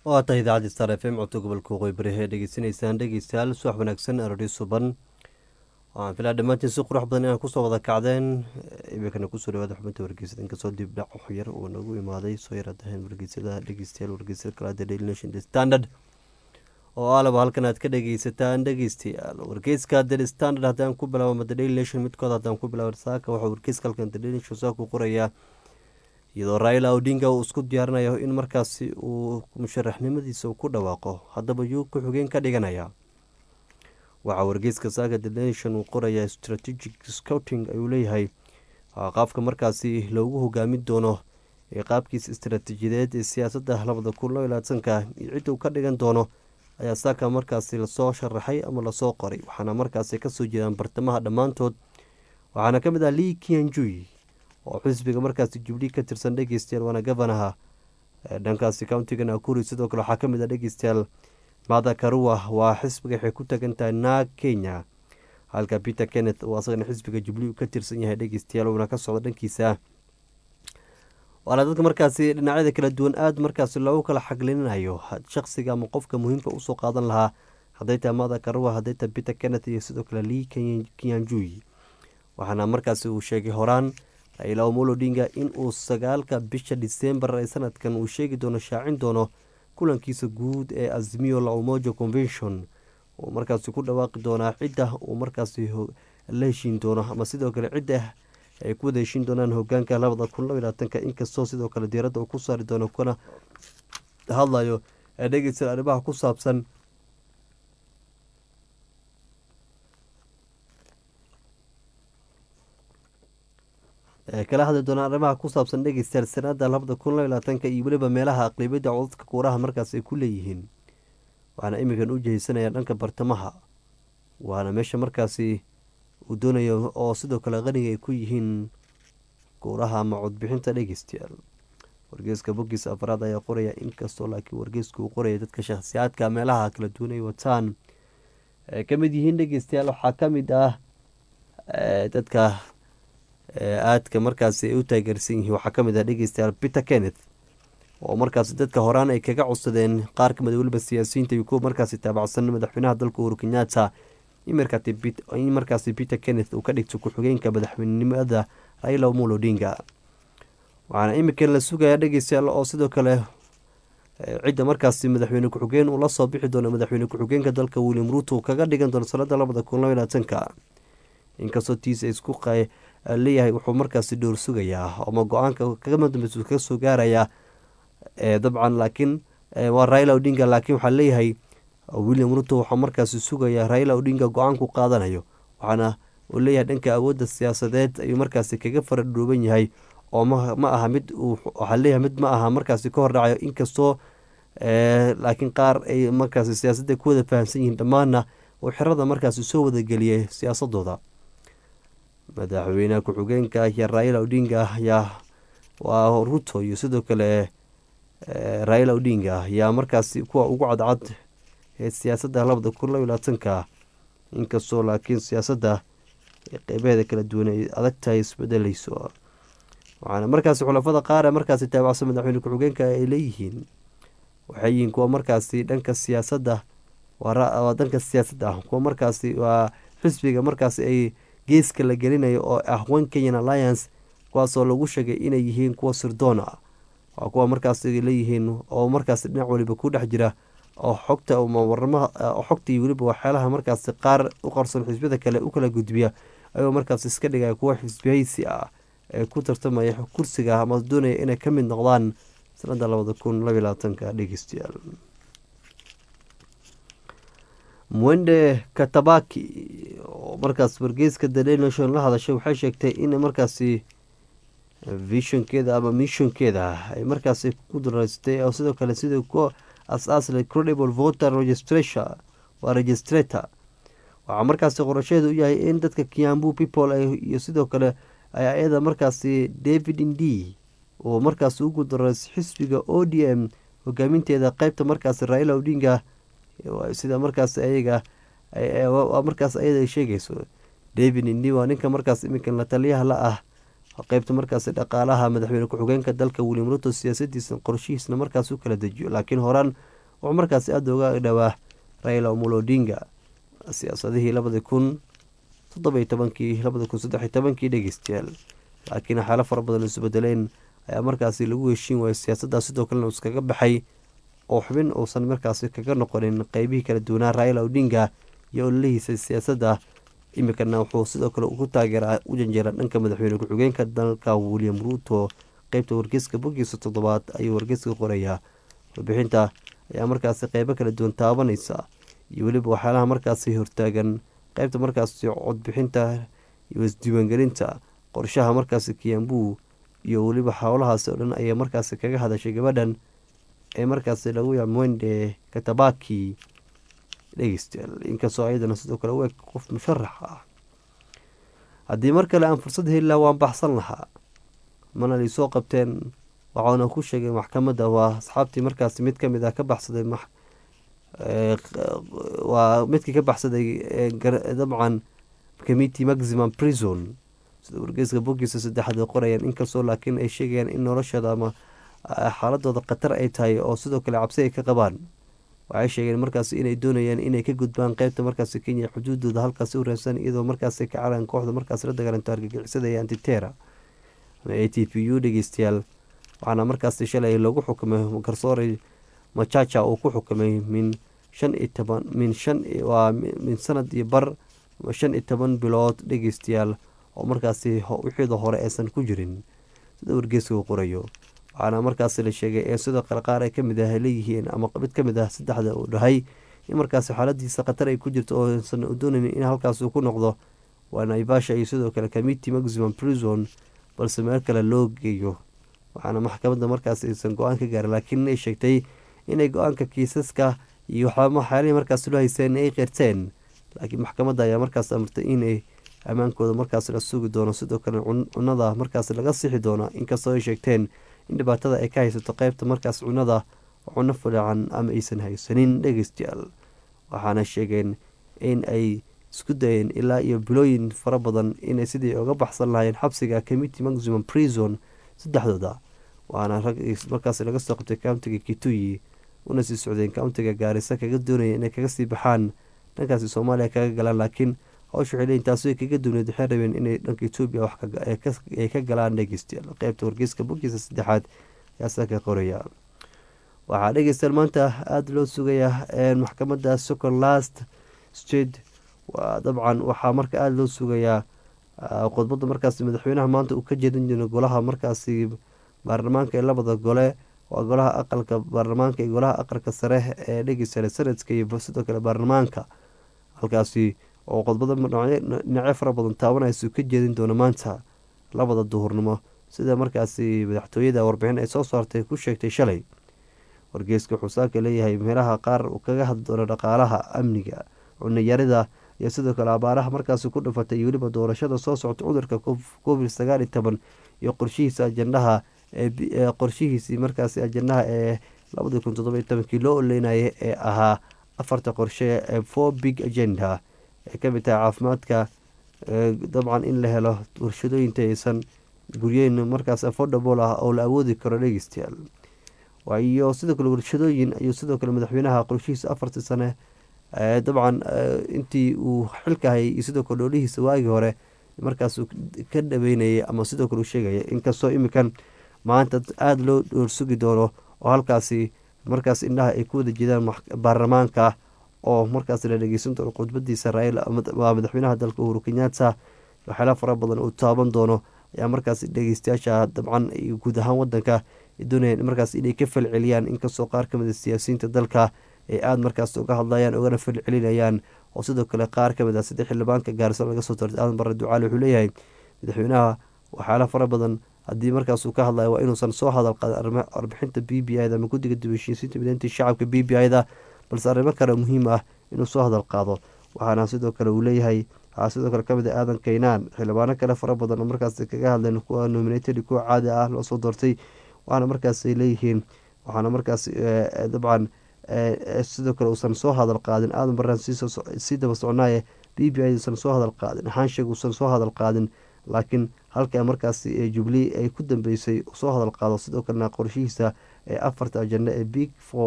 waa tahay idaacadda star f m codka gobolka waqooyi bari ee dhegeysanaysaan dhegeystayaal subax wanaagsan arori suban waxaan filaa dhammaantiin si qurux badan inaan kusoo wada kacdeen iminkana kusoo dhawaada xubinta wargeysada inkastoo dib dhac yar uu nagu imaaday soo yaradahayn wargeysada dhegeystayaal wargeysada kalaada daily nation the standard oo aalaba halkan aad ka dhegeysataan dhegeystayaal wargeyska the standard haddaan ku bilaabo the daily nation midkood haddaan ku bilaabo saaka waxaa wargeyska halkan the daily nation saa ku qorayaa iyadoo raila odinga uu isku diyaarinayo in markaasi uu musharaxnimadiisa ku dhawaaqo haddaba yuu ku-xigeen ka dhiganaya waxaa wargeyska saaka the nation uu qorayaa strategic scouting ayuu leeyahay qaabka markaasi loogu hogaamin doono ee qaabkiisa istaraatiijiyadeed ee siyaasadda labada kun loo ilaatanka iyo cidda uu ka dhigan doono ayaa saaka markaasi lasoo sharaxay ama lasoo qoray waxaana markaasi kasoo jeedaan bartamaha dhammaantood waxaana ka mid ah lii kianjui oo xisbiga markaasi jubli ka tirsan dhegeystayaal waana gabanaha dhankaasi countiga nakuri sidoo kale waxaa kamid ah dhegeystayaal mada karua waa xisbiga waxay ku tagan tahay naag kenya halka peter kenneth oo asagana xisbiga jubli ka tirsan yahay dhegeystayaal uuna ka socdo dhankiisa waana dadka markaasi dhinacyada kala duwan aada markaasi loogu kala xaglinayo shaqsiga ama qofka muhiimka usoo qaadan lahaa hadday tahay mada karua hadday tahay peter kenneth iyo sidoo kale lii kianjui waxaana markaasi uu sheegay horaan raila omolo odinga in uu sagaalka bisha disembar ee sanadkan uu sheegi doono shaacin doono kulankiisa guud ee azimio la umoja convention uu markaasi ku dhawaaqi doonaa cidda uu markaasi la heshiin doono ama sidoo kale cidda ay ku wada heshiin doonaan hogaanka labada kun laba labaatanka inkastoo sidoo kale diiradda uu ku saari doono kuna hadlayo ee dhegeysta arrimaha ku saabsan kala hadli doonaan arrimaha ku saabsan dhegeystayaal sanada labada kun laba labaatanka iyo weliba meelaha aqlibiyadda codadka kuuraha markaas ay ku leeyihiin waxaana iminkan u jihaysanaya dhanka bartamaha waana meesha markaasi uu doonayo oo sidoo kale qaniga ay ku yihiin kuuraha ama codbixinta dhegeystayaal wargeeska boggiisa afraad ayaa qoraya inkastoo laakiin wargeeska uu qoraya dadka shakhsiyaadka meelaha kala duwan ay wataan ay ka mid yihiin dhegeystayaal waxaa ka mid ah dadka aadka markaasi ay u taageersan yihiin waxaa kamid ah dhegeystayaal peter kenneth oo markaasi dadka horaan ay kaga codsadeen qaar kamid weliba siyaasiyiinta iyo kuwa markaasi taabacsan madaxweynaha dalka uhuru kenyatta in markaasi peter kenneth uu ka dhigto ku-xigeenka madaxweynenimada raila omolo odinga waxaana iminkan la sugayaa dhegeystayaal oo sidoo kale cidda markaasi madaxweyne ku-xigeen uu lasoo bixi doono madaxweyne ku-xigeenka dalka william ruto kaga dhigan doono sanada labada kun laba labaatanka inkastoo tiisa isku leeyahay wuxuu markaasi dhowr sugayaa ama go-aanka kagama dambeysa kaga soo gaarayaa dabcan laakiin waa raila odinga laakiin waxaa leeyahay william ruto waxaa markaasi sugayaa raila odinga go-aanku qaadanayo waxaana uu leeyahay dhanka awoodda siyaasadeed ayuu markaasi kaga fara dhooban yahay oo ma aha mid waxaa leeyahay mid ma aha markaasi ka hordhacayo inkastoo laakiin qaar ay markaasi siyaasadda ku wada fahamsan yihiin dhammaanna uu xerada markaasi soo wadageliyay siyaasadooda madaxweyne ku-xigeenka iyo raila odinga ayaa waa ruto iyo sidoo kale raila odinga ayaa markaasi kuwa ugu cadcad ee siyaasadda labada kun laba labaatanka inkastoo laakiin siyaasadda qeybaheeda kala duwan ay adag tahay isbedeleyso waxaana markaasi xulafada qaar ee markaasi taabacsan madaxweyne ku-xigeenka ay leeyihiin waxay yihiin kuwa markaasi dhanka siyaasadda waa dhanka siyaasadda ah kuwa markaasi waa xisbiga markaasi ay geeska la gelinayo oo ah one kenyan alliance kuwaasoo lagu sheegay inay yihiin kuwa sirdoona waa kuwa markaas leeyihiin oo markaas dhinac waliba ku dhex jira oo xogta waramaha xogta iyo weliba waxyaalaha markaasi qaar u qarsoon xisbiyada kale u kala gudbiya ayagoo markaas iska dhigaya kuwa xisbiyaysi ah ee ku tartamaya kursiga ama doonaya inay ka mid noqdaan sanada labada kun labaiy labaatanka dhegeystayaal mwende katabaki oo markaas wargeyska the daily nation la hadashay waxay sheegtay in markaasi visionkeeda ama missionkeeda ay markaasi ku daraystay oo sidoo kale sidii ku as-aasla credible voter registration waa registrator waxaa markaasi qorasheedu u yahay in dadka kiambu people iyo sidoo kale ay ayada markaasi david indi oo markaasi ugu darays xisbiga o d m hogaaminteeda qeybta markaasi raila odinga sida markaas ayaga markaas ayada sheegayso david indi waa ninka markaas iminkan la taliyaha la ah qeybta markaas dhaqaalaha madaxweyne ku-xigeenka dalka william ruto siyaasadiisa qorshihiisna markaas u kala dejiyo laakiin horaan wuxuu markaasi aada uga dhowaa raila omolo odinga siyaasadihii labadi kun toddobiyo tobankii labadi kun saddex iyo tobankii dhegeystayaal laakiin waxyaalo fara badan isbedeleen ayaa markaasi lagu heshiin waayay siyaasaddaas sidoo kalena iskaga baxay oo xubin uusan markaasi kaga noqonin qeybihii kala duwanaa raila odinga iyo ololihiisa siyaasadda iminkana wuxuu sidoo kale ku taageera u janjeera dhanka madaxweyne ku-xigeenka dalka william ruuto qeybta wargeyska bogiisa toddobaad ayuu wargeyska qorayaa warbixinta ayaa markaasi qeybo kala duwan taabanaysa iyo weliba waxyaalaha markaasi hortaagan qeybta markaasi codbixinta iyo isdiiwaangelinta qorshaha markaasi kiyambu iyo weliba howlahaasi oo dhan ayay markaasi kaga hadashay gabadhan ee markaasi lagu yaab mwende katabaki dhegeystayaal inkastoo ayadana sidoo kale u eg qof musharax ah haddii mar kale aan fursad heli laha waan baxsan lahaa mana liisoo qabteen waxauna ku sheegay maxkamadda waa asxaabtii markaasi mid kamid ah ka baxsaday waa midkii ka baxsaday dabcan committee maximum prison sida wargeyska bogiisa saddexaad ay qorayaan inkastoo laakiin ay sheegayaan in noloshooda ama xaaladooda khatar ay tahay oo sidoo kale cabsi ay ka qabaan waxay sheegeen markaasi inay doonayaan inay ka gudbaan qeybta markaasi kenya xuduudooda halkaasi u raadsan iyadoo markaasi ka calan kooxda markaasi la dagaalanto argagixisada ee antitera ama a t p u dhegeystayaal waxaana markaasi shalay lagu xukumay garsoore machacha uu ku xukumay min shan iyo toban min shan waa min sanad iyo bar shan iyo toban bilood dhegeystayaal oo markaasi wixiida hore aysan ku jirin sida wargeeska uu qorayo waxaana markaasi la sheegay ee sidoo kale qaar ay kamid ah leeyihiin ama mid kamid ah saddexda uu dhahay in markaasi xaaladiisa khatar ay ku jirto oo aysan doonaynin in halkaas uu ku noqdo waa naivasha iyo sidoo kale committee maximum prison balse meel kale loo geeyo waxaana maxkamadda markaasi aysan go-aan ka gaarin laakiin ay sheegtay inay go-aanka kiisaska iyo waxyaalihii markaas loo hayseen ay qirteen laakiin maxkamadda ayaa markaas amartay inay ammaankooda markaas la sugi doono sidoo kale cunada markaas laga sixi doono inkastoo ay sheegteen in dhibaatada ay ka haysato qeybta markaas cunada cuno filacan ama aysan haysanin dhegeystayaal waxaana sheegeen in ay isku dayeen ilaa iyo bilooyin fara badan inay sidii uga baxsan lahayn xabsiga committee maximum prison saddexdooda waana rag markaas laga soo qabtay countiga kituyi una sii socdeen countiga gaarisa kaga doonaya inay kaga sii baxaan dhankaasi soomaaliya kaga galaan laakiin hawsha waxay leeyiin taasi way kaga duwneed waxay rabeen inay dhanka etoobiya wax ay ka galaan dhegeystayaal qeybta wargeyska bogiisa saddexaad ayaasa ka qoraya waxaa dhegeystayaal maanta aada loo sugayaa maxkamadda second last state waa dabcan waxaa marka aada loo sugayaa khudbadda markaasi madaxweynaha maanta uu ka jeedin jiro golaha markaasi baarlamaanka ee labada gole waa golaha aqalka baarlamaanka iyo golaha aqalka sare ee dhegeystayaal sanadka iyo sidoo kale baarlamaanka halkaasi oo khudbada dhinacyo fara badan taabanaysa ka jeedin doono maanta labada duhurnimo sida markaasi madaxtooyada warbixin ay soo saartay ku sheegtay shalay wargeeska wuxuu saaka leeyahay meelaha qaar uu kaga hadli doono dhaqaalaha amniga cunayarida iyo sidoo kale abaaraha markaasi ku dhafatay iyo weliba doorashada soo socota cudurka covid sagaal iyo toban iyo qorshihiisa ajandaha ee qorshihiisii markaasi ajandaha ee labadii kun toddobiyo tobankii loo oleynayay ee ahaa afarta qorshe ee four big agenda ay ka mid tahay caafimaadka dabcan in la helo warshadooyinta aysan guryeyn markaas affordable ah oo la awoodi karo dhegeystayaal iyo sidoo kale warshadooyin ayuu sidoo kale madaxweynaha qorshihiisa afartii sane dabcan intii uu xilka hayay iyo sidoo kale dhoolihiisa waagii hore markaas ka dhaweynayay ama sidoo kale uu sheegaya inkastoo iminkan maanta aada loo dhoorsugi doono oo halkaasi markaas indhaha ay ku wada jeedaan baarlamaanka oo markaas la dhegeysan doono khudbadiisa raila waa madaxweynaha dalka uhuru kenyatta waxyaala fara badan uu taaban doono ayaa markaas dhegeystayaasha dabcan guud ahaan wadanka doonayaan markaas inay ka falceliyaan inkastoo qaar kamid a siyaasiyiinta dalka ay aada markaas uga hadlayaan ugana falcelinayaan oo sidoo kale qaar kamid ah saddex xildhibaanka gaarisa laga soo tartay aadan bare ducaale wuxuu leeyahay madaxweynaha waxyaala fara badan haddii markaas uu ka hadlayo waa inuusan soo hadal qaadin warbixinta b b i da ama guddiga dibashiisiinta mideynta shacabka b b i da balse arrimo kale muhiim ah inuu soo hadal qaado waxaana sidoo kale uu leeyahay waxaa sidoo kale kamid ah aadan kaynaan xildhibaano kale fara badan oo markaas kaga hadleen kuwa nominated kuwa caadi ah loo soo doortay waxaana markaasay leeyihiin waxaana markaas dabcan sidoo kale uusan soo hadal qaadin aadan baraan sii daba socnaaye b b i usan soo hadal qaadin xaansheg uusan soo hadal qaadin laakiin halka markaas jubilee ay ku dambeysay soo hadal qaado sidoo kalena qorshihiisa ee afarta ajanda ee big for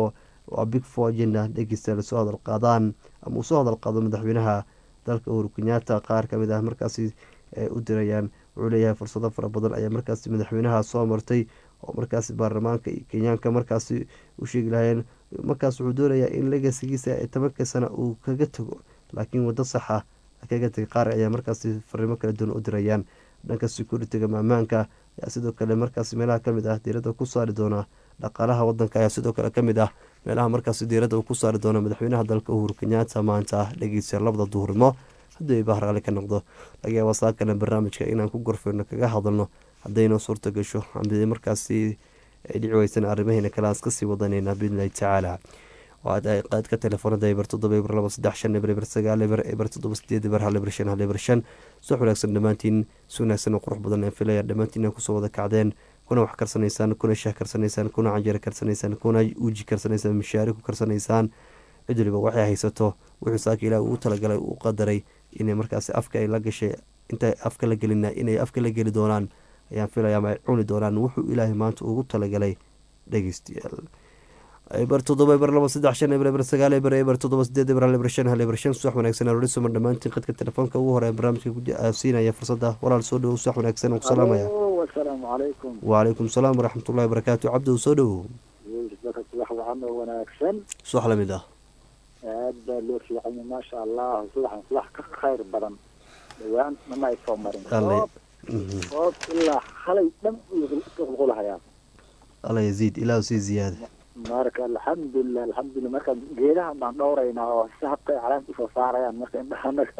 waa big four agenda dhegeystayaal soo hadal qaadaan ama uu soo hadal qaado madaxweynaha dalka uhuru kenyaata qaar kamid ah markaasi u dirayaan wuxuu leeyahay fursado fara badan ayaa markaasi madaxweynaha soo martay oo markaasi baarlamaanka iyo kenyaanka markaasi u sheegi lahayeen markaas wuxuu doonayaa in legasigiisa ee tobanka sana uu kaga tago laakiin wado saxa kaga tegay qaar ayaa markaasi fariimo kala duwan u dirayaan dhanka security-ga maamaanka ayaa sidoo kale markaasi meelaha kamid ah diirada ku saari doona dhaqaalaha wadanka ayaa sidoo kale kamid ah meelaha markaasi diirada uu ku saari doono madaxweynaha dalka uhuru kenyaata maanta dhegeysa labada duhurnimo haddii ayba haraali ka noqdo laga yaaba saakana barnaamijka inaan ku gorfeyno kaga hadalno haddaynoo suurta gasho adi markaasi ay dhici weysan arrimaheena kale aan iskasii wadanayna biidnillahi tacaala qaadka telefoonada eber toddoba eber laba saddex shan eber eber sagaal eber eber toddoba sideed eber hal eber shan hal eber shan suux wanaagsan dhammaantiin si wanaagsan oo qurux badan aan filaya dhammaantiin kusoo wada kacdeen kuna wax karsanaysaan kuna shaah karsanaysaan kuna canjeero karsanaysaan kuna uji karsanaysaan mishaari ku karsanaysaan cid waliba waxay haysato wuxuu saaka ilaah uu talagalay uu qadaray inay markaasi afka ay la gashay inta afka la gelina inay afka la geli doonaan ayaan filaya ama ay cuni doonaan wuxuu ilaahay maanta ugu talagalay dhegeystayaal eber toddoba eber laba saddex shan eber eber sagaal eber eber toddoba sideed eber hal eber shan hal eber shan subax wanaagsan alori suman dhammaantiin qadka telefoonka ugu hore barnaamijka siinaya fursadda walaal soo dhowow subax wanaagsan aan ku salaamaya asalaamu calaykum wacalaykum salaam waraxmatullahi wabarakaatu cabdow soo dhowow subax wacan oo wanaagsan subax lamid ah aad baa loo fiicanya maasha allah subaxan subax ka khayr badan dhawaan mana ay soo marin Alle. oob ilaa halay dhan qulqulahayaa alla yaziid ilaahu sii ziyaada marka alxamdulilah alxamdulilah marka geedahan baan dhowraynaa oo si habka ay caleenta usoo saarayaan marka indhaha anaga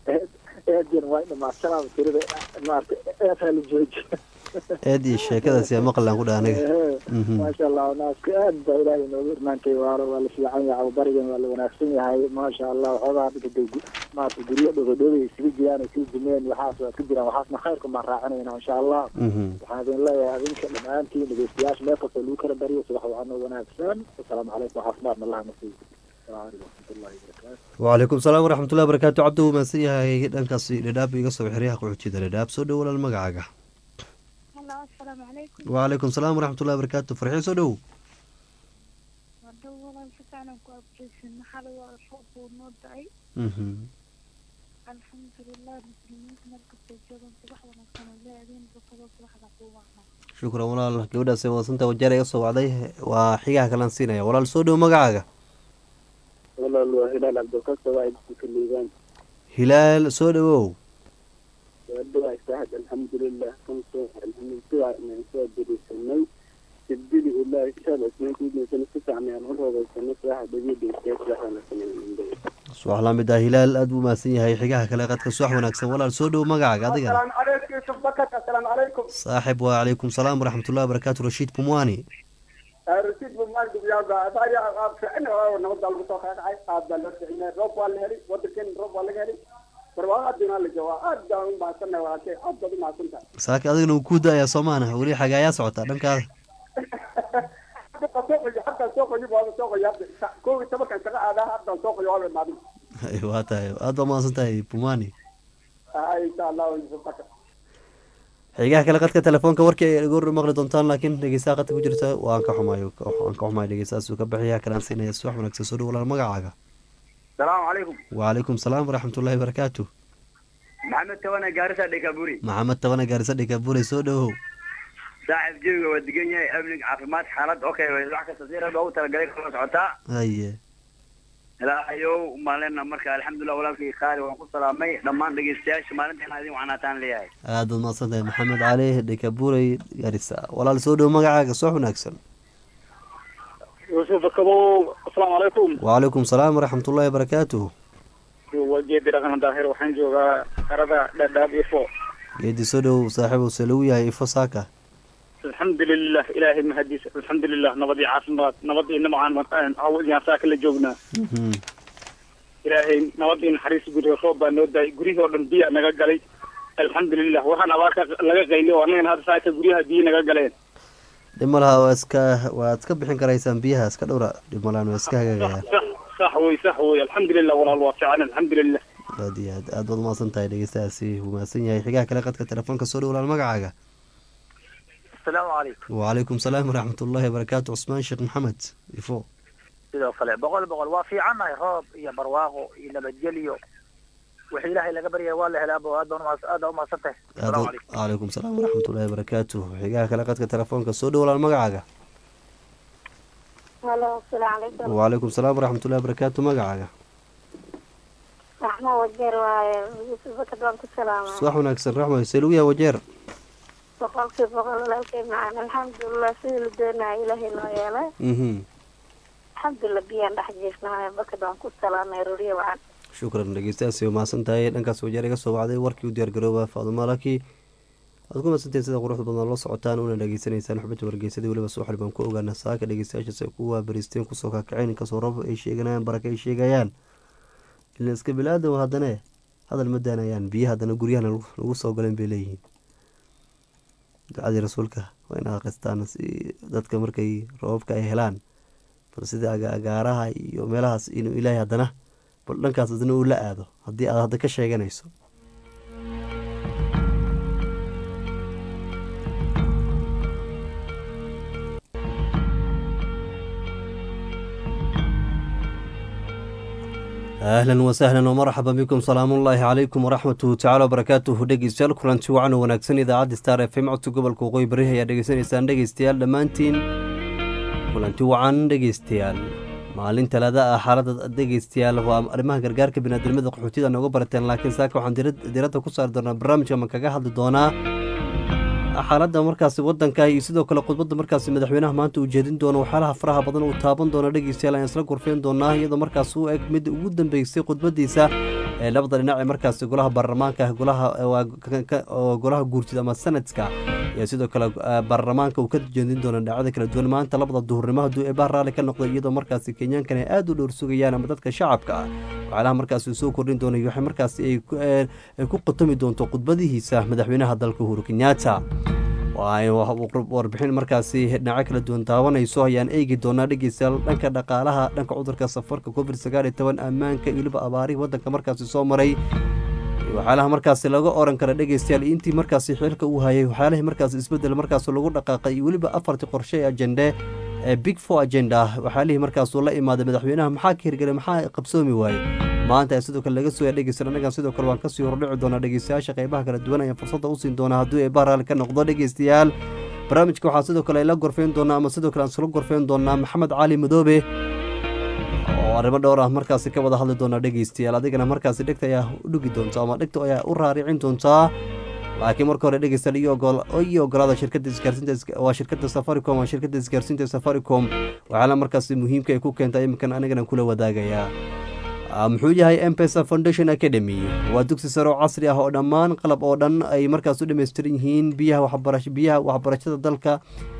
eedyan waa dhamaashadaaba tirada maarata eesaa la jooji eed iyo sheekadaasi aa maqlaan ku dha aniga Mhm. maasha allah naaska aad baa ilaahay noogu irmaantay waaro waa la fiican yahay barigan waa la wanaagsan yahay maasha allah waxoogaa dhigada maarata guryo dhogodhobay isugu jiraan ay sii dumeen waxaas waa ku jiraan waxaasna khayrka baan raacinayna insha allah Mhm. waxaan idin leeyahay adinka dhammaantiin dhegeystayaasha meel kastoo lagu kala bariyo subax wacanoo wanaagsan asalaamu calaykum caafimaadna allah nasiib asalaamu calaykum waraxmatullahi wabarakaatu wacalaykum salaam waraxmatullahi wabarakaatu cabdi wuu mahadsan yahay dhankaasi dhadhaab iga soo xeryaha qaxootida dhadhaab soo dhow walaal magacaaga Hello, assalaamu calaykum. wacalaykum salaam waraxmatullahi wabarakaatu farxiin soo dhow Hadhow walaal si fiican aan ku abtirsan maxaa waa roob buu noo da-ay Mhm. alxamdulilah muslimiinta meel kastay joogaan subax wanaagsan oo leedahin bukado subaxda kuu wacnaa shukran walaal gabadhaas wadsanta wajeer iga soo wacday waa xigaha kalaan siinaya walaal soo dhow magacaaga walaal waa hilaal cabdilqasta waa idinka liibaan hilaal soo dhowow waa saahad alxamdulilah kansoo alxamdulilah inaan soo diriisanay sibdili ilaahi inshaalla isnaankiidnaysan si fiican aan u roogaysanay saaxa dhagiidhaysa saxana sameeyay subax lamid ah hilaal aad buu mahadsan yahay xigaha kale qadka subax wanaagsan walaal soo dhow magacaaga adigana السلام عليكم يوسف بكت السلام عليكم saaxib wacalaykum salaam waraxmatullahi wabarakaatu rashiid pumwani رشيد بن مالك يا بايا فعنا نوضع المتوقع عاي قاد بالرسعين روب ولا هلي ودكن روب ولا هلي برواقات دينا اللي جوا أدى ما سنة ولا شيء أدى ما كنت saaki adigana wuu kuu da-ayaa soo maana weli xagaayaa socotaa dhankaada حتى سوق حتى سوق يبغى هذا سوق يبدأ كل سبب كان شغال هذا حتى سوق يوالد ما بي waa tahay aad baa mahadsan tahay pumwani إن شاء الله يوسف بكت xigaha kale qadka telefoonka warkii ay goor maqli doontaan laakiin dhegeystaha qadka ku jirta waan ka xumayo waan ka xumayo dhegeystahaasuu ka bixiya kalaan siinaya subax wanaagsan soo dhow walaal magacaaga السلام عليكم wacalaykum salaam waraxmatullahi wabarakaatu محمد تونا جارسة ديكابوري maxamed tabana gaarisa dhikaabuley soo dhowow صاحب جيبي ودقنيا ابنك عافمات حالات اوكي wax kasta si raba ugu talagalay kala socotaa haye ilaahayow maalina marka alxamdulilah walaalkii qaali waan ku salaamay dhammaan dhegeystayaasha maalinteena adin wacnaataan leeyahay aad baad mahadsan tahay maxamed cali dhikaabuley gaarisa walaal soo dhow magacaaga subax wanaagsan yuusuf bakabow asalaamu calaykum wacalaykum salaam waraxmatullahi wabarakaatu waa geedi dhaqan daahir waxaan joogaa xerada dhadhaab ifo geedi soo dhow saaxiibow se lagu yahay ifo saaka alxamdulilah ilaahay mahadiis alxamdulilah nabad iyo caafimaad nabad iyo nimcaan awiyaan saaka la joognaa Mhm. ilaahay nabad iyo naxariis guriga roob baa noo daayay guryihii oo dhan biya naga galay alxamdulilah waxaan abaarka laga qaylay oo annagana hadda saaka guryaha biyo naga galeen dhib ma laha waa iska waad ka bixin karaysaan biyaha iska dhowra dhib ma lahan waa iska hagaagayaan sax sax wey sax wey alxamdulilah walaal waa fiican alxamdulilah aad iyo aad aad baad umahadsan tahay dhegeystahaasi wuu mahadsan yahay xigaha kale qadka telefoonka soo dhow walaal magacaaga asalaamu calaykum wacalaykum salaam waraxmatullahi wabarakaatu cusmaan sheekh maxamed ifo sidoo kale boqol boqol waa fiicannahay roob iyo barwaaqo iyo nabadgelyo wixii ilaahay laga baryaya waa la helaa abo aad baan umaas- aad baa umahadsan tahay asalaamu calaykum calaykum salaam waraxmatullaahi wabarakaatu xigaha kale qadka telefoonka soo dhowlaan magacaaga halo asalaamu calaykum wacalaykum salaam waraxmatullahi wabarakaatu magacaaga raxmo wajeer waaye bakad waan ku salaamay subax wanaagsan raxmo selugiya wajeer boqolkii boqol walaalkay macaan alxamdulilah sidii la doonaya ilaahay noo yeelay mhm alxamdulilah biyaan dhex jiifnahay bakad waan ku salaamay ruriye wacan shukran dhegeystayaasi waa mahadsan tahay dhankaas wajeer iga soo wacday warkii u diyaargarooba faadumo laki waad ku mahadsantahay sida quruxda badan la socotaan una dhageysanaysaan xubinta wargeysadii weliba subaxli baan ku ogaana saaka dhegeystayaashaas ay ku waabariisteen kusoo kakaceen inkastoo rab ay sheeganayaan baraka ay sheegayaan ilan iska bilaadan haddana hadal ma daanayaan biyo haddana guryahana lagu soo galeen bay leeyihiin ducadii rasuulka waa in akhristaan si dadka markay roobabka ay helaan bal sida aga- agaaraha iyo meelahaas inuu ilaahay haddana bal dhankaas haddana uu la aado haddii aad hadda ka sheeganayso ahlan wasahlan wmarxaba bikum salaamullaahi calaykum waraxmatuhu tacala wabarakaatuhu dhegeystayaal kulanti wacan oo wanaagsan idaacadda star f m codka gobolka waqooyi bari ayaa dhegeysanaysaan dhegeystayaal dhammaantiin kulanti wacan dhegeystayaal maalin talaada ah xaalada dhegeystayaal waa arrimaha gargaarka biniaadamada qaxootida nooga barateen laakiin saaka waxaan dirad- diradda ku saari doonaa barnaamijka ma kaga hadli doonaa xaaladda markaasi wadanka iyo sidoo kale khudbadda markaasi madaxweynaha maanta uu jeedin doono waxyaalaha faraha badan uu taaban doono dhegeystayaal ayaan isla gorfeyn doonaa iyadoo markaas u eg mid ugu dambeysay khudbadiisa ee labada dhinac ee markaasi golaha baarlamaanka golaha waa ka- ka- oo golaha guurtida ama sanadka iyo sidoo kale eh, baarlamaanka uu ka jeedin doono dhinacyada kala duwan maanta labada duhurnimo hadduu eebaa raalli ka noqdo iyadoo markaasi kenyaankan ay aada u dhowr sugayaan ama dadka shacabka ah waxyaalaha markaasi uu soo kordhin doono iyo waxay markaasi ay ku- eh, ay ku qatomi doonto khudbadihiisa madaxweynaha dalka uhuru kenyatta waa ay wa- warbixin markaasi dhinaco kala duwan taabanayso ayaan eegi doonaa dhegeystayaal dhanka dhaqaalaha dhanka cudurka safarka covid sagaal iyo toban ammaanka iyo weliba abaarihii wadanka markaasi soo maray iyo waxyaalaha markaasi laga oran kara dhegeystayaal iyo intii markaasi xilka uu hayay waxyaalihii markaasi isbedel markaas lagu dhaqaaqay iyo weliba afartii qorshe ee ajende ee big four agenda waxyaalihii markaasuu la imaaday madaxweynaha maxaa ka hirgelay maxaa qabsoomi waayey maanta ayaa sidoo kale laga soo dhegeysan annagan sidoo kale waan kasii hordhici doonaa dhegeystayaasha qeybaha kala duwan ayaan fursadda u siin doonaa hadduu eebaa raalli ka noqdo dhegeystayaal barnaamijka waxaa sidoo kale la gorfeyn doonaa ama sidoo kale aan isla gorfeyn doonaa maxamed cali madoobe oo arrimo dhowr ah markaasi ka wada hadli doonaa dhegeystayaal adigana markaasi dhegta ayaa u dhugi doonta ama dhegta ayaa u raaricin doontaa laakiin marka hore dhegeystayaal iyo ogol- iyo ogolaada shirkadda isgaarsiinta is- waa shirkadda safaricom waa shirkadda isgaarsiinta safaricom waxaala markaasi muhiimka ay ku keentay iminkan anigana kula wadaagayaa Ah, muxuu yahay mpesa foundation academy waa dugsi sare oo casri ah oo dhammaan qalab oo dhan ay markaas u dhammaystiran yihiin biyaha waxbarash biyaha waxbarashada dalka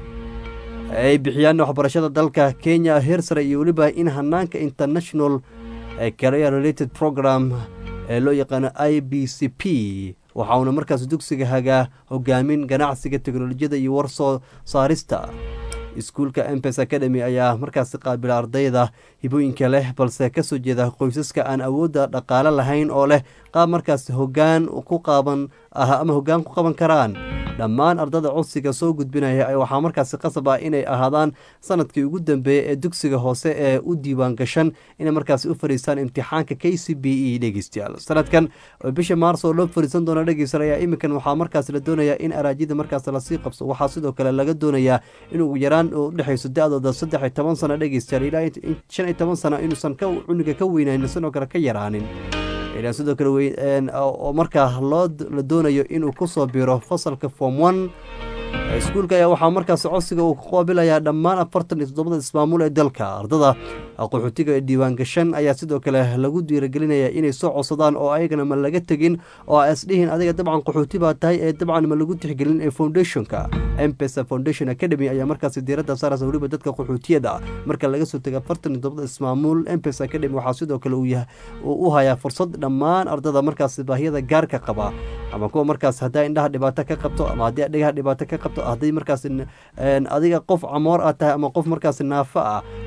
ay bixiyaan waxbarashada dalka kenya heer sare iyo weliba in hanaanka international eh, career related program ee loo yaqaano i b c p waxa uuna markaas dugsiga hagaa hogaamin ganacsiga teknolojiyada iyo warsoo saarista iskuulka mpes academy ayaa markaasi qaabila ardayda hibooyinka leh balse kasoo jeeda qoysaska aan awoodda dhaqaale lahayn oo leh qaab markaasi hogaan ku qaaban ah ama hogaan ku qaban karaan dhammaan ardada codsiga soo gudbinaya ay waxaa markaasi qasab ah inay ahaadaan sanadkii ugu dambeeyey ee dugsiga hoose ee u diiwaan gashan inay markaasi u fadhiistaan imtixaanka k c b e dhegeystayaal sanadkan oo bisha maars oo loo fadhiisan doona dhegeysan ayaa iminkan waxaa markaasi la doonayaa in araajida markaasi lasii qabso waxaa sidoo kale laga doonayaa in ugu yaraan u dhexayso da-dooda saddex iyo toban sano dhegeystayaal ilaa in shan iyo toban sano inuusan ka cuniga ka weynaanin sidoo kale ka yaraanin ilaa sidoo kale wey- een, oo oo markaa loo la doonayo inuu kusoo biro fasalka form one iskuulka ayaa waxaa markaasi codsiga uu ku qaabilayaa dhammaan afartan iyo toddobada ismaamuul ee dalka ardada qaxootiga ee diiwaan gashan ayaa sidoo kale lagu dhiiragelinaya inay soo codsadaan oo ayagana ma laga tegin oo a isdhihin adiga dabcan qaxooti baa tahay ee dabcan ma lagu tixgelin ee foundationka mpesa foundation academy ayaa markaasi diiradda saaraysa weliba dadka qaxootiyada marka laga soo tego afartan iyo toddobada ismaamuul mpesa academy waxaa sidoo kale uu yahay uu u hayaa fursad dhammaan ardada markaasi baahiyada gaarka qaba ama kuwa markaas haddaa indhaha dhibaato ka qabto ama haddii dhegaha dhibaato ka qabto haddii markaas n- een, adiga qof camoor aad tahay ama qof markaas naafo ah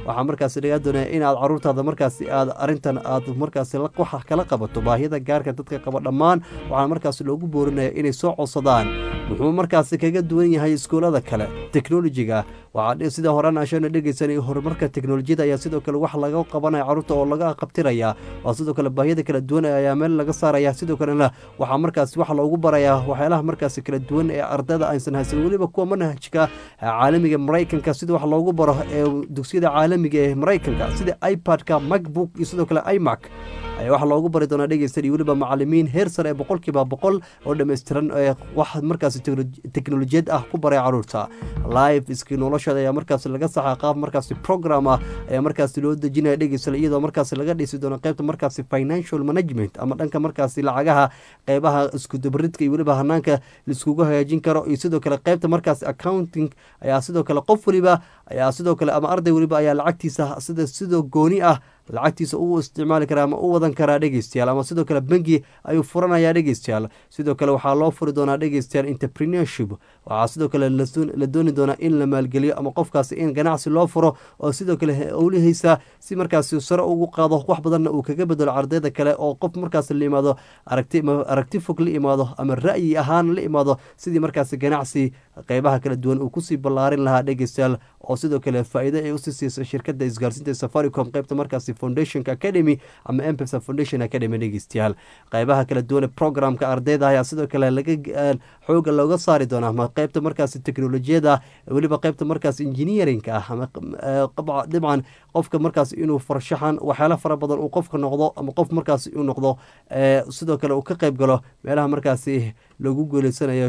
waxaa markaasi lagaa doonaya inaad caruurtaada markaasi aad arintan aad markaasi waxa kala qabato baahiyada gaarka dadka qaba dhammaan waxaa markaasi loogu boorinaya inay soo codsadaan muxuu markaasi kaga duwan yahay iskuulada kale teknolojiga waxaa sida horaan ashana dhegeysanay horumarka teknolojiyada ayaa sidoo kale wax laga qabanaya caruurta oo laga qabtiraya waa sidoo kale baahiyada kala duwan ayaa meel laga saaraya sidoo kalena waxaa markaasi wax loogu barayaa waxyaalaha markaasi kala duwan ee ardayda aysan haysan weliba kuwa manhajka caalamiga maraykanka sida wax loogu baro ee dugsiyada caalamiga ee maraykanka sida ipad-ka macbook iyo sidoo kale imac ayaa waxaa loogu bari doonaa dhegeysan iyo weliba macalimiin heer sare ee boqolkiiba boqol oo dhammaystiran ee wax markaasi teknolojiyad ah ku baray caruurta live iski noloshooda ayaa markaasi laga saxaa qaab markaasi program ah ayaa markaasi loo dejinaya dhegeysan iyadoo markaasi laga dhisi doono qaybta markaasi financial management ama dhanka markaasi lacagaha qeybaha iskudabaridka iyo weliba hanaanka laiskugu hagaajin karo iyo sidoo kale qaybta markaasi accounting ayaa sidoo kale qof weliba ayaa sidoo kale ama arday weliba ayaa lacagtiisa sida sidoo gooni ah lacagtiisa u isticmaali karaa ama u wadan karaa dhegeystayaal ama sidoo kale bengi ayuu furanayaa dhegeystayaal sidoo kale waxaa loo furi doonaa dhegeystayaal entrepreneurship waxaa sidoo kale la dooni doonaa in la maalgeliyo ama qofkaasi in ganacsi loo furo oo sidoo kale owlihaysa si markaasi sare ugu qaado wax badanna uu kaga bedelo ardayda kale oo qof markaasi la imaado aragti aragti fog la imaado ama ra'yi ahaan la imaado sidii markaasi ganacsi qeybaha kala duwan uu kusii ballaarin lahaa dhegeystayaal oo sidoo kale faa-iido ay usii siisa shirkada isgaarsiinta safaricom qeybta markaasi foundationka academy ama empesa foundation academy dhegeystayaal qeybaha kala duwan programka ardayda ayaa sidoo kale laga xooga looga saari doonaa ama qeybta markaasi teknolojiyada weliba qeybta markaasi engineerinka ah ama dabcan qofka markaas inuu farshaxan waxyaala fara badan uu qofka noqdo ama qof markaasi uu noqdo sidoo kale uu ka qeyb galo meelaha markaasi lagu guuleysanayo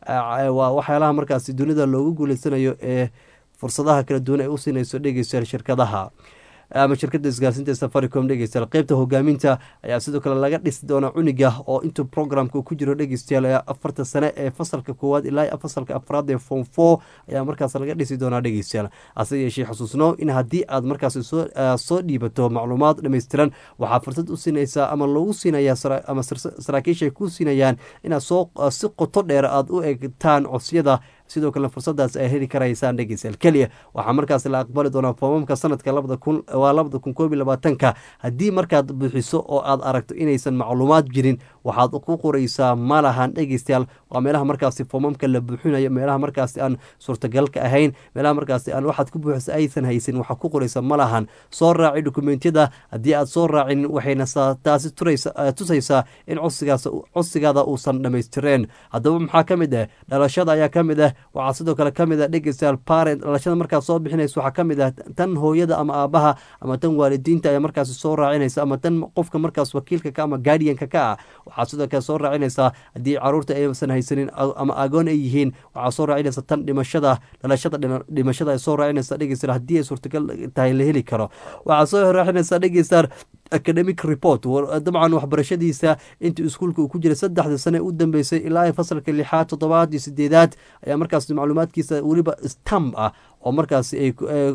waa waxyaalaha markaasi dunida loogu guuleysanayo ee fursadaha kala duwan ay u siinayso dhegeystayaal shirkadaha ama shirkada isgaarsiinta safaricom dhegeystayaal qeybta hogaaminta ayaa sidoo kale laga dhisi doonaa cuniga oo intuu programka ku jiro dhegeystayaal afarta sane ee fasalka koowaad ilaa fasalka afraad ee form four ayaa markaas laga dhisi doonaa dhegeystayaal hase yeeshee xusuusno in haddii aad markaas soo dhiibato macluumaad dhammaystiran waxaa fursad u siinaysaa ama lagu siinaya ama saraakiisha ay ku siinayaan inaad soo si qoto dheer aad u eegtaan codsiyada sidoo kalena fursadaas ay heli karaysaan dhegeystayaal keliya waxaa markaas la aqbali doonaa foomamka sanadka labada kun waa labada kun koob iyo labaatanka haddii markaad buuxiso oo aad aragto inaysan macluumaad jirin waxaad ku qoraysaa ma lahan dhegeystayaal waa meelaha markaasi foomamka la buuxinayo meelaha markaasi aan suurtagalka ahayn meelaha markaasi aan waxaad ku buuxisa aysan haysin waxaad ku qoraysaa ma lahan soo raaci dokumentiyada haddii aad soo raacin waxayna taasi tusaysaa in codsigaas codsigaada uusan dhammaystireen haddaba maxaa ka mid ah dhalashada ayaa ka mid ah waxaa sidoo kale ka mid ah dhegeystayaal parent dhalashada markaad soo bixinaysa waxaa ka mid ah tan hooyada ama aabaha ama tan waalidiinta ayaa markaasi soo raacinaysa ama tan qofka markaas wakiilka ka ama guardianka ka ah waxaa sidoo kale soo raacinaysaa haddii caruurta aysan haysanin ama agoon ay yihiin waxaa soo raacinaysa tan dhimashada dhalashada dhimashada ay soo raacinaysa dhegeystayaal haddii ay suurtagal tahay la heli karo waxaa soo raacinaysaa dhegeystayaal academic report dabcan waxbarashadiisa intii iskuulka uu ku jiray saddexda sane u dambeysay ilaa fasalka lixaad toddobaad iyo sideedaad ayaa markaas macluumaadkiisa weliba stamp ah oo markaas ay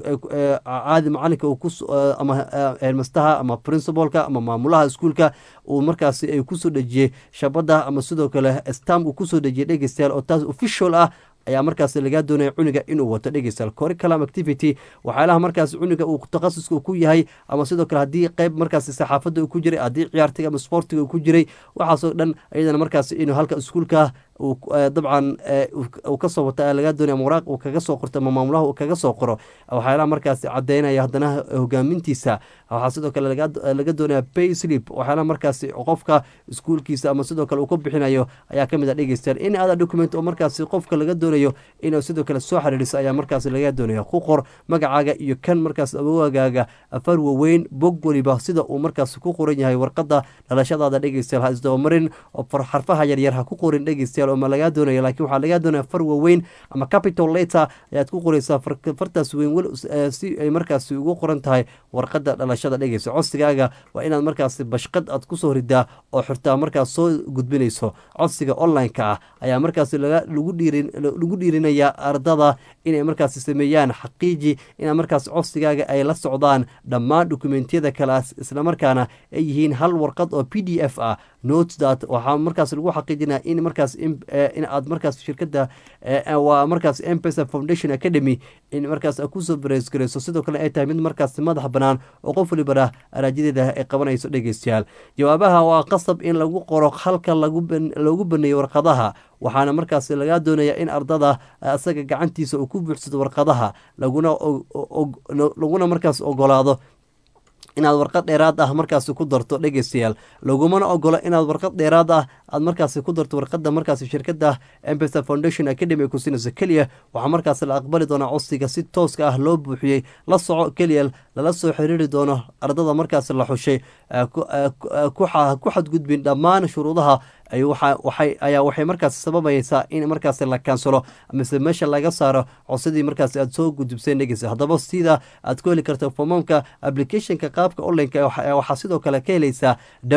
caadi macalinka ama hermastaha ama principalka ama maamulaha iskuulka uu markaas ay kusoo dhejiyey shabada ama sidoo kale stamp uu kusoo dhejiyey dhegeystayaal oo taas official ah ayaa markaas lagaa doonaya cuniga inuu wato dhegeystayaal curriculum activity waxyaalaha markaas cuniga uu takhasuska ku yahay ama sidoo kale haddii qeyb markaas saxaafadda uu ku jiray haddii ciyaartiga ama sportiga uu ku jiray waxaasoo dhan iyadana markaas inuu halka iskuulka dabcan uu kasoo wata lagaa doonaya mawraaq uu kaga soo qorto ama maamulaha uu kaga soo qoro waxyaalaha markaas cadeynaya haddana hogaamintiisa waxaa sidoo kale laga doonaya pay slip waxyaalaha markaas qofka iskuulkiisa ama sidoo kale uu ka bixinayo ayaa kamid a dhegeystayaal in ada document oo markaas qofka laga doonayo inuu sidoo kale soo xiriiriso ayaa markaas laga doonaya ku qor magacaaga iyo kan markaas awogaaga afar waweyn bog weliba sida uu markaas ku qoran yahay warqada dhalashadaada dhegeystayaal ha isdabamarin oo xarfaha yaryar ha ku qorin dhegeystayaal ma lagaa doonaya laakiin waxaa lagaa doonaya far waweyn ama capital letter ayaad ku qoreysaa fartaas weyn si ay markaasi ugu qoran tahay warqada dhalashada dhegeysa codsigaaga waa inaad markaasi bashqad aad kusoo ridaa oo xirtaa markaas soo gudbinayso codsiga online-ka ah ayaa markaasi lagu dhiirinayaa ardada inay markaasi sameeyaan xaqiiji ina markaas codsigaaga ay la socdaan dhammaan dokumentiyada kalaas islamarkaana ay yihiin hal warqad oo p d f ah note that waxaa markaas lagu xaqiijinaya in markaas in aad markaas shirkada waa markaas mpesa foundation academy in markaas kusoo bareesgareyso sidoo kale ay tahay mid markaas madax banaan oo qof walibana araajadeeda ay qabanayso dhegeystayaal jawaabaha waa qasab in lagu qoro halka loogu baneeyo warqadaha waxaana markaas lagaa doonaya in ardada asaga gacantiisa uu ku buuxsado warqadaha laguna markaas ogolaado inaad warqad dheeraad ah markaasi ku darto dhegeystayaal lagumana ogolo inaad warqad dheeraad ah aad markaasi ku darto warqada markaasi shirkada mpesa foundation academy ku siinayso keliya waxaa markaasi la aqbali doonaa codsiga si tooska ah loo buuxiyey la soco keliya lala soo xiriiri doono ardada markaasi la xushay ku xadgudbin dhammaan shuruudaha ayaa waxay markaasi sababaysaa in markaasi la kaansalo mise meesha laga saaro codsadii markaasi aad soo gudubseen dhegeysa haddaba sida aad ku heli karta foomamka applicationka qaabka onlineka waxaa sidoo kale ka helaysaa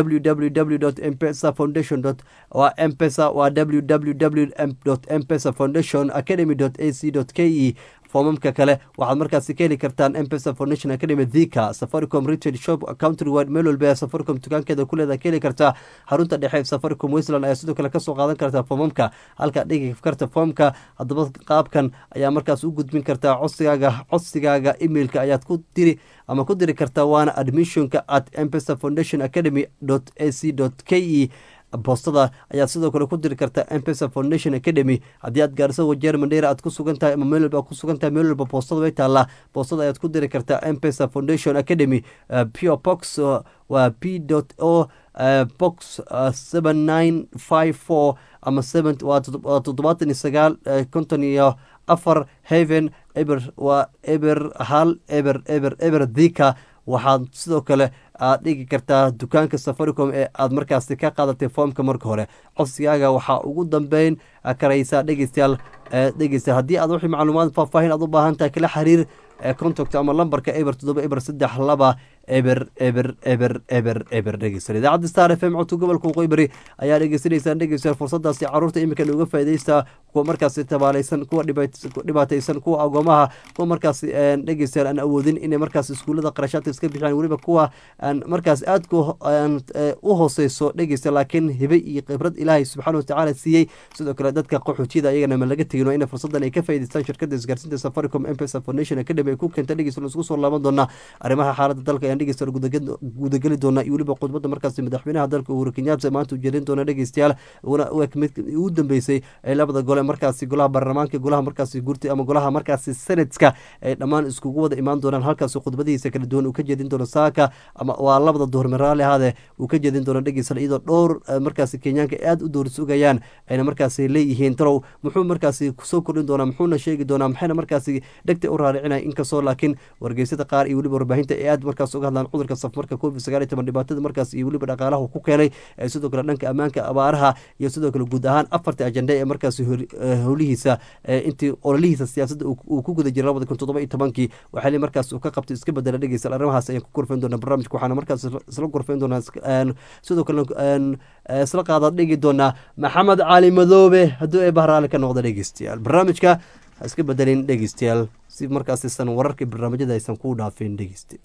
www mpesa foundation mpesa waa www mpesa foundation academy ac k e foomamka kale waxaad markaasi ka heli kartaan mpesa foundation academy thika safaricom retail shop country wide meel walba ee safaricom dukaankeeda kuleeda ka heli kartaa xarunta dhexe safaricom westland ayaa sidoo kale kasoo qaadan kartaa foomamka halkaa dhigi karta foomka haddaba qaabkan ayaa markaas u gudbin kartaa codsigaaga codsigaaga emailka ayaad ku diri ama ku diri kartaa waana admissionka at mpesa foundation academy ac k e boostada ayaad sidoo kale ku diri kartaa mpesa foundation academy haddii aad gaarso wajeer mandheera aad ku sugan tahay ama meel walba ku sugan tahay meel walba boostada way taallaa boostada ayaad ku diri kartaa mpesa foundation academy pure box waa p o box seven nine five four ama seven waa toddobaatan iyo sagaal konton iyo afar haven eber waa eber hal eber eber eber dhika waxaad sidoo kale aad dhigi kartaa dukaanka safaricom ee aad markaasi ka qaadatay foomka marka hore codsigaaga waxaa ugu dambeyn karaysaa dhegeystayaal dhegeysta haddii aad wixii macluumaad faahfaahin aad u baahan tahay kala xiriir contact ama lambarka eber toddoba eber saddex laba eber eber eber eber eber dhegeystayaal idaacadda star f m codka gobolka waqooyi bari ayaa dhegeysanaysaan dhegeystayaal fursadaasi caruurta iminkan uga faa'iidaysta kuwa markaasi tabaalaysan kuwa dhibaataysan kuwa agoomaha kuwa markaasi dhegeystayaal aan awoodin inay markaas iskuullada qarashaadka iska bixiyaan weliba kuwa aan markaas aadka u hooseyso dhegeysta laakiin hibe iyo khibrad ilaahay subxaana watacaala siiyey sidoo kale dadka qaxootiyada iyagana ma laga tegin in fursadan ay ka faa'idaystaan shirkada isgaarsiinta safaricom mpesa foundation academy ay ku keenta dhegeysta isku soo laaban doonaa arrimaha xaaladda dalka ayaan dhegeysta gudageli doonaa iyo weliba khudbadda markaasi madaxweynaha dalka uhuru kenyatta maanta u jeedin doona dhegeystayaal mid ugu dambeysay ee labada gole markaasi golaha baarlamaanka golaha markaasi gurti ama golaha markaasi senatka ay dhammaan iskugu wada imaan doonaan halkaasi khudbadihiisa kala duwan uu ka jeedin doono saaka ama waa labada duhur miraali ahaade uu ka jeedin doono dhegeystayaal iyadoo dhowr markaasi kenyaanka aada u door sugayaan ayna markaasi leeyihiin talow muxuu markaasi kusoo kordhin doonaa muxuuna sheegi doonaa maxayna markaasi dhegta u raaricinaya inkastoo laakiin wargeysyada qaar iyo weliba warbaahinta ee aad markaas uga hadlaan cudurka safmarka covid sagaal iyo toban dhibaatada markaas iyo weliba dhaqaalaha ku keenay sidoo kale dhanka ammaanka abaaraha iyo sidoo kale guud ahaan afarta ajenda ee markaasi howlihiisa intii ololihiisa siyaasadda uu ku guda jiray labada kun toddoba iyo tobankii waxaa markaas uu ka qabtay iska bedela dhegeysa arrimahaas ayaan ku gorfeyn doonaa barnaamijka waxaana markaas isla gorfeyn doonaa sidoo kale isla qaadaad dhigi doonaa maxamed cali madoobe hadduu ee bahraali ka noqda dhegeystayaal barnaamijka ha iska bedelin dhegeystayaal si markaasisan wararka barnaamijyada aysan kuu dhaafeen dhegeyste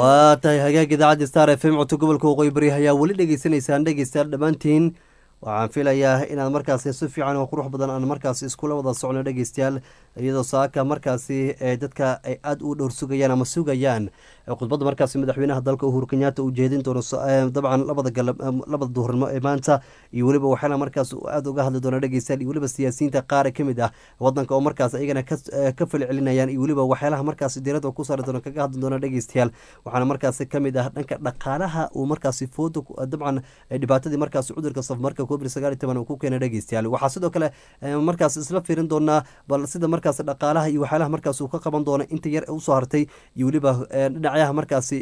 waa tahay hagaag idaacadda star f m codka gobolka waqooyi bari ayaa weli dhegeysanaysaan dhegeystayaal dhammaantiin waxaan filayaa inaad markaasi si fiican oo qurux badan aan markaasi iskula wada socno dhegeystayaal iyadoo saaka markaasi ee dadka ay aada u dhowr sugayaan ama sugayaan khudbadda markaasi madaxweynaha dalka uhuru kenyaata uu jeedin doono dabcan labada galab labada duhurnimo ee maanta iyo weliba waxaana markaas aada uga hadli doona dhegeystayaal iyo weliba siyaasiyiinta qaar ka mid ah wadanka oo markaas iyagana ka falcelinayaan iyo weliba waxyaalaha markaasi diirada ku saari doona kaga hadli doona dhegeystayaal waxaana markaasi kamid ah dhanka dhaqaalaha uu markaasi fooda dabcan dhibaatadii markaasi cudurka safmarka covid sagaal iyo toban uu ku keenay dhegeystayaal waxaa sidoo kale markaas isla fiirin doonaa bal sida markaas dhaqaalaha iyo waxyaalaha markaas uu ka qaban doono inta yar ee usoo hartay iyo weliba dhinacyaha markaasi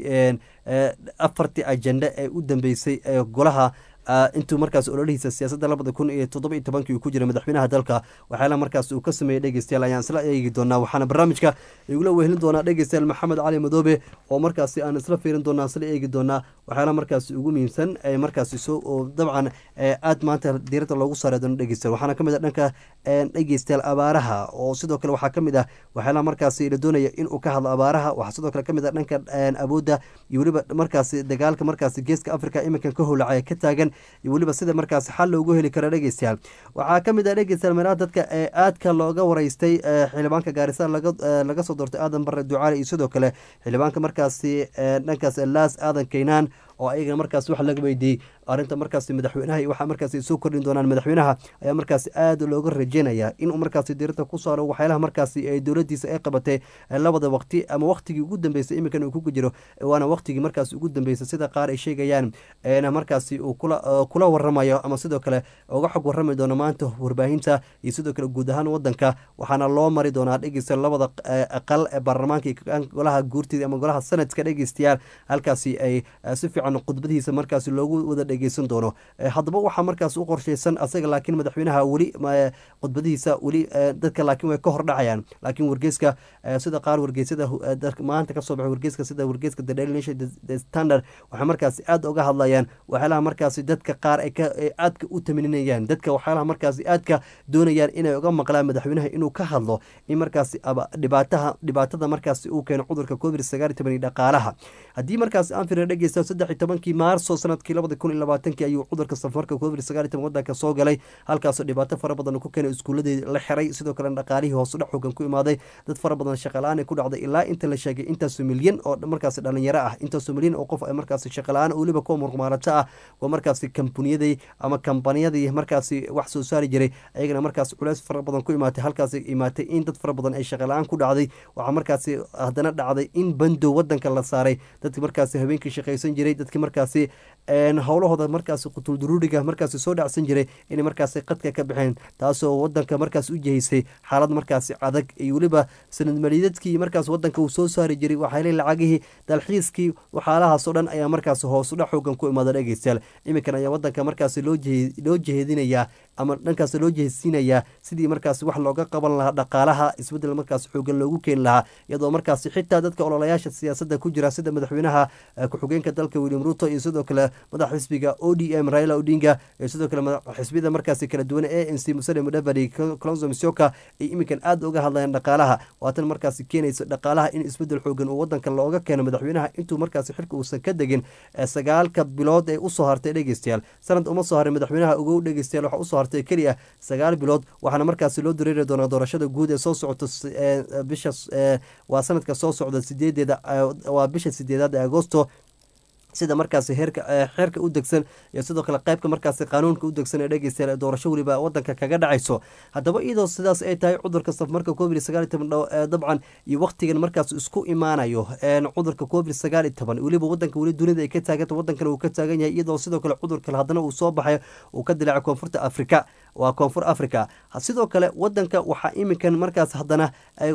afartii ajenda ee u dambeysay ee golaha intuu markaas ololihiisa siyaasadda labada kun iyo toddoba iyo tobankii uu ku jiray madaxweynaha dalka waxyaalaha markaas uu ka sameeyey dhegeystayaal ayaan isla eegi doonaa waxaana barnaamijka igula wehelin doonaa dhegeystayaal maxamed cali madoobe oo markaasi aan isla fiirin doonaa isla eegi doonaa waxyaalaha markaasi ugu muhiimsan ee markaasi soo oo dabcan aad maanta diiradda loogu saari doono dhegeystayaal waxaana kamid ah dhanka dhegeystayaal abaaraha oo sidoo kale waxaa kamid ah waxyaalaha markaasi la doonaya inuu ka hadlo abaaraha waxaa sidoo kale kamid ah dhanka awoodda iyo weliba markaasi dagaalka markaasi geeska africa iminkan ka howlacaya ka taagan iyo weliba sida markaasi xal loogu heli karo dhegeystayaal waxaa kamid ah dhegeystayaal meelaha dadka ee aadka looga wareystay xildhibaanka gaarisa laga soo doortay aadan bare ducaale iyo sidoo kale xildhibaanka markaasi dhankaas laas aadan keynaan oo ayagana markaas wax laga weydiiyey arrinta markaasi madaxweynaha iyo waxaa markaasi soo kordhin doonaan madaxweynaha ayaa markaasi aada looga rajeynaya inuu markaasi diirada ku saaro waxyaalaha markaasi ee dowladiisa ay qabatay labada waqti ama waqtigii ugu dambeysay iminkan uu ku jiro waana waqtigii markaasi ugu dambeysay sida qaar ay sheegayaan eena markaasi uu kula waramayo ama sidoo kale uga xog warami doono maanta warbaahinta iyo sidoo kale guud ahaan wadanka waxaana loo mari doonaa dhegeysta labada aqal ee baarlamaanka iyo golaha guurtida ama golaha sanadka dhegeystayaal halkaasi ay si fiican khudbadihiisa markaasi loogu wada dhegeysan doono haddaba waxaa markaas u qorsheysan asaga laakiin madaxweynaha weli khudbadihiisa weli dadka laakiin way ka hordhacayaan laakiin wargeyska sida qaar wargeysyada maanta kasoo baxay wargeyska sida wargeyska the daily nation the standard waxay markaasi aada uga hadlayaan waxyaalaha markaasi dadka qaar ay aadka u tamininayaan dadka waxyaalaha markaasi aadka doonayaan inay uga maqlaan madaxweynaha inuu ka hadlo in markaasi dhibaataha dhibaatada markaasi uu keeno cudurka covid sagaal iyo toban iyo dhaqaalaha haddii markaasi aan firin dhegeysta saddex iyo tobankii maarso sanadkii labada kun iyo labaatankii ayuu cudurka safarka covid sagaal iyo toban wadanka soo galay halkaasoo dhibaato fara badan ku keenay iskuuladii la xiray sidoo kale dhaqaalihii hoos udhac xoogan ku imaaday dad fara badan shaqala-aan ku dhacday ilaa inta la sheegay intaasoo milyan oo markaasi dhalinyaro ah intaasoo milyan oo qof ay markaasi shaqala-aan weliba kuwa murmaarato ah waa markaasi kambaniyadii ama kambaniyadii markaasi wax soo saari jiray ayagana markaasi culeys fara badan ku imaatay halkaasi imaatay in dad fara badan ay shaqala-aan ku dhacday waxaa markaasi haddana dhacday in bandow wadanka la saaray dadki markaasi habeenkii shaqaysan jiray dadki markaasi howlahooda markaasi qutulduruuriga markaasi soo dhacsan jiray inay markaasi qadka ka baxeen taasoo wadanka markaas u jihaysay xaalad markaasi adag iyo weliba sanad maliidadkii markaas wadanka uu soo saari jiray waxaale lacagihii dalxiiskii waxaalahaasoo dhan ayaa markaasi hoosudhac xoogan ku imaada dhegeystayaal iminkan ayaa wadanka markaasi loo jeheedinayaa ama dhankaas loo jeheysiinayaa sidii markaasi wax looga qaban lahaa dhaqaalaha isbedel markaas xoogan loogu keeni lahaa iyadoo markaasi xitaa dadka ololayaasha siyaasadda ku jira sida madaxweynaha ku-xigeenka dalka william ruto iyo sidoo kale madax xisbiga o d m raila odinga iyo sidoo kale xisbiyada markaasi kala duwan a n c musale mudavadi clonzo misoka ay iminkan aada uga hadlayaan dhaqaalaha waatan markaasi keenaysa dhaqaalaha in isbedel xoogan uu wadanka looga keeno madaxweynaha intuu markaasi xilka uusan ka degin sagaalka bilood ee usoo hartay dhegeystayaal sanad uma soo haray madaxweynaha ugu dhegeystayaal waxaa usoo hartay keliya sagaal bilood waxaana markaasi loo dareeri doonaa doorashada guud ee soo socoto bisha waa sanadka soo socda sideedeeda waa bisha sideedaad ee agosto sida markaasi heerka xeerka u degsan iyo sidoo kale qaybka markaasi qaanuunka u degsan ee dhegeystayaal doorasho weliba wadanka kaga dhacayso haddaba iyadoo sidaas ay tahay cudurka safmarka covid sagaal iyo toban dabcan iyo waqtigan markaas isku imaanayo cudurka covid sagaal iyo toban weliba wadanka weli dunida ay ka taaganta wadankana uu ka taagan yahay iyadoo sidoo kale cudurka haddana uu soo baxay uu ka dilaacay koonfurta afrika waa koonfur africa sidoo kale wadanka waxaa iminkan markaas haddana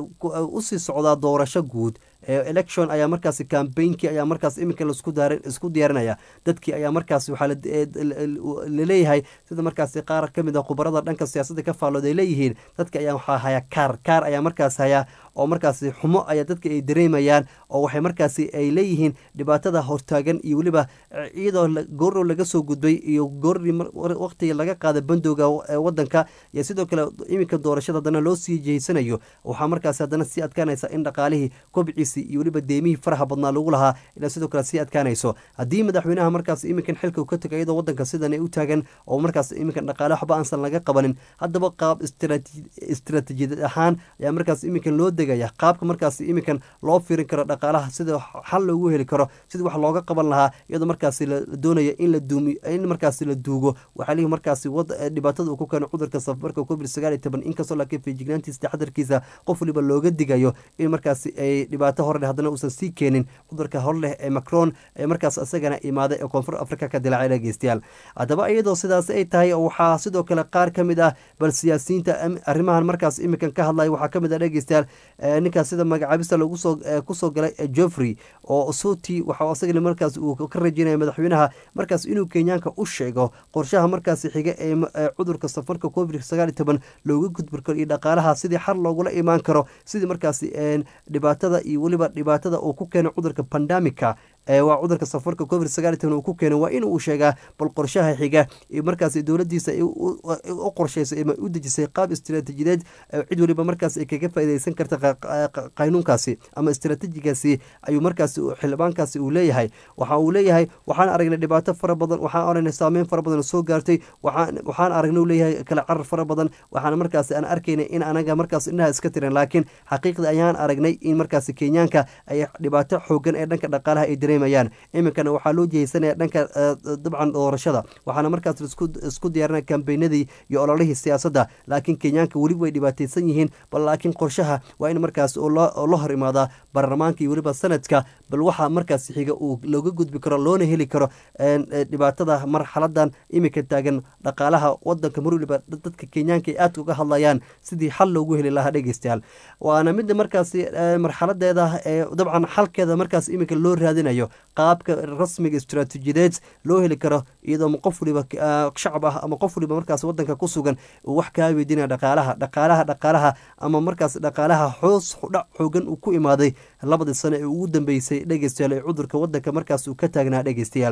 usii socdaa doorasho guud election ayaa markaasi cambainkii ayaa markaas iminka laisku diyaarinaya dadkii ayaa markaas waxaa laleeyahay sida markaasi qaar kamid a khubarada dhanka siyaasadda ka faallooda ay leeyihiin dadka ayaa waxaa haya kaar kaar ayaa markaas haya oo markaasi xumo ayaa dadka ay dareemayaan oo waxay markaasi ay leeyihiin dhibaatada hortaagan iyo weliba iyadoo goorrow laga soo gudbay iyo goorrii waqtiga laga qaada bandowga wadanka iyo sidoo kale iminka doorashada haddana loo sii jeysanayo waxaa markaasi haddana sii adkaanaysa in dhaqaalihii kobciisii iyo weliba deemihii faraha badnaa lagu lahaa ina sidoo kale sii adkaanayso haddii madaxweynaha markaas iminkan xilka ka tago iyadoo wadanka sidan ay u taagan oo markaas iminkan dhaqaale waxba aansan laga qabanin haddaba qaab istiraatiijiyad ahaan ayaa markaas iminkan loo degaya qaabka markaas iminkan loo firin karo dhaqaalaha sida xal loogu heli karo sidii wax looga qaban lahaa iyadoo markaasi la doonaya in la duumi in markaasi la duugo waxaa lihi markaasi dhibaatada uu ku keeno cudurka safarka covid sagaal iyo toban inkastoo laakiin feejignaantiisa taxadarkiisa qof waliba looga digayo in markaasi ay dhibaato hore haddana uusan sii keenin cudurka hor leh ee macron ee markaas isagana imaaday ee koonfur africa ka dilaacay dhegeystayaal haddaba iyadoo sidaas ay tahay waxaa sidoo kale qaar ka mid ah bal siyaasiyiinta arrimahan markaas iminkan ka hadlaya waxaa ka mid ah dhegeystayaal ninkaas sida magacaabista lagu soo kusoo galay joffrey oo suti waxa isagana markaas uu ka rajeynaya madaxweynaha markaas inuu kenyaanka u sheego qorshaha markaasi xiga ee cudurka safarka covid sagaal iyo toban looga gudbi karo iyo dhaqaalaha sidii xal loogula imaan karo sidii markaasi dhibaatada iyo weliba dhibaatada uu ku keeno cudurka pandamika waa cudurka safarka covid sagaal iyo toban uu ku keeno waa in uu sheegaa bal qorshaha xiga markaas dowladiisa u qorsheysay ama u dejisay qaab istiraatiijideed cid waliba markaas ay kaga faaideysan karta qaynuunkaasi ama istiraatiijigaasi ayuu markaas xildhibaankaasi uu leeyahay waxa uu leeyahay waxaan aragnay dhibaato fara badan waxaan aragnay saameyn fara badan soo gaartay waxaan aragnay leeyahay kala carar fara badan waxaan markaas aan arkaynay in anaga markaas indhaha iska tiran laakiin xaqiiqda ayaan aragnay in markaas kenyaanka ay dhibaato xoogan ee dhanka dhaqaalaha ay dareemayaan iminkana waxaa loo jeheysanaya dhanka dabcan doorashada waxaana markaas isku diyaarinaya kambeynadii iyo ololihii siyaasadda laakiin kenyaanka weli way dhibaateysan yihiin bal laakiin qorshaha waa in markaas la hor imaadaa baarlamaanka iyo weliba sanadka bal waxaa markaas xiga uu looga gudbi karo loona heli karo dhibaatada marxaladan iminka taagan dhaqaalaha wadanka mar waliba dadka kenyaanka ay aadka uga hadlayaan sidii xal loogu heli lahaa dhegeystayaal waana midda markaasi marxaladeeda ee dabcan xalkeeda markaas iminka loo raadinayo qaabka rasmiga istiraatiijiyadeed loo heli karo iyadoo qof waliba shacab ah ama qof waliba markaas wadanka ku sugan uu wax kaa weydiinaya dhaqaalaha dhaqaalaha dhaqaalaha ama markaas dhaqaalaha xoos dhac xoogan uu ku imaaday labadii sano ee ugu dambeysay dhegeystayaal ee cudurka wadanka markaas uu ka taagnaa dhegeystayaal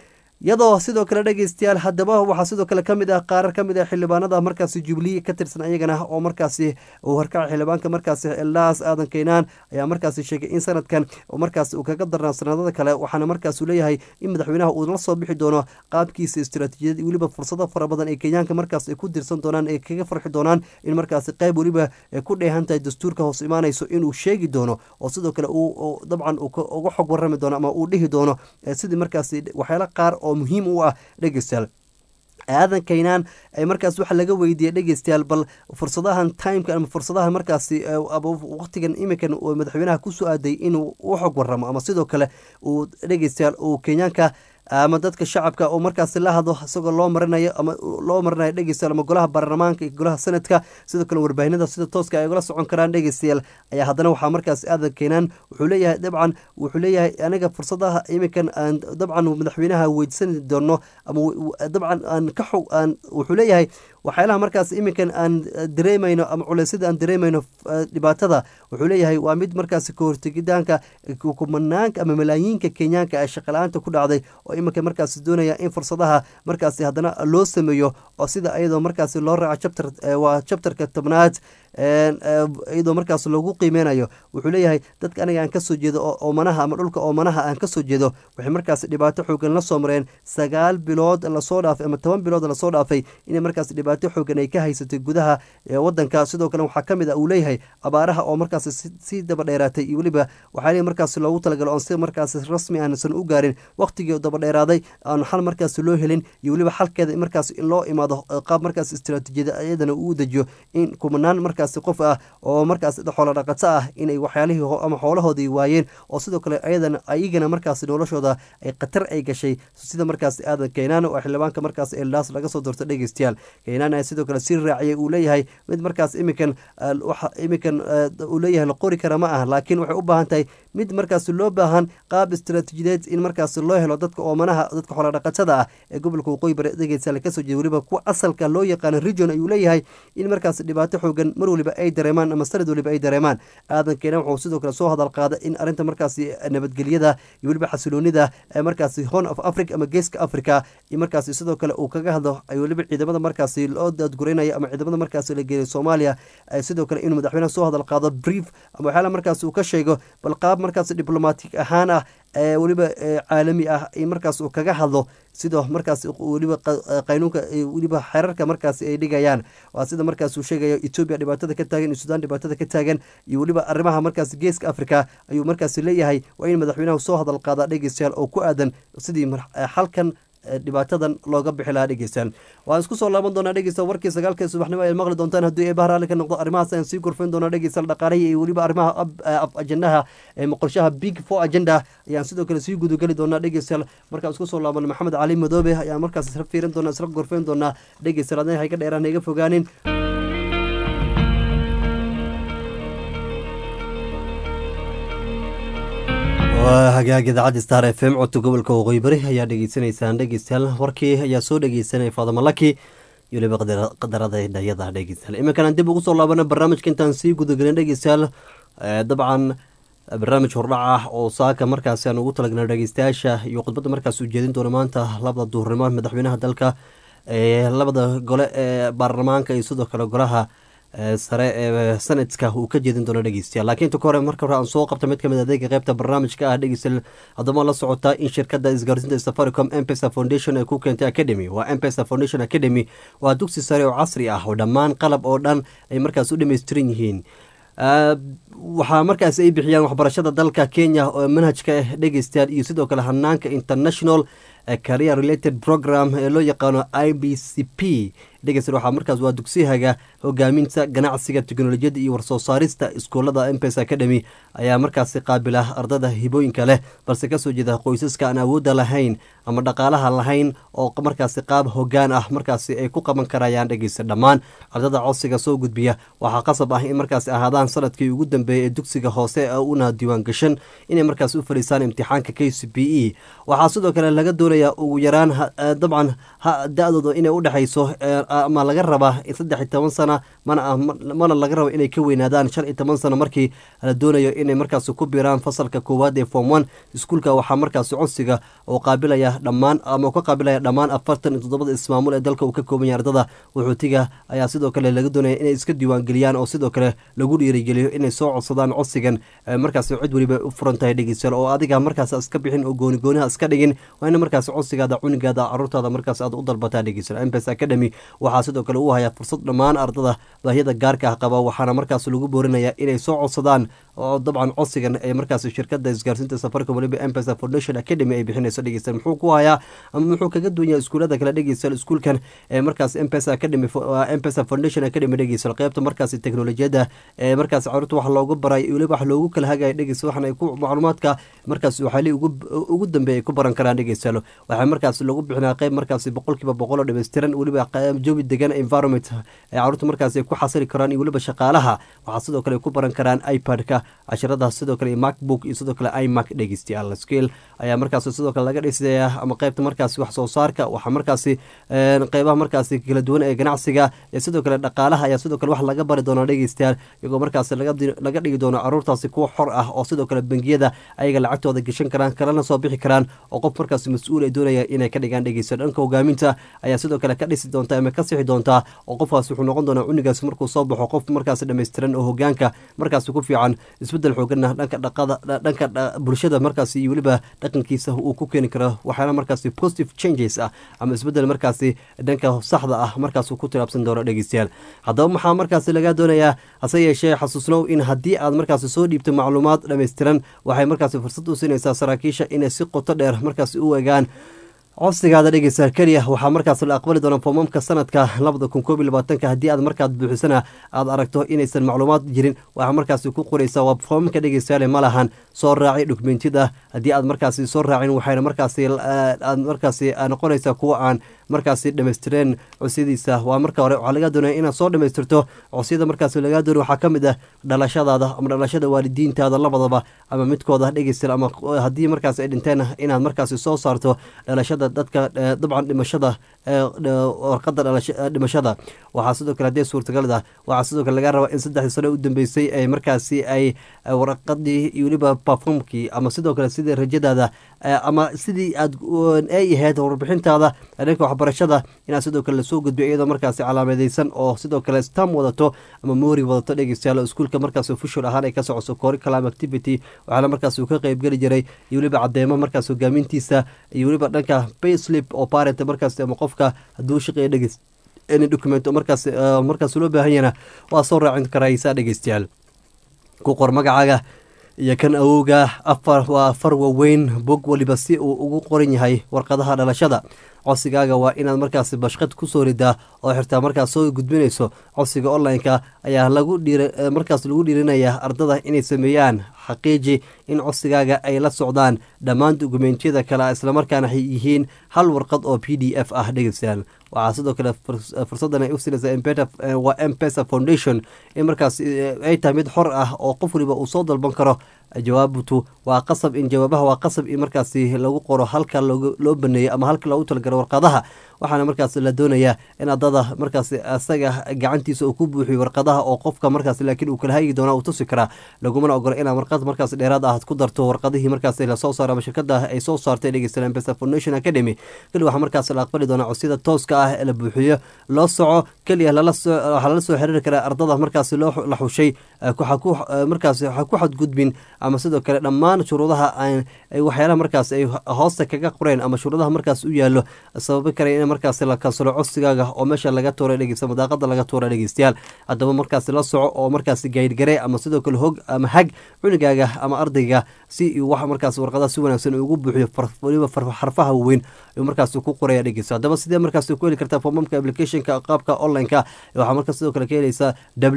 iyadoo sidoo kale dhegeystayaal haddaba waxaa sidoo kale kamid ah qaarar kamid ah xildhibaanada markaasi jubilee ka tirsan ayagana oo markaasi uu horkaca xildhibaanka markaasi eldaas aadan keynaan ayaa markaasi sheegay in sanadkan markaas uu kaga darnaa sanadada kale waxaana markaas uu leeyahay in madaxweynaha uu la soo bixi doono qaabkiisa istiraatiijiyad weliba fursado fara badan ee kenyaanka markaas ay ku dirsan doonaan ee kaga farxi doonaan in markaasi qayb weliba ay ku dheehan tahay dastuurka hoos imaanayso inuu sheegi doono oo sidoo kale uu dabcan uga xog warami doono ama uu dhihi doono sidii markaasi waxyaala qaar oo muhiim u ah dhegeystayaal aadan kaynaan markaas waxaa laga weydiiyey dhegeystayaal bal fursadahan timeka ama fursadaha markaasi waqtigan iminkan madaxweynaha kusoo aaday inuu u xog waramo ama sidoo kale uu dhegeystayaal uu kenyaanka ama dadka shacabka oo markaasi la hadlo isagoo loo marinayo ama loo marinayo dhegeystayaal ama golaha baarlamaanka iyo golaha sanadka sidoo kale warbaahinada sida tooska ay ugala socon karaan dhegeystayaal ayaa haddana waxaa markaas aadan keenaan wuxuu leeyahay dabcan wuxuu leeyahay aniga fursadaha iminkan aan dabcan madaxweynaha weydiisani doono ama dabcan aan ka xog aan wuxuu leeyahay waxyaalaha markaas iminkan aan dareemayno ama culeysyada aan dareemayno dhibaatada wuxuu leeyahay waa mid markaasi kahortegidaanka kumanaanka ama malaayiinka kenyaanka ee shaqala-aanta ku dhacday oo iminka markaasi doonaya in fursadaha markaasi haddana loo sameeyo oo sida iyadoo markaasi loo raaco chapter waa chapterka tobnaad iyadoo markaas loogu qiimeynayo wuxuu leeyahay dadka aniga aan kasoo jeedo oo oomanaha ama dhulka oomanaha aan kasoo jeedo waxay markaas dhibaato xoogan la soo mareen sagaal bilood lasoo dhaafay ama toban bilood lasoo dhaafay inay markaas dhibaato xoogan ay ka haysatay gudaha wadanka sidoo kale waxaa kamid a uu leeyahay abaaraha oo markaas sii daba dheeraatay iyo weliba waxaa leeyahy markaas loogu talagalo oon si markaas rasmi aansan u gaarin waqtigii daba dheeraaday aan xal markaas loo helin iyo weliba xalkeeda markaas in loo imaado qaab markaas istiraatiijiyada iyadana uu dejiyo in kumanaan markaas qof ah oo markaas xoolo dhaqato ah inay waxyaalihii ama xoolahoodii waayeen oo sidoo kale ayadana ayagana markaas noloshooda ay khatar ay gashay sida markaas aadan keynaan oo xildhibaanka markaas eldaas laga soo doorto dhegeystayaal keynaan ayaa sidoo kale sii raaciyay uu leeyahay mid markaas iminkan iminkan uu leeyahay la qori kara ma ah laakiin waxay u baahan tahay mid markaasi loo baahan qaab istaraatiijideed in markaasi loo helo dadka oomanaha dadka xoolodhaqatada ah ee gobolka waqooyi bari dhegeystayaal kasoo jeeda weliba kuwa asalka loo yaqaano region ayuu leeyahay in markaasi dhibaato xoogan mar waliba ay dareemaan ama sanad waliba ay dareemaan aadan keena wuxuu sidoo kale soo hadal qaada in arrinta markaasi nabadgelyada iyo weliba xasiloonida ee markaasi horn of africa ama geeska africa iyo markaasi sidoo kale uu kaga hadlo ay weliba ciidamada markaasi loo daadgureynayo ama ciidamada markaasi la geeyo soomaaliya sidoo kale inuu madaxweynaha soo hadal qaado brief ama waxyaala markaasi uu ka sheego bal qaab markaasi diblomatic ahaan ah ee weliba caalami ah in markaas uu kaga hadlo sidoo markaas weliba qaynuunka weliba xerarka markaasi ay dhigayaan waa sida markaas uu sheegayo etoobiya dhibaatada ka taagan iyo sudan dhibaatada ka taagan iyo weliba arrimaha markaasi geeska africa ayuu markaasi leeyahay waa in madaxweynaha soo hadal qaadaa dhegeystayaal oo ku aadan sidii xalkan dhibaatadan looga bixi lahaa dhegeystaan waan isku soo laaban doonaa dhegeysta warkii sagaalka subaxnimo ay maqli doontaan haddii eebaha raalli ka noqdo arrimahaas ayaan sii gorfayn doonaa dhegeystayaal dhaqaalihii iyo weliba arrimaha af ajendaha qorshaha big four agenda ayaan sidoo kale sii gudageli doonaa dhegeystayaal markaan isku soo laaban maxamed cali madoobe ayaan markaas isla fiirin doonaa isla gorfayn doonaa dhegeystayaal adna hayga dheeraan hayga fogaanin hagaag idaacadda star f m codka gobolka waqooyi bari ayaa dhegeysanaysaan dhegeystayaal warkii ayaa soo dhegeysanaya faadama laki iyo weliba qadarada dhayada dhegeystayaal iminkan dib ugu soo laabana barnaamijka intaan sii gudagelin dhegeystayaal dabcan barnaamij hordhac ah oo saaka markaasi aan ugu talagalna dhegeystayaasha iyo khudbadda markaas ujeedin doona maanta labada duhurnimo madaxweynaha dalka labada gole ee baarlamaanka iyo sidoo kale golaha sare ee sanadka uu ka jeedin doono dhegeystayaal laakiin inta ka hore marka hore aan soo qabta mid kamid adeega qeybta barnaamijka ah dhegeystayaal haddama la socotaa in shirkadda isgaarsiinta safaricom empesa foundation ay ku keentay academy waa empesa foundation academy waa dugsi sare oo casri ah oo dhammaan qalab oo dhan ay markaas u dhammaystiran yihiin waxaa markaas ay bixiyaan waxbarashada dalka kenya oo manhajka dhegeystayaal iyo sidoo kale hanaanka international career related program ee loo yaqaano i b c p dhegeystayaal waxaa markaas waa dugsiyahaga hogaaminta ganacsiga teknolojiyadda iyo warsoo saarista iskuullada mpes academy ayaa markaasi qaabila ardada hibooyinka leh balse kasoo jeeda qoysaska aan awoodda lahayn ama dhaqaalaha lahayn oo markaasi qaab hogaan ah markaasi ay ku qaban karayaan dhegeysta dhammaan ardada codsiga soo gudbiya waxaa qasab ah in markaasi ahaadaan sanadkii ugu dambeeyay ee dugsiga hoose una diiwaan gashan inay markaasi u fadhiisaan imtixaanka k c b e waxaa sidoo kale laga doonayaa ugu yaraan dabcan da-dooda inay udhexayso ama laga rabaa saddex iyo toban sana mana mana laga rabo inay ka weynaadaan shan iyo toban sano markii la doonayo inay markaasi ku biiraan fasalka koowaad ee form one iskuulka waxaa markaasi codsiga oo qaabilaya dhammaan ama ka qaabilaya dhammaan afartan iyo toddobada ismaamul ee dalka uu ka kooban yahay ardada wuxuutiga ayaa sidoo kale laga doonaya inay iska diiwaangeliyaan oo sidoo kale lagu dhiirigeliyo inay soo codsadaan codsigan markaasi cid weliba u furan tahay dhegeystayaal oo adiga markaas iska bixin oo gooni gooniha iska dhigin waa ina markaasi codsigaada cunigaada caruurtaada markaas aad u dalbataa dhegeystayaal mpes academy waxaa sidoo kale u hayaa fursad dhammaan ardada baahiyada gaarka ah qaba waxaana markaas lagu boorinayaa inay soo codsadaan oo dabcan codsigan ee markaas shirkada isgaarsiinta safaricom waliba empesa foundation academy ay bixinayso dhegeystayaal muxuu ku hayaa ama muxuu kaga duwan yahay iskuulada kale dhegeystayaal iskuulkan ee markaas empesa academy empesa foundation academy dhegeystayaal qeybta markaas teknolojiyadda ee markaas caruurta wax loogu baray weliba wax loogu kala hagaya dhegeystayaal waxana ku macluumaadka markaas waxaali ugu dambeeya ay ku baran karaan dhegeystayaal waxaa markaas lagu bixinaa qeyb markaas boqolkiiba boqol oo dhameystiran weliba jawi degan environment ee caruurta markaas ay ku xasili karaan iyo weliba shaqaalaha waxaa sidoo kale ay ku baran karaan ipad-ka casharadaas sidoo kale macbook iyo sidoo kale imac dhegeystayaal skill ayaa markaas sidoo kale laga dhisaya ama qeybta markaasi wax soo saarka waxaa markaasi qeybaha markaasi kala duwan ee ganacsiga ee sidoo kale dhaqaalaha ayaa sidoo kale wax laga bari doona dhegeystayaal iyagoo markaasi laga dhigi doono caruurtaasi kuwa xor ah oo sidoo kale bangiyada ayaga lacagtooda geshan karaan kalena soo bixi karaan oo qof markaasi mas-uul ay doonaya inay ka dhigaan dhegeystayaal dhanka hogaaminta ayaa sidoo kale ka dhisi doonta ama ka sixi doontaa oo qofkaas wuxuu noqon doonaa cunigaas markuu soo baxo qof markaas dhammaystiran oo hogaanka markaas ku fiican isbedel xooganna dhanka dhaqada dhanka bulshada markaas iyo weliba dhaqankiisa uu ku keeni karo waxyaala markaasi positive changes ah ama isbedel markaasi dhanka saxda ah markaas ku tilaabsan doono dhegeystayaal haddaba maxaa markaasi laga doonayaa hase yeeshee xasuusnow in haddii aad markaasi soo dhiibto macluumaad dhammaystiran waxay markaasi fursad u siinaysaa saraakiisha inay si qoto dheer markaasi u egaan codsigaada dhegeysa keliya waxaa markaas la aqbali doona foomamka sanadka labada kun koob iyo labaatanka haddii aad markaad buuxisana aad aragto inaysan macluumaad jirin waxaa markaasi ku qoraysa waa foomamka dhegeystayaale ma lahan soo raaci dokumentiyada haddii aad markaasi soo raacin waxayna markaasi aad markaasi noqonaysaa kuwa aan markaasi dhamaystireen cosyadiisa waa marka hore waxaa laga doonaya inaad soo dhamaystirto cosyada markaasi lagaa doonay waxaa ka mid ah dhalashadaada ama dhalashada waalidiintaada labadaba ama midkooda dhegeysta ama haddii markaasi ay dhinteen inaad markaasi soo saarto dhalashada dadka dabcan dhimashada warqada dhimashada waxaa sidoo kale haddii suurtagalda waxaa sidoo kale laga rabaa in saddexdii sano u dambeysay ay markaasi ay warqadii iyo weliba performkii ama sidoo kale sidii rajadaada ama sidii aad ay ahayd warbixintaada dhanka waxbarashada inaad sidoo kale lasoo gudbiyo iyadoo markaasi calaamadeysan oo sidoo kale stam wadato ama mori wadato dhegeystayaal iskuulka markaas official ahaan ay ka socoso curriculum activity waxaana markaas uu ka qeybgeli jiray iyo weliba cadeemo markaas hogaamintiisa iyo weliba dhanka payslip oo parent markaas ama qofka hadduu shaqeeya dhegeys any document markaas markaas loo baahan yana waa soo raacin karaysaa dhegeystayaal ku qor magacaaga iyo kan awowga afar waa afar waaweyn bog waliba si uu ugu qoran yahay warqadaha dhalashada codsigaaga waa inaad markaasi bashqad kusoo ridaa oo xirtaa markaas soo gudbinayso codsiga online-ka ayaa lagu dhiir markaas lagu dhiirinayaa ardada inay sameeyaan xaqiiji in codsigaaga ay la socdaan dhammaan dokumentiyada kale islamarkaana ay yihiin hal warqad oo p d f ah dhegeystayaal waxaa sidoo kale fursadan ay u sinaysaa waa mpesa foundation in markaas ay tahay mid xor ah oo qof waliba uu soo dalban karo jawaabtu waa qasab in jawaabaha waa qasab in markaasi lagu qoro halka loo baneeyo ama halka loogu talagaro warqadaha waxaana markaas la doonayaa in ardada markaas asaga gacantiisa uu ku buuxiyo warqadaha oo qofka markaas laakiin uu kala hagi doona uu tusi karaa lagumana ogolo inaad warqad markaas dheeraad ah ku darto warqadihii markaas lasoo saaro ama shirkada ay soo saartay dhegeystayaal mpesa foundation academy keli waxaa markaas la aqbali doonaa codsiyada tooska ah ee la buuxiyo loo soco keliya waxaa lala soo xiriiri karaa ardada markaas la xushay markaas waxa ku xadgudbin ama sidoo kale dhammaan shuruudaha waxyaalaha markaas ay hoosta kaga qoreen ama shuruudaha markaas u yaalo sababi kara in markaas la kansalo codsigaaga oo meesha laga tuura dhegeysta madaaqada laga tuura dhegeystayaal haddaba markaas la soco oo markaas gaydhgare ama sidoo kale hog ama hag cunigaaga ama ardayga si wax markaas warqadaha si wanaagsan ugu buuxiyo waliba xarfaha weyn ayuu markaas ku qoraya dhegeysta haddaba sidee markaas ku heli kartaa foomamka applicationka qaabka online-ka waxaa markaas sidoo kale ka helaysaa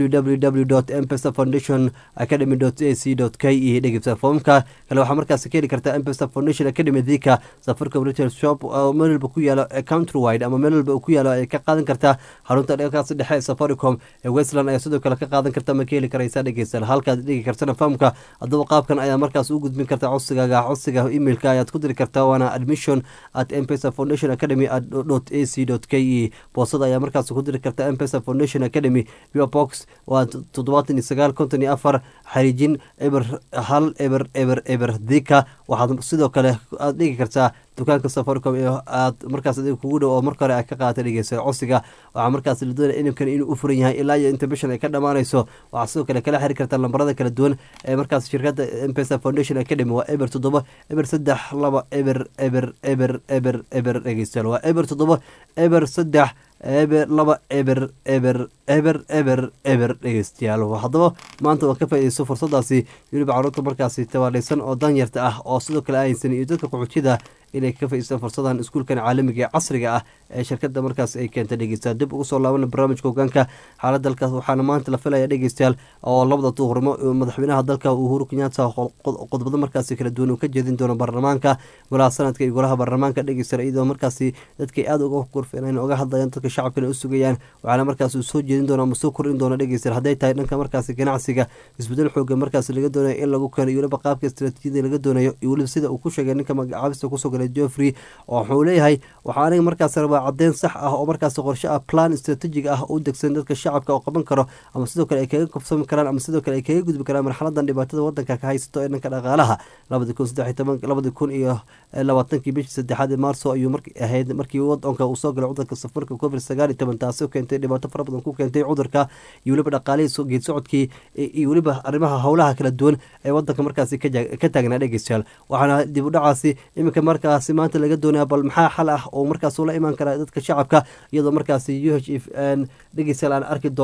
www mpesa foundation academy a c k e dhegeysta foomamka kale waxaa markaas ka heli kartaa mpesa foundation academy dika safaricom retail shop meel walba ku yaalo country wide ama meel walba ku yaalo ay ka qaadan kartaa xarunta dheerkaas dhexe ee safaricom ee westland ayaa sidoo kale ka qaadan karta ma ka heli karaysaa dhegeystayaal halkaad dhigi kartana fahamka haddaba qaabkan ayaa markaas u gudbin kartaa codsigaaga codsiga emailka ayaad ku diri kartaa waana admission at mpesa foundation academy dot a c dot k e boosada ayaa markaas ku diri kartaa mpesa foundation academy pure box waa toddobaatan iyo sagaal konton iyo afar xariijin eber hal eber eber eber dika waxaad sidoo kale aad dhigi kartaa dukaanka safaricom ee aad markaas adiga kugu dhow oo marka hore aad ka qaata dhegeysa codsiga waxaa markaas la doonaya inimkan inuu u furan yahay ilaa iyo inta bishan ay ka dhammaanayso waxaa sidoo kale kala xiri kartaa lambarada kala duwan ee markaas shirkadda mpesa foundation academy waa eber toddoba eber saddex laba eber eber eber eber eber dhegeystayaal waa eber toddoba eber saddex eber laba eber eber eber eber eber dhegeystayaal haddaba maanta waa ka faa-ideyso fursadaasi weliba caruurta markaasi tabaadhaysan oo danyarta ah oo sidoo kale aysan iyo dadka qaxoojida inay ka faiistaan fursadan iskuulkan caalamiga ee casriga ah ee shirkada markaas ay keenta dhegeystayaal dib ugu soo laabana barnaamijka hogaanka xaalad dalkaas waxaana maanta la filaya dhegeystayaal oo labada duhurnimo madaxweynaha dalka uhuru kenyatta qodbado markaasi kala duwan uu ka jeedin doono baarlamaanka golaha sanadka iyo golaha baarlamaanka dhegeystayaal iyadoo markaasi dadkay aada uga gorfeeneen oga hadlayaan dadka shacabkana u sugayaan waxaana markaas uu soo jeedin doono ama soo kordhin doono dhegeystayaal hadday tahay dhanka markaasi ganacsiga isbedel xooga markaasi laga doonayo in lagu keeno iyo weliba qaabka istaraatiijiyada laga doonayo iyo weliba sida uu ku sheegay ninka magacaabista kusoo galay joffrey oo wuxuu leeyahay waxaa aniga markaas rabaa caddeyn sax ah oo markaas qorshe ah plan istraatiijig ah u degsan dadka shacabka oo qaban karo ama sidoo kale ay kaga kobsami karaan ama sidoo kale ay kaga gudbi karaan marxaladan dhibaatada wadanka ka haysato ee dhanka dhaqaalaha labadi kun saddex toban labadi kun iyo labaatankii bishii saddexaad ee maarso ayuu mar ahayd markii wadanka uu soo galay cudurka safarka covid sagaal iyo toban taasi keentay dhibaato fara badan ku keentay cudurka iyo weliba dhaqaalihii geed socodkii iyo weliba arrimaha howlaha kala duwan ee wadanka markaasi ka taagnaa dhegeystayaal waxaana dib u dhacaasi iminka markaasi maanta laga doonaya bal maxaa xal ah oo markaas ula imaan kara dadka shacabka iyadoo markaasi u h f dhegeystayaal aan arki doono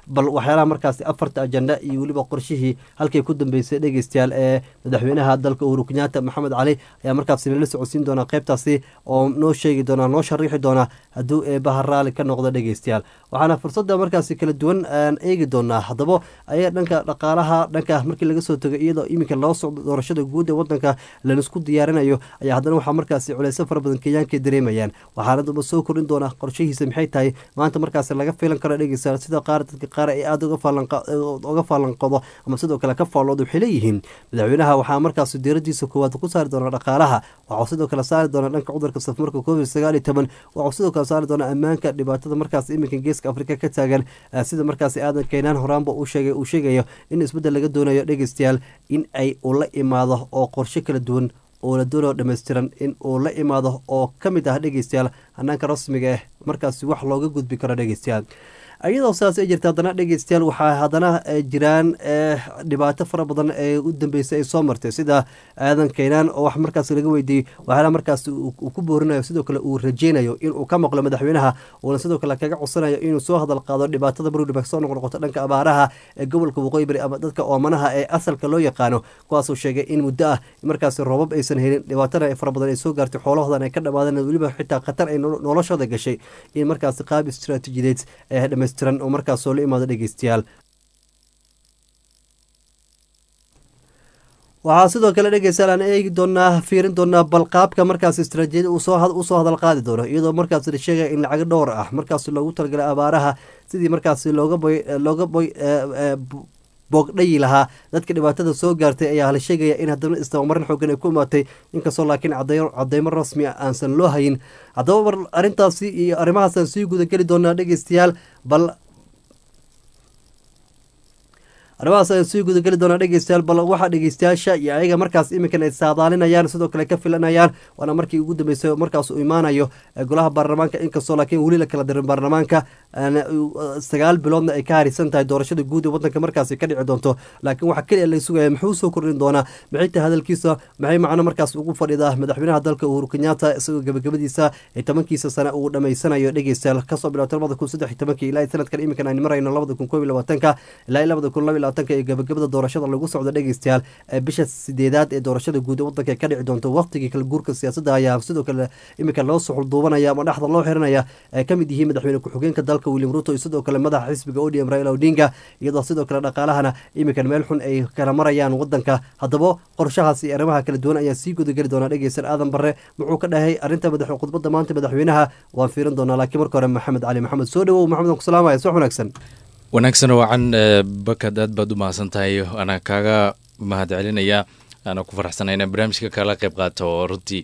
bal waxyaalaha markaasi afarta ajenda iyo weliba qorshihii halkay ku dambeysay dhegeystayaal ee madaxweynaha dalka uhuru kenyaata maxamed cali ayaa markaasi nala socodsiin doonaa qeybtaasi oo noo sheegi doonaa noo shariixi doonaa hadduu eebaha raali ka noqdo dhegeystayaal waxaana fursadda markaasi kala duwan aan eegi doonaa haddaba ayaa dhanka dhaqaalaha dhanka markii laga soo tego iyadoo iminka loo socdo doorashada guud ee wadanka lanisku diyaarinayo ayaa haddana waxaa markaasi culeysyo fara badan kenyaanka dareemayaan waxaana daba soo kordhin doonaa qorshihiisa maxay tahay maanta markaasi laga filan karo dhegeystayaal sida qaar dadka qaar ay aada uga faalanqodo ama sidoo kale ka faallooda waxay leeyihiin madaxweynaha waxaa markaasi diiradiisa koowaad ku saari doona dhaqaalaha waxuu sidoo kale saari doona dhanka cudurka safmarka covid sagaal iyo toban waxuu sidoo kale saari doona ammaanka dhibaatada markaas iminka geeska afrika ka taagan sida markaasi aadan keenaan horaanba uu sheegay uu sheegayo in isbeddel laga doonayo dhegeystayaal in ay uu la imaado oo qorshe kala duwan oo la doonayo dhammaystiran in uu la imaado oo ka mid ah dhegeystayaal hanaanka rasmiga ah markaasi wax looga gudbi karo dhegeystayaal iyadoo sidaas ay jirta haddana dhegeystayaal waxaa haddana jiraan dhibaato fara badan ee u dambeysay ay soo martay sida aadan keynaan oo wax markaas laga weydiiyey waxyaala markaas uu ku boorinayo sidoo kale uu rajeynayo inuu ka maqlo madaxweynaha uuna sidoo kale kaga codsanayo inuu soo hadal qaado dhibaatada marwaliba soo noqnoqoto dhanka abaaraha ee gobolka waqooyi bari ama dadka oomanaha ee asalka loo yaqaano kuwaasuu sheegay in muddo ah markaas roobab aysan helin dhibaatana fara badan ay soo gaartay xoolahoodan ay ka dhamaadeen weliba xitaa khatar ay noloshooda gashay in markaas qaab istaraatiijideed ee dhammaystiran oo markaas soo la imaado dhegeystayaal waxaa sidoo kale dhegeystayaal aan eegi doonaa fiirin doonaa balqaabka markaas istaraatiijiyada usoo hadal qaadi doono iyadoo markaas la sheegaya in lacago dhowr ah markaas loogu talagalay abaaraha sidii markaas looga boy looga boy boogdhayi lahaa dadka dhibaatada soo gaartay ayaa la sheegaya in haddana istabamarin xoogan ay ku imaatay inkastoo laakiin cadeymo rasmi a aansan loo hayin haddaba mar arrintaasi iyo arrimahaasaan sii gudageli doonaa dhegeystayaal bal arrimahaas ayaan sii gudageli doonaa dhegeystayaal bal waxaa dhegeystayaasha iyo ayaga markaas iminkan ay saadaalinayaan sidoo kale ka filanayaan waana markii ugu dambeysay markaas uu imaanayo golaha baarlamaanka inkastoo laakiin weli la kala dirin baarlamaanka sagaal biloodna ay ka harisan tahay doorashada guud ee wadanka markaasi ka dhici doonto laakiin waxaa keliya la sugaya muxuu soo kordhin doonaa maxay tahay hadalkiisa maxay macno markaas ugu fadhidaa madaxweynaha dalka uhuru kenyaata isagoo gabagabadiisa ee tobankiisa sane uu dhamaysanayo dhegeystayaal kasoo bilowta labada kun saddex iyo tobankii ilaa sanadkan iminkan aynu marayno labada kun koob iyo labaatanka ilaa labada kun laba labaatanka ee gabagabada doorashada lagu socdo dhegeystayaal bisha sideedaad ee doorashada guud ee wadanka ka dhici doonto waqtigii kala guurka siyaasadda ayaa sidoo kale iminka loo suxulduubanaya ama dhexda loo xiranaya ay ka mid yihiin madaxweyne ku-xigeenka dalka william ruto iyo sidoo kale madaxa xisbiga odm raila odinga iyadoo sidoo kale dhaqaalahana iminkan meel xun ay kala marayaan wadanka haddaba qorshahaas iyo arrimaha kala duwan ayaa sii gudageli doonaa dhegeysan aadan barre muxuu ka dhahay arrinta madax khudbadda maanta madaxweynaha waan fiirin doonaa laakiin marka hore maxamed cali maxamed soo dhawow maxamed aan ku salaamaya subax wanaagsan wanaagsan wacan bakad aad baad u mahadsan tahay anaa kaaga mahad celinaya aana ku faraxsanay inaan barnaamijka kala qayb qaato runtii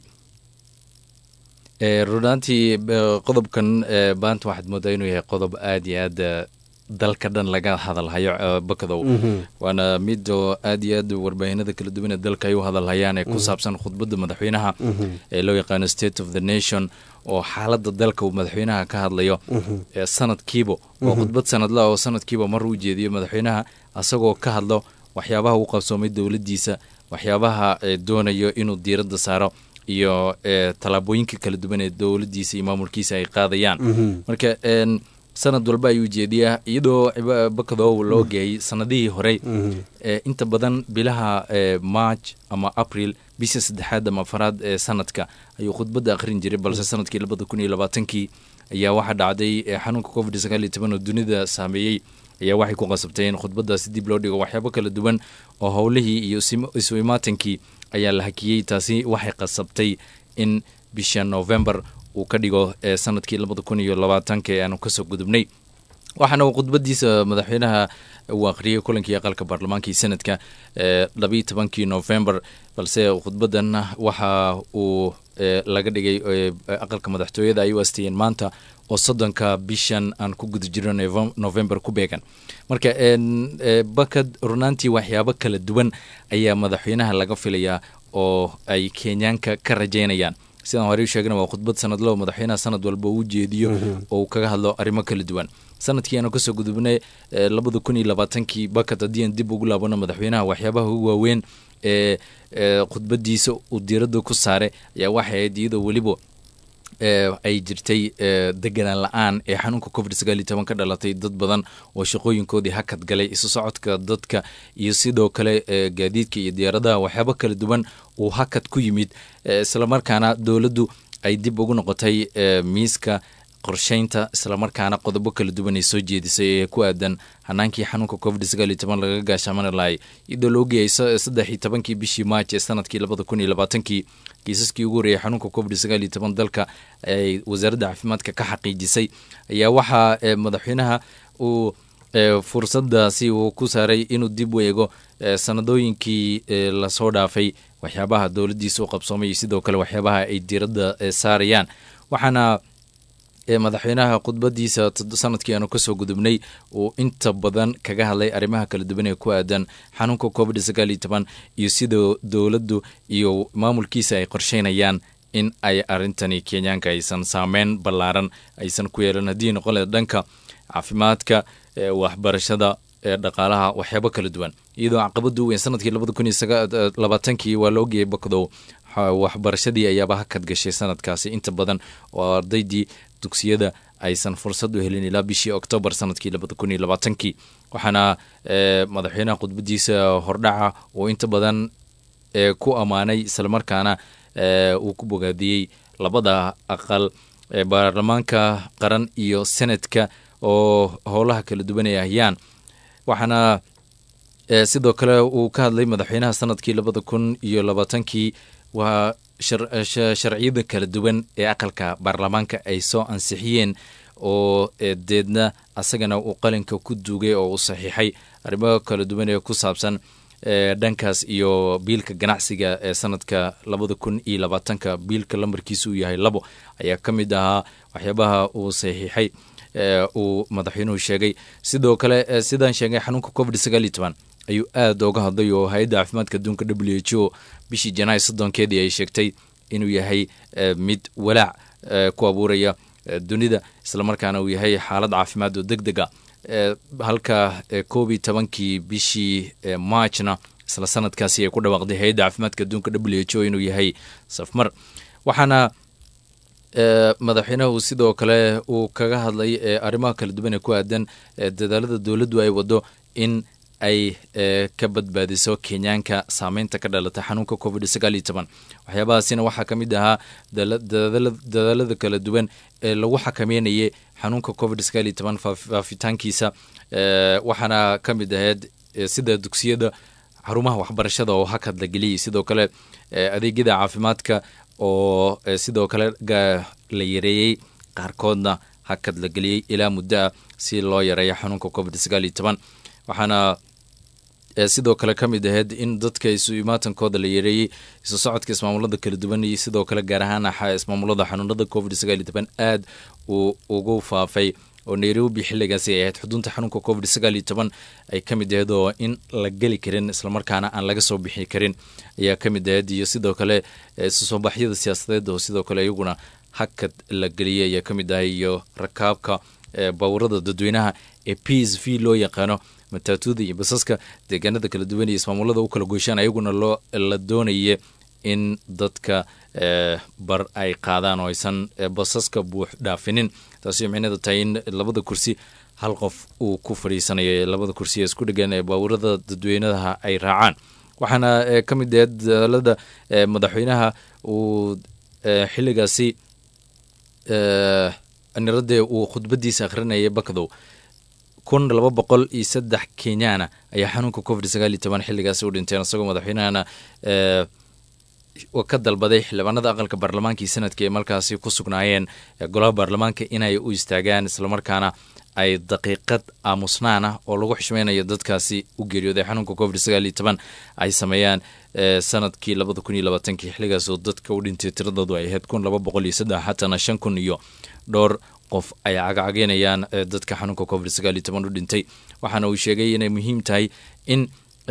runaantii qodobkan maanta waxaad moodaa inuu yahay qodob aad iyo aad dalka dhan laga hadalhayo bakadow waana mid oo aad iyo aad warbaahinada kala duwan ee dalka ay u hadalhayaan ee ku saabsan khudbadda madaxweynaha ee loo yaqaano state of the nation oo xaaladda dalka uu madaxweynaha ka hadlayo sanadkiiba oo khudbad sanadla oo sanadkiiba mar uu jeediyo madaxweynaha asagoo ka hadlo waxyaabaha uu qabsoomay dowladdiisa waxyaabaha doonayo inuu diiradda saaro iyo tallaabooyinka kala duwan ee dowladdiisa iyo maamulkiisa ay qaadayaan marka sanad walba ayuu jeediyaa iyadoo bakadow loo geeyay sanadihii horey inta badan bilaha march ama april bisha saddexaad ama afaraad ee sanadka ayuu khudbadda akhrin jiray balse sanadkii labada kun iyo labaatankii ayaa waxaa dhacday xanuunka covid sagaal iyo toban oo dunida saameeyey ayaa waxay ku qasabtay in khudbaddaasi dib loo dhigo waxyaabo kala duwan oo howlihii iyo isu imaatankii ayaa la hakiyey taasi waxay qasabtay in bisha november uu ka dhigo sanadkii labada kun iyo labaatanka ee aanu kasoo gudubnay waxaana uu khudbadiisa madaxweynaha uu akhriyey kulankii aqalka baarlamaankii sanadka labayo tobankii november balse khudbadan waxa uu laga dhigay aqalka madaxtooyada ay u asteeyeen maanta oo soddonka bishan aan ku guda jirno november ku beegan marka bakad runaantii waxyaabo kala duwan ayaa madaxweynaha laga filayaa oo ay kenyaanka ka rajaynayaan sidaan horey sheegna waa khudbad sanadlo madaxweynaha sanad walba uu jeediyo oo uu kaga hadlo arrimo kala duwan sanadkii aanu kasoo gudubnay labada kun iyo labaatankii bakad haddii aan dib ugu laabano madaxweynaha waxyaabaha ugu waaweyn ee khudbadiisa uu diiradda ku saaray ayaa waxay ahayd iyadoo weliba ay jirtay deganaan la-aan ee xanuunka covid sagaal iyo toban ka dhalatay dad badan oo shaqooyinkoodii hakad galay isu socodka dadka iyo sidoo kale gaadiidka iyo diyaaradaha waxyaabo kala duwan uu hakad ku yimid islamarkaana dowladdu ay dib ugu noqotay miiska qorsheynta islamarkaana qodobo kala duwan ay soo jeedisay ee ku aadan hanaankii xanuunka covid sagaal iyo toban lagaga gaashaamani lahay iyadoo la ogayay saddex iyo tobankii bishii maaj ee sanadkii labada kun iyo labaatankii kiisaskii ugu horreeyay xanuunka covid sagaal iyo toban dalka ay wasaaradda caafimaadka ka xaqiijisay ayaa waxaa madaxweynaha uu fursadaasi uu ku saaray inuu dib u eego sanadooyinkii lasoo dhaafay waxyaabaha dowladdiisa u qabsoomay iyo sidoo kale waxyaabaha ay diiradda saarayaan waxaana madaxweynaha khudbadiisa sanadkii aanu kasoo gudubnay uu inta badan kaga hadlay arrimaha kala duwan ee ku aadan xanuunka covid sagaal iyo toban iyo sida dowladdu iyo maamulkiisa ay qorsheynayaan in ay arintani kenyaanka aysan saameyn ballaaran aysan ku yeelan haddii noqon leed dhanka caafimaadka waxbarashada dhaqaalaha waxyaabo kala duwan iyadoo caqabadu weyn sanadkii labada kun iyo labaatankii waa la ogayay bakdow waxbarashadii ayaaba hakad gashay sanadkaasi inta badan oo ardaydii dugsiyada aysan fursad u helin ilaa bishii oktoobar sanadkii labada kun iyo labaatankii waxaana madaxweynaha khudbadiisa hordhaca uu inta badan ku ammaanay islamarkaana uu ku bogaadiyey labada aqal baarlamaanka qaran iyo senadka oo howlaha kala duwan ay ahayaan waxaana sidoo kale uu ka hadlay madaxweynaha sanadkii labada kun iyo labaatankii waa sharciyada kala duwan ee aqalka baarlamaanka ay soo ansixiyeen oo deedna asagana uu qalinka ku duugay oo uu saxiixay arrimo kala duwan ee ku saabsan dhankaas iyo biilka ganacsiga ee sanadka labada kun iyo labaatanka biilka lambarkiisa uu yahay labo ayaa ka mid ahaa waxyaabaha uu saxiixay uu madaxweynuhu sheegay sidoo kale sidaan sheegay xanuunka covid sagaal iyo toban ayuu aada oga hadlay oo hay-adda caafimaadka adduunka w h o bishii janaay soddonkeedii ay sheegtay inuu yahay mid walaac ku abuuraya dunida islamarkaana uu yahay xaalad caafimaad oo deg dega halka koob iyo tobankii bishii maajna isla sanadkaasi ay ku dhawaaqday hay-adda caafimaadka adduunka w h o inuu yahay safmar waxaana madaxweynahu sidoo kale uu kaga hadlay arrimaha kala duwan ee ku aadan dadaalada dowladdu ay wado in ay ka badbaadiso kenyaanka saameynta ka dhalata xanuunka covid sagaal iyo toban waxyaabahaasina waxaa ka mid ahaa dadaalada kala duwan ee lagu xakameynayay xanuunka covid sagaal iyo toban faafitaankiisa waxaana ka mid ahayd sida dugsiyada xarumaha waxbarashada oo hakad la geliyay sidoo kale adeegyada caafimaadka oo sidoo kale la yareeyey qaarkoodna hakad la geliyey ilaa muddo ah si loo yareeyo xanuunka covid sagaal iyo toban waxaana sidoo kale ka mid ahayd in dadka isu imaatankooda la yareeyey isu socodka ismaamulada kala duwan iyo sidoo kale gaar ahaan ismaamulada xanuunada covid sagaal iyo toban aad uu ugu faafay oo nairobi xiligaasi ay ahayd xudunta xanuunka covid sagaal iyo toban ay ka mid ahayd oo in la geli karin islamarkaana aan laga soo bixi karin ayaa ka mid ahayd iyo sidoo kale isu soo baxyada siyaasadeed oo sidoo kale iyaguna hakad la geliyay ayaa ka mid ahay iyo rakaabka bawrada dadweynaha ee p s v loo yaqaano mataatuuda iyo basaska deegaanada kala duwan iyo ismaamulada u kala goyshaan ayaguna loo la doonaya in dadka bar ay qaadaan oo aysan basaska buux dhaafinin taasi micneeda tahay in labada kursi hal qof uu ku fadhiisanayo labada kursi ee isku dhegan ee baawurada dadweynaha ay raacaan waxaana ka mid ahayd dadaalada madaxweynaha uu xiligaasi niradee uu khudbadiisa akhrinayay bakdow kun laba boqol iyo saddex kenyaana ayaa xanuunka covid sagaal iyo toban xiligaasi u dhinteen isagoo madaxweynahana ka dalbaday xildhibaanada aqalka baarlamaanka iyo sanadka ay markaasi ku sugnaayeen golaha baarlamaanka inay u istaagaan islamarkaana ay daqiiqad aamusnaan ah oo lagu xishmeynayo dadkaasi u geeriyooday xanuunka covid sagaal iyo toban ay sameeyaan sanadkii labada kun iyo labaatankii xiligaasoo dadka u dhintay tiradoodu ay ahayd kun laba boqol iyo saddex xatana shan kun iyo dhowr qof ay cagcageynayaan dadka xanuunka covid sagaal iyo toban u dhintay waxaana uu sheegay inay muhiim tahay in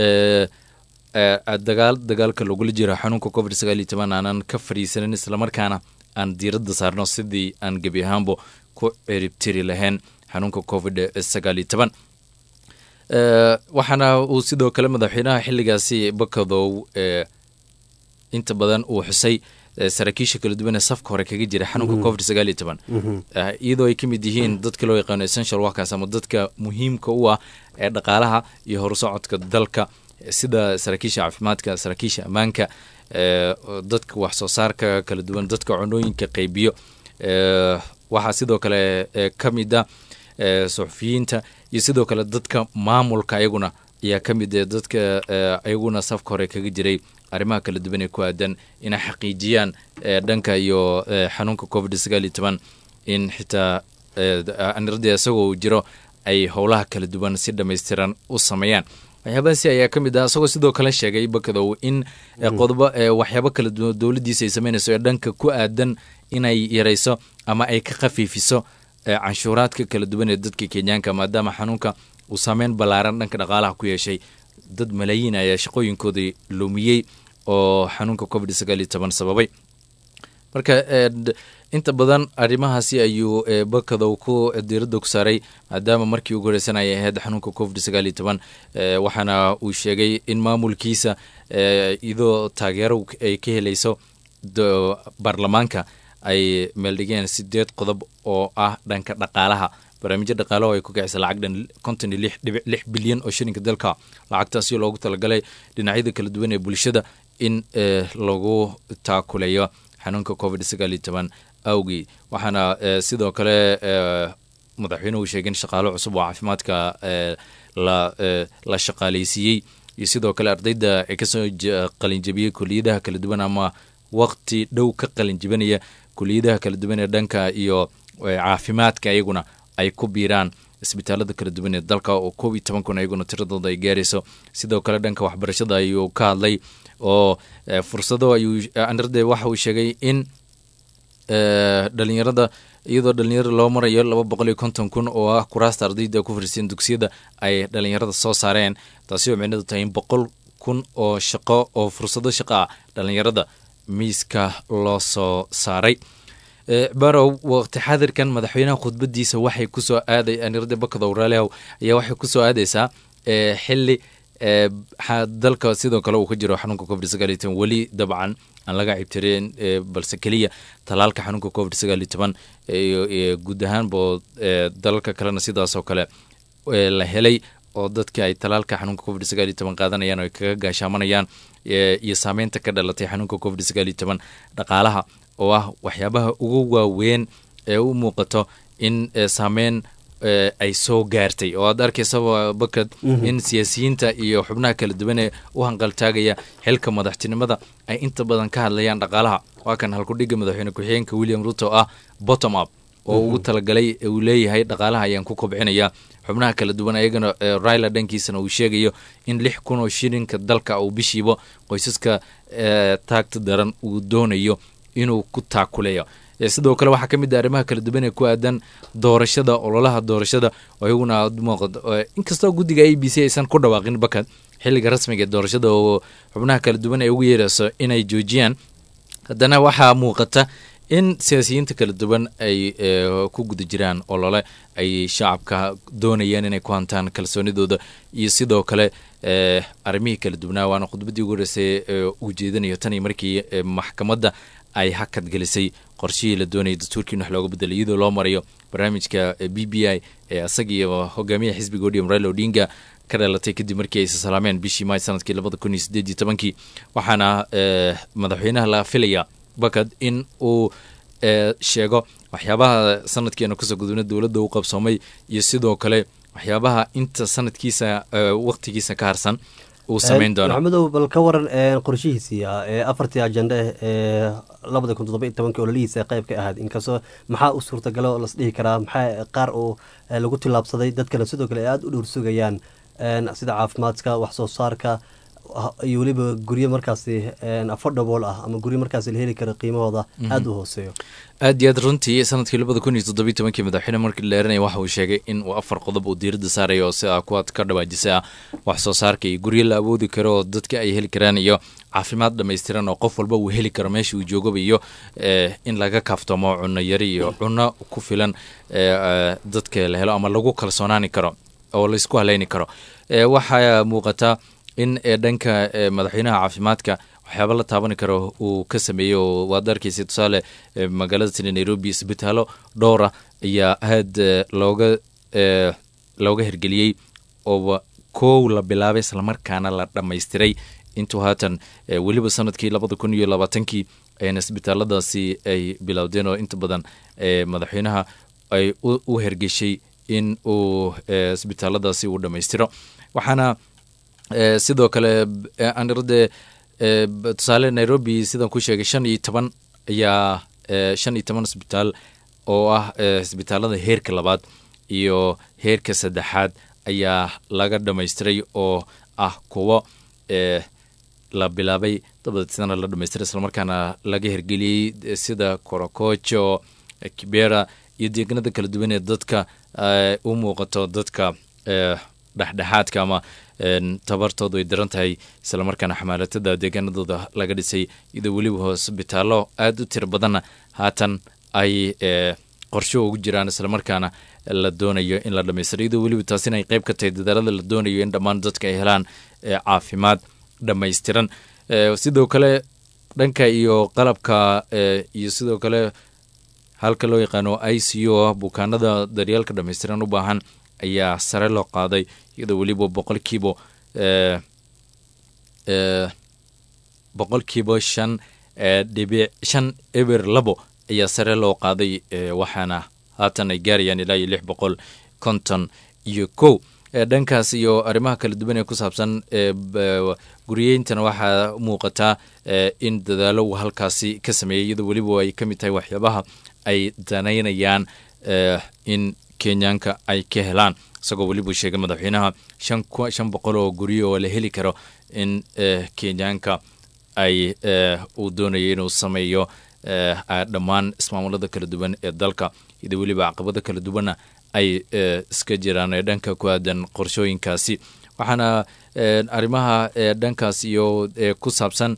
dagaal dagaalka lagula jiro xanuunka covid sagaal iyo toban aanan ka fadhiisanin islamarkaana aan diiradda saarno sidii aan gebi ahaanba ku ciribtiri lahayn xanuunka covid sagaal iyo toban waxaana uu sidoo kale madaxweynaha xiligaasi bakadow inta badan uu xusay saraakiisha kala duwan ee safka hore kaga jira xanuunka covid sagaal iyo toban iyadoo ay ka mid yihiin dadka loo yaqaano essential workers ama dadka muhiimka u ah ee dhaqaalaha iyo horusocodka dalka sida saraakiisha caafimaadka saraakiisha ammaanka dadka wax soo saarka kala duwan dadka cunooyinka qaybiyo waxaa sidoo kale ka mid a suxufiyiinta iyo sidoo kale dadka maamulka ayaguna ayaa ka mid dadka ayaguna safka hore kaga jiray arrimaha kala duwan ee ku aadan inay xaqiijiyaan dhanka iyo xanuunka covid sagaal iyo toban in xitaa aniradii isagoo uu jiro ay howlaha kala duwan si dhammaystiran u sameeyaan waxyaabahaasi ayaa ka mid ah isagoo sidoo kale sheegay bakadow in qodobo waxyaabo kala duwan dowladdiisa ay sameynayso ee dhanka ku aadan inay yarayso ama ay ka khafiifiso canshuuraadka kala duwan ee dadka kenyaanka maadaama xanuunka uu saameyn ballaaran dhanka dhaqaalaha ku yeeshay dad malaayiin ayaa shaqooyinkoodii lumiyey oo xanuunka covid sagaal iyo toban sababay marka inta badan arrimahaasi ayuu bakadow ku diiradda ku saaray maadaama markii ugu horeysan ay ahayd xanuunka covid sagaal iyo toban waxaana uu sheegay in maamulkiisa iyadoo taageero ay ka helayso baarlamaanka ay meeldhigeen sideed qodob oo ah dhanka dhaqaalaha barnaamijyo dhaqaalaho ay ku kicisa lacag dhan konton iyo lix dhibic lix bilyan oo shilinka dalka lacagtaasi loogu talagalay dhinacyada kala duwan ee bulshada in lagu taakuleeyo xanuunka covid sagaal iyo toban awgii waxaana sidoo kale madaxweynuhu sheegay in shaqaalo cusub oo caafimaadka la shaqaaleysiiyey iyo sidoo kale ardayda ee kasoo qalinjabiyey kuliyadaha kala duwan ama waqti dhow ka qalinjibinaya kuliyadaha kala duwan ee dhanka iyo caafimaadka iyaguna ay ku biiraan isbitaalada kala duwan ee dalka oo koob iyo toban kun ayaguna tiradooda ay gaarayso sidoo kale dhanka waxbarashada ayuu ka hadlay oo fursado ayuu anarde waxa uu sheegay in dhalinyarada iyadoo dhalinyarada loo marayo laba boqol iyo konton kun oo ah kuraasta ardayda ku fariiseen dugsiyada ay dhalinyarada soo saareen taasi oo micnadu tahay in boqol kun oo shaqo oo fursado shaqo ah dhalinyarada miiska loo soo saaray barow waqti xadirkan madaxweynaha khudbadiisa waxay kusoo aaday anirada bakadow raalihow ayaa waxay kusoo aadaysaa xili dalka sidoo kale uu ka jiro xanuunka covid sagaal iyo toban weli dabcan aan laga cibtireen balse keliya talaalka xanuunka covid sagaal iyo toban guud ahaanbo dalalka kalena sidaasoo kale la helay oo dadka ay talaalka xanuunka covid sagaal iyo toban qaadanayaan oo ay kaga gaashaamanayaan iyo saameynta ka dhalatay xanuunka covid sagaal iyo toban dhaqaalaha oo ah waxyaabaha ugu waaweyn ee u muuqato in saameyn ay soo gaartay oo aad arkaysaba bakad in siyaasiyiinta iyo xubnaha kala duwan ee u hanqaltaagaya xilka madaxtinimada ay inta badan ka hadlayaan dhaqaalaha waa kan halkudhiga madaxweyne ku-xigeenka william ruto ah bottom up oo ugu talagalay uu leeyahay dhaqaalaha ayaan ku kobcinaya xubnaha kala duwan ayagana raila dhankiisana uu sheegayo in lix kun oo shilinka dalka uu bishiiba qoysaska taagta daran uu doonayo inuu ku taakuleeyo sidoo kale waxaa ka mid ah arrimaha kala duwan ee ku aadan doorashada ololaha doorashada oo iyaguna aad muuqato inkastoo guddiga a b c aysan ku dhawaaqin bakad xilliga rasmiga ee doorashada oo xubnaha kala duwan ay ugu yeerayso inay joojiyaan haddana waxaa muuqata in siyaasiyiinta kala duwan ay ku guda jiraan olole ay shacabka doonayaan inay ku hantaan kalsoonidooda iyo sidoo kale arrimihii kala duwanaa waana khudbaddii ugu horeysay uu jeedinayo tan iyo markii maxkamadda ay hakad gelisay qorshihii la doonayay dastuurkiin wax looga bedelay iyadoo loo marayo barnaamijka b b i ee asaga iyo hogaamiyaha xisbiga odium raila odinga ka dhalatay kadib markii ay isalaameen bishii maay sanadkii labada kun iyo sideed iyo tobankii waxaana madaxweynaha la filaya bakad in uu sheego waxyaabaha sanadkeena kusoo gudubna dowladda u qabsoomay iyo sidoo kale waxyaabaha inta sanadkiisa waqtigiisa ka harsan uu samayn doono maxamedow bal ka waran qorshihiisii ee afartii ajenda ee labada kun toddoba iyo tobankii ololihiisa qayb ka ahayd inkastoo maxaa u suurtagalo las dhihi karaa maxaa qaar uu lagu tillaabsaday dadkana sidoo kale ay aada u dhowr sugayaan sida caafimaadka wax soo saarka iyo weliba guryo markaasi affordable ah ama guryo markaasi la heli karo qiimahooda aada u hooseeyo aad iyo aad runtii sanadkii labada kun iyo toddobiyi tobankii madaxweyne markii la dheeranaya waxa uu sheegay in uu afar qodob uu diiradda saarayo oo sida kuwaad ka dhawaajisa ah wax soo saarka iyo guryo la awoodi karo oo dadka ay heli karaan iyo caafimaad dhammaystiran oo qof walba uu heli karo meesha uu joogaba iyo in laga kaaftoomo cunno yari iyo cunno ku filan dadka la helo ama lagu kalsoonaani karo oo laysku haleyni karo waxaa muuqataa in dhanka madaxweynaha caafimaadka waxyaaba la taaban karo uu ka sameeyey oo waad arkeysa tusaale magaalada sida nairobi isbitaalo dhowra ayaa aad looga looga hirgeliyey oo kow la bilaabay islamarkaana la dhammaystiray intuu haatan weliba sanadkii labada kun iyo labaatankii ayna isbitaaladaasi ay bilowdeen oo inta badan madaxweynaha ay u hergeshay in uu isbitaaladaasi uu dhammaystiro waxaana sidoo kale anirade tusaale nairobi sidaan ku sheegay shan iyo toban ayaa shan iyo toban isbitaal oo ah isbitaalada heerka labaad iyo heerka saddexaad ayaa laga dhammaystiray oo ah kuwo la bilaabay dabadeetna la dhamaystiray islamarkaana laga hirgeliyey sida korokojo kibera iyo deeganada kala duwan ee dadka u muuqato dadka dhexdhexaadka ama tabartoodu ay daran tahay islamarkaana xamaalatada deegaanadooda laga dhisay iyadoo weliba hosbitaallo aada u tiro badanna haatan ay qorsho ugu jiraan islamarkaana la doonayo in la dhamaystiro iyadoo weliba taasina ay qayb ka tahay dadaalada la doonayo in dhammaan dadka ay helaan caafimaad dhammaystiran sidoo kale dhanka iyo qalabka iyo sidoo kale halka loo yaqaano i c o ah bukaanada daryeelka dhammaystiran u baahan ayaa sare loo qaaday iyadoo weliba boqolkiiba boqolkiiba shan dhibic shan eber labo ayaa sare loo qaaday waxaana haatan ay gaarayaan ilaa iyo lix boqol konton iyo kow dhankaas iyo arrimaha kala duwan ee ku saabsan guriyeyntana waxaa muuqataa in dadaalo uu halkaasi ka sameeyey iyadoo weliba ay ka mid tahay waxyaabaha ay danaynayaan in kenyaanka ay ka helaan isagoo weliba sheegay madaxweynaha shan boqol oo guryo oo la heli karo in kenyaanka ay uu doonayo inuu sameeyo dhammaan ismaamulada kala duwan ee dalka iyadoo weliba caqabado kala duwanna ay iska jiraan ee dhanka ku aadan qorshooyinkaasi waxaana arrimaha dhankaas iyo ku saabsan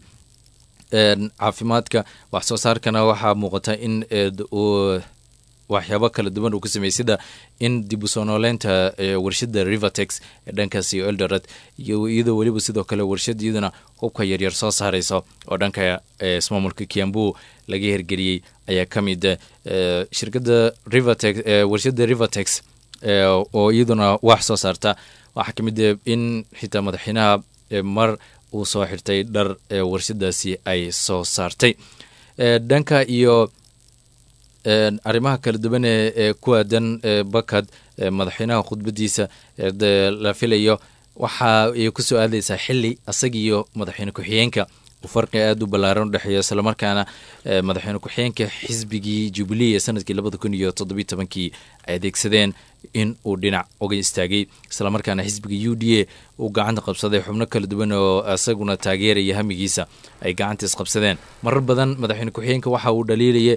caafimaadka wax soo saarkana waxaa muuqata in uu waxyaabo kala duwan uu ka sameeyey sida in dib u soo nooleynta warshada rivertex ee dhankaas iyo eldoret iyadoo weliba sidoo kale warshad iyaduna hubka yaryar soo saarayso oo dhanka ismaamulka kiambu laga hirgeliyey ayaa ka mid shirkada rivertex warshada rivertex oo iyaduna wax soo saarta waxaa ka mid in xitaa madaxweynaha mar uu soo xirtay dhar warshadaasi ay soo saartay dhanka iyo arrimaha kala duwan ee ku aadan bakad madaxweynaha khudbadiisa la filayo waxa ay ku soo aadaysaa xili asaga iyo madaxweyne ku-xigeenka uu farqi aada u ballaaran u dhexeeyo islamarkaana madaxweyne ku-xigeenka xisbigii jubilee ee sanadkii labada kun iyo toddobiyi tobankii ay adeegsadeen in uu dhinac uga istaagay islamarkaana xisbiga u d a uu gacanta qabsaday xubno kala duwan oo isaguna taageeraya hamigiisa ay gacanta isqabsadeen marar badan madaxweyne ku-xigeenka waxa uu dhaliilaya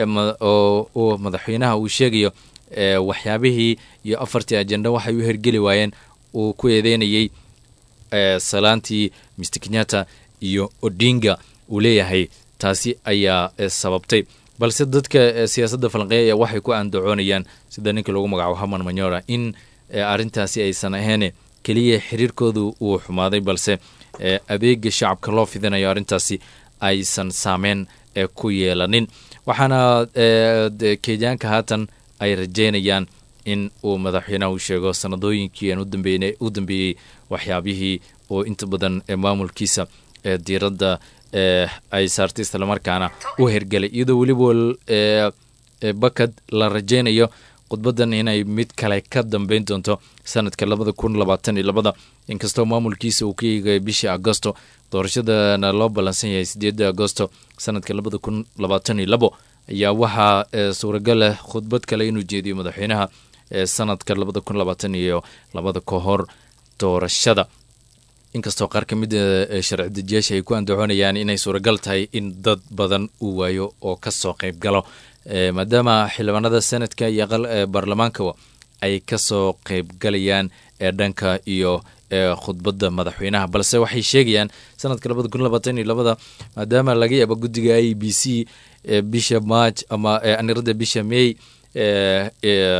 oo madaxweynaha uu sheegayo waxyaabihii iyo afartii ajenda waxay u hergeli waayeen uu ku eedeynayey salaantii mr kenyatta iyo odinga uu leeyahay taasi ayaa sababtay balse dadka siyaasadda falanqeeya waxay ku andacoonayaan sida ninka lagu magacaabo haman manyora in arrintaasi aysan ahayn keliya xiriirkoodu uu xumaaday balse adeega shacabka loo fidinayo arrintaasi aysan saameyn ku yeelanin waxaana kenyaanka haatan ay rajeynayaan in uu madaxweynaha u sheego sanadooyinkii aan u dambeeyey waxyaabihii oo inta badan maamulkiisa diiradda ay saartay islamarkaana u hergelay iyadoo weliba bakad la rajeynayo khudbadan inay mid kale ka dambeyn doonto sanadka labada kun labaatan iyo labada inkastoo maamulkiisa uu ka eegay bishii agosto doorashadana loo ballansan yahay sideeda agosto sanadka labada kun labaatan iyo labo ayaa waxaa suuragal ah khudbad kale inuu jeediyo madaxweynaha sanadka labada kun labaatan iyo labada ka hor doorashada inkastoo qaar ka mid a sharci dejiyaasha ay ku andacoonayaan inay suuragal tahay in dad badan uu waayo oo ka soo qayb galo maadaama xildhibaanada senadka iyo baarlamaankaba ay ka soo qaybgalayaan ee dhanka iyo khudbadda madaxweynaha balse waxay sheegayaan sanadka labada kun labaatan iyo labada maadaama laga yaabo guddiga i b c bisha march ama anirada bisha may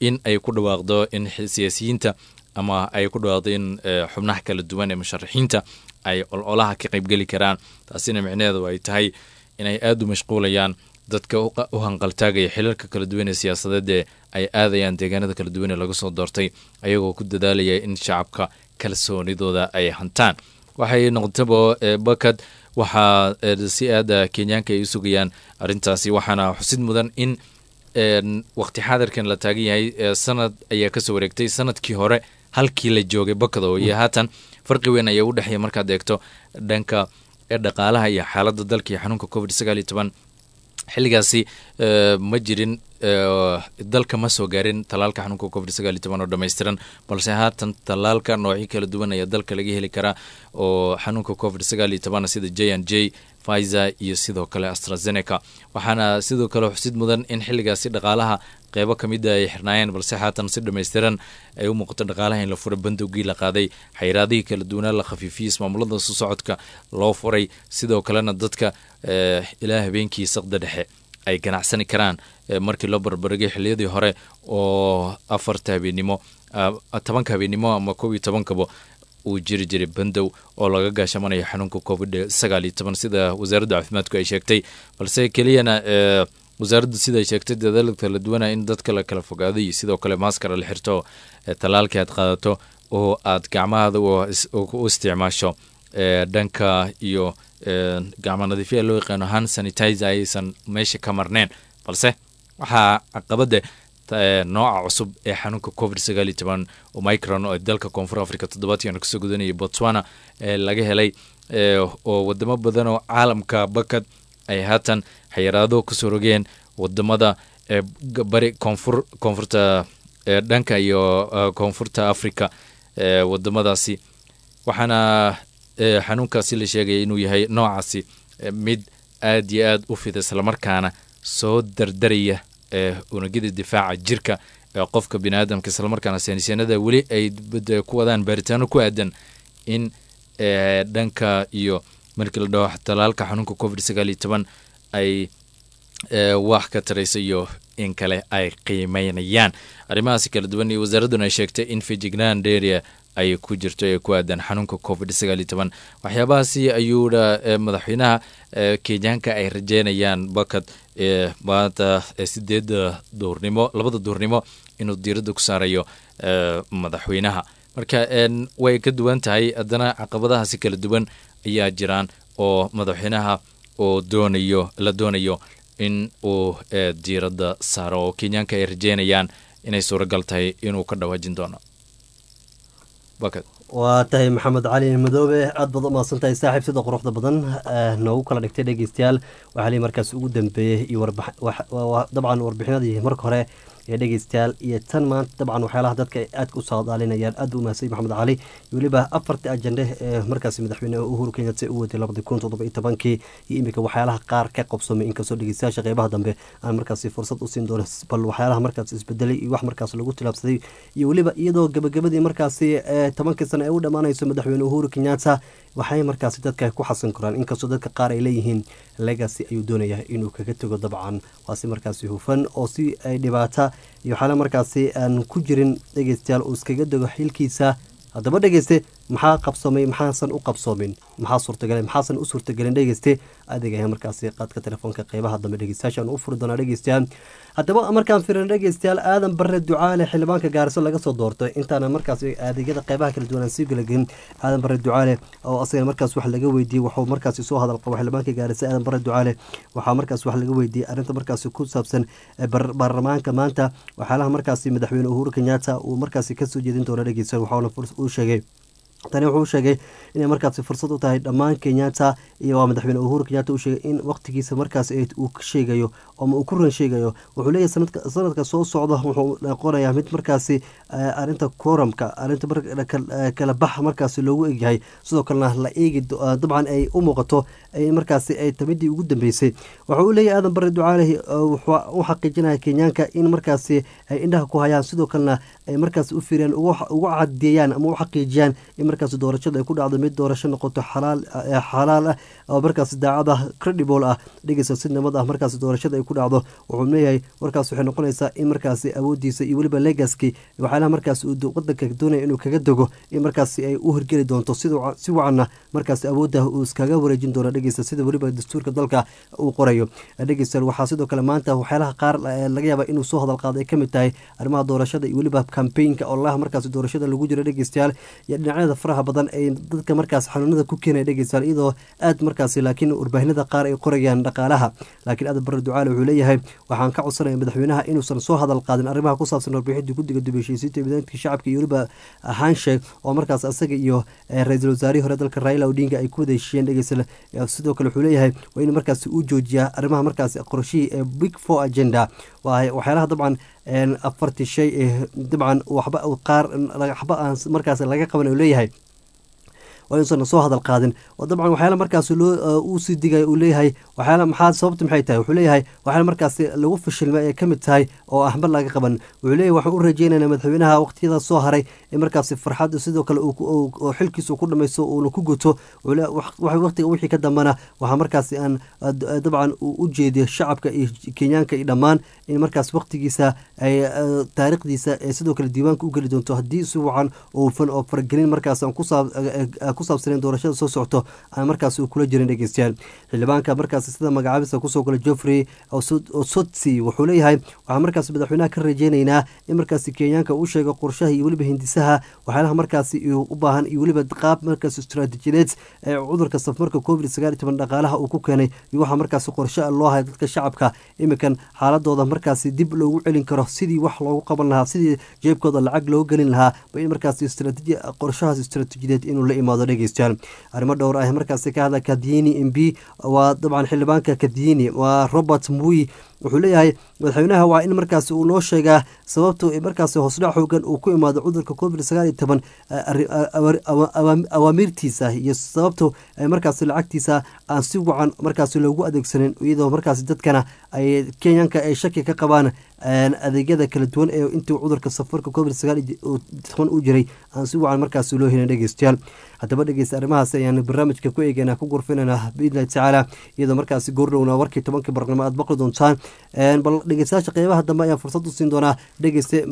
in ay ku dhawaaqdo in siyaasiyiinta ama ay ku dhawaaqdo in xubnaha kala duwan ee musharaxiinta ay ololaha ka qaybgeli karaan taasina micnaheedu ay tahay inay aada u mashquulayaan dadka u hanqaltaagaya xilalka kala duwan ee siyaasadeed ee ay aadayaan deegaanada kala duwan ee laga soo doortay ayagoo ku dadaalaya in shacabka kalsoonidooda ay hantaan waxay noqotaba bakad waxaa si aada kenyaanka ay u sugayaan arrintaasi waxaana xusid mudan in waqti xaadirkan la taagan yahay sanad ayaa kasoo wareegtay sanadkii hore halkii la joogay bakado iyo haatan farqi weyn ayaa u dhexeeya markaad eegto dhanka dhaqaalaha iyo xaaladda dalka iyo xanuunka covid sagaal iyo toban xilligaasi ma jirin dalka ma soo gaarin tallaalka xanuunka covid sagaal iyo toban oo dhammaystiran balse haatan tallaalka noocyo kala duwan ayaa dalka laga heli karaa oo xanuunka covid sagaal iyo toban sida j n j pfizer iyo sidoo kale astrazeneca waxaana sidoo kale xusid mudan in xilligaasi dhaqaalaha qeybo ka mida ay xirnaayeen balse haatan si dhammaystiran ay u muuqato dhaqaalaha in la fura bandowgii la qaaday xayraadihii kala duwanaa la khafiifiyey ismaamulada su socodka loo furay sidoo kalena dadka ilaa habeenkii saqda dhexe ay ganacsani karaan markii loo barbaragay xiliyadii hore oo afarta habeennimo tobanka habeennimo ama kob iyo tobankaba uu jiri jiray bandow oo laga gaashamanayo xanuunka covid sagaal iyo toban sida wasaaradda caafimaadku ay sheegtay balse keliyana wasaaraddu siday sheegtay dadaal kala duwana in dadka la kala fogaado iyo sidoo kale maaskara la xirto tallaalkii aad qaadato oo aad gacmahaada u isticmaasho dhanka iyo gacmo nadiifya loo yaqaano han sanitizer ayaysan meesha ka marneen balse waxaa caqabada nooca cusub ee xanuunka covid sagaal iyo toban omicron oo dalka koonfur africa toddobaadkiina kasoo gudanayay botswana ee laga helay oo wadamo badan oo caalamka bakad ay haatan xayiraado kasoo rogeen wadamada bari koonfur koonfurta dhanka iyo koonfurta africa wadamadaasi waxaana xanuunkaasi la sheegaya inuu yahay noocaasi mid aad iyo aad u fida islamarkaana soo dardaraya unugyada difaaca jirka ee qofka bini aadamka islamarkaana saynisyanada weli ay ku wadaan baaritaano ku aadan in dhanka iyo markii la dhaho talaalka xanuunka covid sagaal iyo toban ay wax ka taraysa iyo in kale ay qiimeynayaan arrimahaasi kala duwan iyo wasaaradduna ay sheegtay in fejignaan deria ay ku jirto ee ku aadan xanuunka covid sagaal iyo toban waxyaabahaasi ayuuna madaxweynaha kenyaanka ay rajeynayaan bakad maanta sideedda duurnimo labada duurnimo inuu diiradda ku saarayo madaxweynaha marka way ka duwan tahay haddana caqabadahaasi kala duwan ayaa jiraan oo madaxweynaha oo doonayo la doonayo in uu diiradda saaro oo kenyaanka ay rajeynayaan inay suuragal tahay inuu ka dhawaajin doono waa tahay maxamed cali madoobe aad baad u mahadsan tahay saaxiib sida quruxda badan noogu kala dhigtay dhegeystayaal waxaa lii markaas ugu dambeeyey iyo dabcan warbixinadii marka hore ee dhegeystayaal iyo tan maanta dabcan waxyaalaha dadka ay aadka u saadaalinayaan aad u mahadsan maxamed cali weliba afartii ajende ee markaas madaxweyne uhuru kenyatta u waday labadi kun toddoba iyo tobankii iyo iminka waxyaalaha qaar ka qabsoomay inkastoo dhegeystayaasha qeybaha dambe aan markaasi fursad u siin doono bal waxyaalaha markaas isbedelay iyo wax markaas lagu tilaabsaday iyo weliba iyadoo gabagabadii markaasi tobankii sano ee u dhammaanayso madaxweyne uhuru kenyatta waxay markaasi dadka ku xasan karaan inkastoo dadka qaar ay leeyihiin legacy ayuu doonayaa inuu kaga tego dabcan waa si markaasi hufan oo si ay dhibaata iyo waxaala markaasi aan ku jirin dhegeystayaal uu iskaga dego xilkiisa haddaba dhegeyste maxaa qabsoomay maxaasan u qabsoomin maxaa suurtagalay maxaasan u suurtagelin dhegeyste adeegaya markaasi qaadka telefoonka qeybaha dambe dhegeystayaasha u furi doonaa dhegeystayaal haddaba markaan firin dhegeystayaal aadan bare ducaale xildhibaanka gaariso laga soo doortay intaana markaas adeegyada qeybaha kala duwan aan sii galagelin aadan bare ducaale oo asaga markaas wax laga weydiiyey waxuu markaasi soo hadal qabo xildhibaanka gaariso aadan bare ducaale waxaa markaas wax laga weydiiyey arrinta markaasi ku saabsan baarlamaanka maanta waxyaalaha markaasi madaxweyne uhuru kenyatta uu markaasi kasoo jeedin doono dhegeystayaal waxauna uu sheegay tani wuxuu sheegay inay markaasi fursad u tahay dhammaan kenyatta iyo waa madaxweyne uhuru kenyatta uu sheegay in waqtigiisa markaas uu ka sheegayo ama uu ku ran sheegayo wuxuu leeyahay sanadka soo socda wuxuu noqonayaa mid markaasi arinta koramka arinta kala bax markaasi loogu egyahay sidoo kalena la eegi dabcan ay u muuqato markaasi ay tamidii ugu dambeysay waxa uu leeyahay aadan bare ducaalehi u xaqiijinaya kenyaanka in markaasi ay indhaha ku hayaan sidoo kalena ay markaasi u fiiriyaan ugu cadeeyaan ama u xaqiijiyaan in markaas doorashada ay ku dhacdo mid doorasho noqoto xalaal xalaal ah oo markaas daacad ah credible ah dhegeysa si nabad ah markaas doorashada ay ku dhacdo wuxuu leeyahay warkaas waxay noqonaysaa in markaasi awoodiisa iyo weliba legaski waxyaalaha markaas uu wadanka doonaya inuu kaga dego in markaasi ay u hirgeli doonto si wacanna markaas awoodda uu iskaga wareejin doono dhegeysta sida weliba dastuurka dalka uu qorayo dhegeysta waxaa sidoo kale maanta waxyaalaha qaar laga yaaba inuu soo hadal qaado ay kamid tahay arrimaha doorashada iyo weliba kambaynka ololaha markaas doorashada lagu jiro dhegeystayaal iyo dhinacyada faraha badan ay dadka markaas xanuunada ku keenaya dhegeystayaal iyadoo aad markaasi laakiin warbaahinada qaar ay qorayaan dhaqaalaha laakiin aad barre ducaale wuxuu leeyahay waxaan ka codsanaya madaxweynaha inuusan soo hadal qaadin arrimaha ku saabsan warbixinta guddiga dubeshiisiinta midaanka shacabka iyo weliba haansheeg oo markaas asaga iyo ra-iisul wasaarihii hore dalka raila odinga ay ku wada heshiiyeen dhegeysta sidoo kale wuxuu leeyahay waa in markaasi uu joojiyaa arrimaha markaasi qorshihii ee big four agenda waxyaalaha dabcan afartii shay ee dabcan waxba qaar waxba aan markaas laga qaban uu leeyahay waa inuusan soo hadal qaadin oo dabcan waxyaala markaas loo uu sii digaya uu leeyahay waxyaala maxaa sababta maxay tahay wuxuu leeyahay waxyaala markaas lagu fashilma ay ka mid tahay oo ahmar laga qaban wuxuu leeyahay waxaan u rajeynaynaa madaxweynaha waqtiyada soo haray in markaas farxad sidoo kale oo xilkiisa ku dhamaysto uuna ku guto waqtiga wixii ka dambana waxaa markaas aan dabcan u jeediyo shacabka iyo kenyaanka iyo dhammaan in markaas waqtigiisa ay taariikhdiisa ee sidoo kale diiwaanka u geli doonto haddii si wacan oofan oo faragelin markaas aan ku saabsaneen doorashada soo socto aan markaas uu kula jirin dhegeystayaal xildhibaanka markaas sida magacaabista kusoo gala joffrey osotsi wuxuu leeyahay waxaan markaas madaxweynaha ka rajeynaynaa in markaas kenyaanka uu sheego qorshaha iyo weliba hindisaha waxyaalaha markaas u baahan iyo weliba qaab markaas istaraatiijiyadeed ee cudurka safmarka covid sagaal iyo toban dhaqaalaha uu ku keenay iyo waxaa markaas qorshe loo haya dadka shacabka iminkan xaaladooda markaas dib loogu celin karo sidii wax loogu qaban lahaa sidii jeebkooda lacag loo gelin lahaa ba in markaas qorshahaas istaraatiijiyadeed inuu la imaado dhegeystayaal arrimo dhowr ah markaasi ka hadla kadini m b waa dabcan xildhibaanka kadini waa robert mui wuxuu leeyahay madaxweynaha waa in markaas uu noo sheegaa sababta markaas hoosdhac xoogan uu ku imaado cudurka covid sagaal iyo toban awaamiirtiisa iyo sababta markaas lacagtiisa aan si wacan markaas loogu adeegsanin iyadoo markaas dadkana ay kenyanka ay shaki ka qabaan adeegyada kala duwan ee intuu cudurka safarka covid sagaal toban u jiray aan si wacan markaas loo helin dhegeystayaal haddaba dhegeysta arrimahaas ayaan barnaamijka ku eegeyna ku gurfinayna biidnillahi tacaala iyadoo markaas goordhowna warkii tobankii barnamo aad baqli doontaan bal dhegeystayaasha qeybaha dambe ayaan fursad u siin doonaa dhegeyste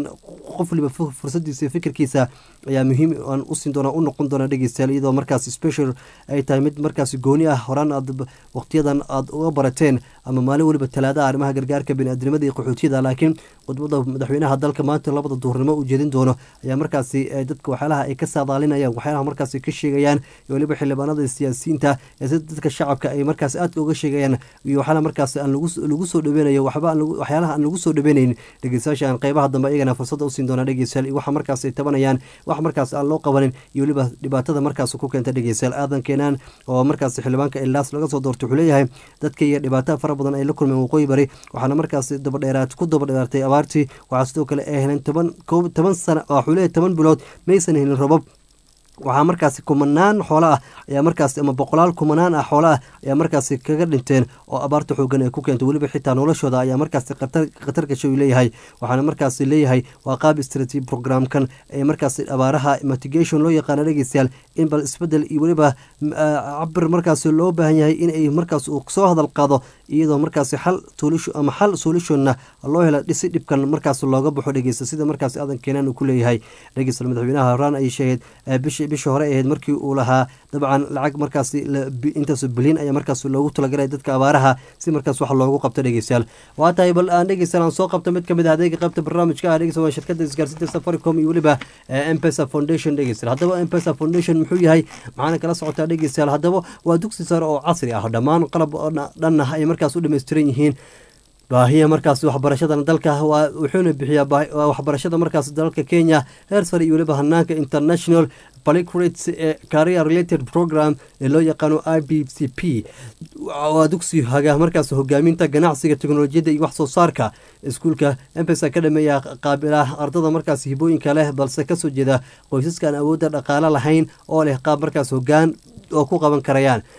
qof waliba fursadiisa fikirkiisa ayaa muhiim aan u siin doonaa u noqon doonaa dhegeystayaal iyadoo markaas special ay tahay mid markaas gooni ah horaan aad waqtiyadan aad uga barateen ama maalin weliba talaadaha arrimaha gargaarka biniaadnimada iyo qaxootiyada laakiin khudbada madaxweynaha dalka maanta labada duhurnimo u jeedin doono ayaa markaasi dadka waxyaalaha ay ka saadaalinayaan waxyaalaha markaasi ka sheegayaan iyo weliba xildhibaanada siyaasiyiinta ee sida dadka shacabka ay markaas aadka uga sheegayaan iyo waxyaalaha markaas aan lagu soo dhaweynayo waxba waxyaalaha aan lagu soo dhaweynayn dhegeystayaasha aan qeybaha dambe iyagana fursadda usiin doonaa dhegeystayaal iyo waxa markaas ay tabanayaan wax markaas aan loo qabanin iyo weliba dhibaatada markaas ku keenta dhegeystayaal aadan keenaan oo markaas xildhibaanka ilaas laga soo doortay wuxuu leeyahay dadka iyo dhibaatada fara badan ay la kulmeen waqooyi bari waxaana markaas dabadheeraad ku dabadheeraatay abaartii waxaa sidoo kale ay heleen toban toban sana wuxuu leeyahay toban bilood maysan helin robab waxaa markaasi kumanaan xoolo ah ayaa markaas ama boqolaal kumanaan ah xoolo ah ayaa markaasi kaga dhinteen oo abaarta xoogan ay ku keentay weliba xitaa noloshooda ayaa markaasi khatar gashay uu leeyahay waxaana markaasi leeyahay waa qaab istraatiiji programkan ee markaasi abaaraha mitigation loo yaqaano dhegeystayaal in bal isbedel iyo weliba cabir markaasi loo baahan yahay in ay markaas uu soo hadal qaado iyadoo markaasi xal ama xal solutionna loo hela dhisi dhibkan markaas looga baxo dhegeysta sida markaasi aadan keenaan uu ku leeyahay dhegeysta madaxweynaha horaan ay sheegeen bishi bishii hore ahayd markii uu lahaa dabcan lacag markaasi intaas bilyan ayaa markaas loogu talagalay dadka abaaraha si markaas wax loogu qabto dhegeystayaal waa tahay bal aan dhegeystayaal aan soo qabto mid kamid ah adeega qaybta barnaamijka ah dhegeysta waa shirkada isgaarsiinta safaricom iyo weliba mpesa foundation dhegeystayaal haddaba mpesa foundation muxuu yahay maxaana kala socotaa dhegeystayaal haddaba waa dugsi sare oo casri ah dhammaan qalab dhan ah ay markaas u dhammaystiran yihiin baahiya markaas waxbarashada dalka wuxuuna bixiyaa waxbarashada markaas dalka kenya heer sare iyo weliba hanaanka international polycrates ee career related program ee loo yaqaano i b c p waa dugsi haga markaas hogaaminta ganacsiga teknolojiyadda iyo wax soo saarka iskuulka mpesa ka dhameeya qaabila ardada markaas hibooyinka leh balse kasoo jeeda qoysaskaan awoodda dhaqaale lahayn oo leh qaab markaas hogaan oo ku qaban karayaan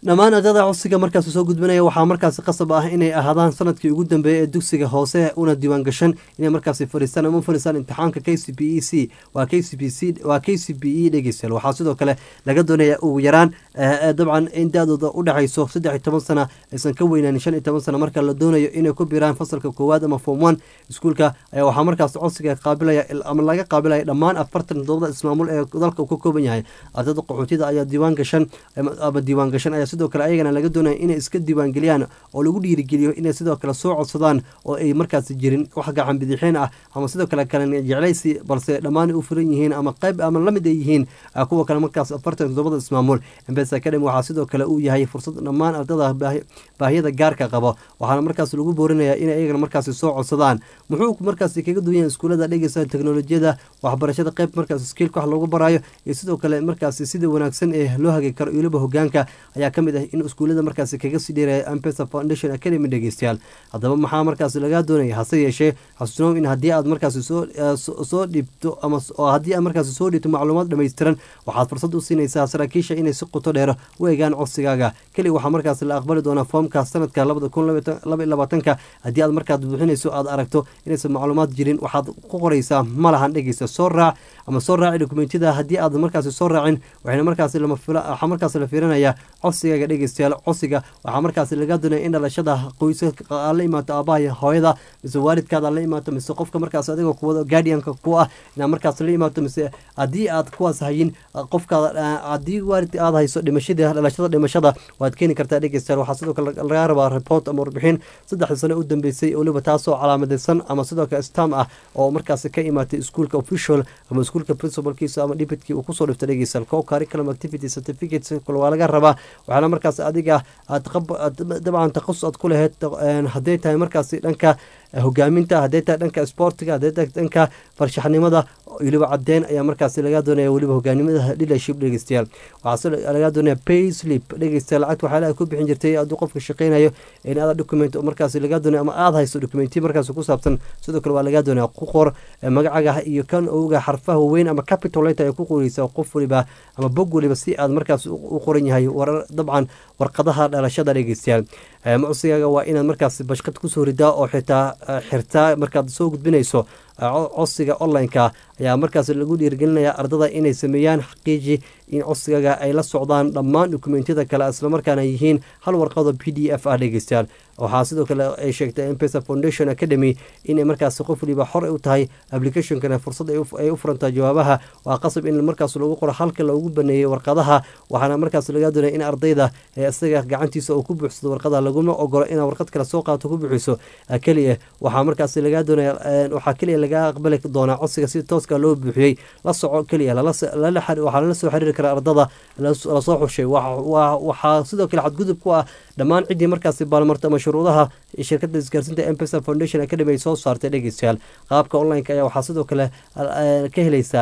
dhammaan ardada codsiga markaas soo gudbinaya waxaa markaasi qasab ah inay ahaadaan sanadkii ugu dambeeyay ee dugsiga hoose una diiwaan gashan inay markaasi fadhiistaan ama u fadhiistaan imtixaanka k c b e c waa k c b c waa k c b e dhegeystayaal waxaa sidoo kale laga doonaya ugu yaraan eh, dabcan in da-dooda u dhexayso saddex iyo toban sana aysan ka weynaanin shan iyo toban sana marka la doonayo inay ku biraan fasalka koowaad ama form one iskuulka ayaa waxaa markaas codsiga qaabilaya ama laga qaabilaya dhammaan afartan toddobada ismaamul ee dalka uu ka kooban yahay ardada qaxootida ayaa diiwaan gashan ama ama diiwaan gashan ayaa sidoo kale ayagana laga doonaya inay iska diiwaan geliyaan oo lagu dhiirigeliyo inay sidoo kale soo codsadaan oo ay markaasi jirin wax gacan bidixeen ah ama sidoo kale kale jeclaysi balse dhammaan u furan yihiin ama qayb ama lamid ay yihiin ah, kuwa kale markaas afartan toddobada ismaamul embes academy waxaa sidoo kale uu yahay fursad dhammaan ardada baahi- baahiyada gaarka qabo waxaana markaas lagu boorinayaa inay ayagana markaasi soo codsadaan muxuu markaasi kaga duwan yahay iskuulada dhegeysa teknolojiyada waxbarashada qayb markaas skiilka wax loogu baraayo iyo sidoo kale markaasi sida wanaagsan ee loo hagi karo iyo weliba hogaanka ayaa kamid ah in iskuulada markaasi kaga sii dheeraya ampesa foundation academy dhegeystayaal haddaba maxaa markaasi lagaa doonaya hase yeeshee xasuusnow in haddii aad markaasi soo eh, soo- soo dhibto ama s- oo haddii aad markaasi soo dhibto macluumaad dhammaystiran waxaad fursad u siinaysaa saraakiisha inay si qoto dheer u eegaan codsigaaga keli waxaa markaasi la aqbali doonaa foomka sanadka labada kun laba iyo labaatanka haddii aad markaad buuxinayso aad aragto inaysan macluumaad jirin waxaad ku qoraysaa malahan dhegeysta soo raac ama soo raaci dokumentiyada haddii aad markaasi soo raacin waxayna markaasi lama fila waxaa markaasi la fiirinayaa codsigaaga dhegeystayaal codsiga waxaa markaasi laga doonaya in dhalashada qoysaska aad la imaato aabaha iyo hooyada mise waalidkaada aad la imaato mise qofka markaas adigoo kuwada guardianka ku ah inaad markaas la imaato mise haddii aad kuwaas hayin qofkaada ah, haddii waalidka aad hayso dhimashada dhalashada dhimashada waad keeni kartaa dhegeystayaal waxaa sidoo kale laga rabaa report ama warbixin saddexda sano u dambeysay oo weliba taasoo calaamadaysan ama sidoo kale stam ah oo markaasi ka imaatay iskuulka official ama iskuulka principalkiisa ama dhibitkii uu kusoo dhiftay dhegeystayaal co curriculum activity certificate kale waa laga rabaa waxaana markaas adiga aad qab- aad dabcan taqasus aad ku lahayd een, hadday tahay markaasi dhanka hogaaminta hadday tahay dhanka sportiga hadday tahay dhanka farshaxnimada weliba cadeen ayaa markaasi laga doonaya weliba hogaanimada leadership dhegeystayaal waxaa si laga doonaya pay slip dhegeystayaal lacagta waxaa ku bixin jirtay hadduu qofka shaqeynayo in aada document oo markaasi laga doonaya ama aada hayso documenti markaasi ku saabsan sidoo kale waa laga doonaya ku qor eh, magacaga iyo kan oga xarfaha weyn ama capital letter ay ku qoreysa qof waliba ama bog waliba si aad markaasi u u qoran yahay warar dabcan warqadaha dhalashada dhegeystayaal Eh, codsigaaga waa inaad markaasi bashqad kusoo ridaa oo xitaa eh, xirtaa markaad soo gudbinayso eh, co- codsiga online-ka ayaa markaas lagu dhiirigelinaya ardada inay sameeyaan xaqiiji in codsigaaga ay la socdaan dhammaan dokumentiyada kale islamarkaana yihiin hal warqado p d f ah dhegeystayaal waxaa sidoo kale ay sheegtay mpesa foundation academy inay markaasi qof waliba xor u tahay applicationkana fursad ay u- ay u furantaa jawaabaha waa qasab in markaas lagu qoro halka loogu baneeyey warqadaha waxaana markaas laga doonaya in ardayda ee isaga gacantiisa uu ku buuxsado warqadaha laguma ogolo inaad warqad kale soo qaato ku buuxiso ah, keliya waxaa markaas laga doonaya eh, waxaa keliya laga aqbali doonaa codsiga si tooska loo buuxiyey la soco keliya lala s- lala xari- waxaa lala soo xiriiri karaa ardada las- lasoo xushay Wa- wa- waxaa sidoo kale xadgudub ku ah dhammaan ciddii markaasi baalmarta ama shuruudaha shirkadda isgaarsiinta mpesa foundation academy ay soo saartay dhegeystayaal qaabka online-ka ayaa waxaa sidoo kale eh, ka helaysaa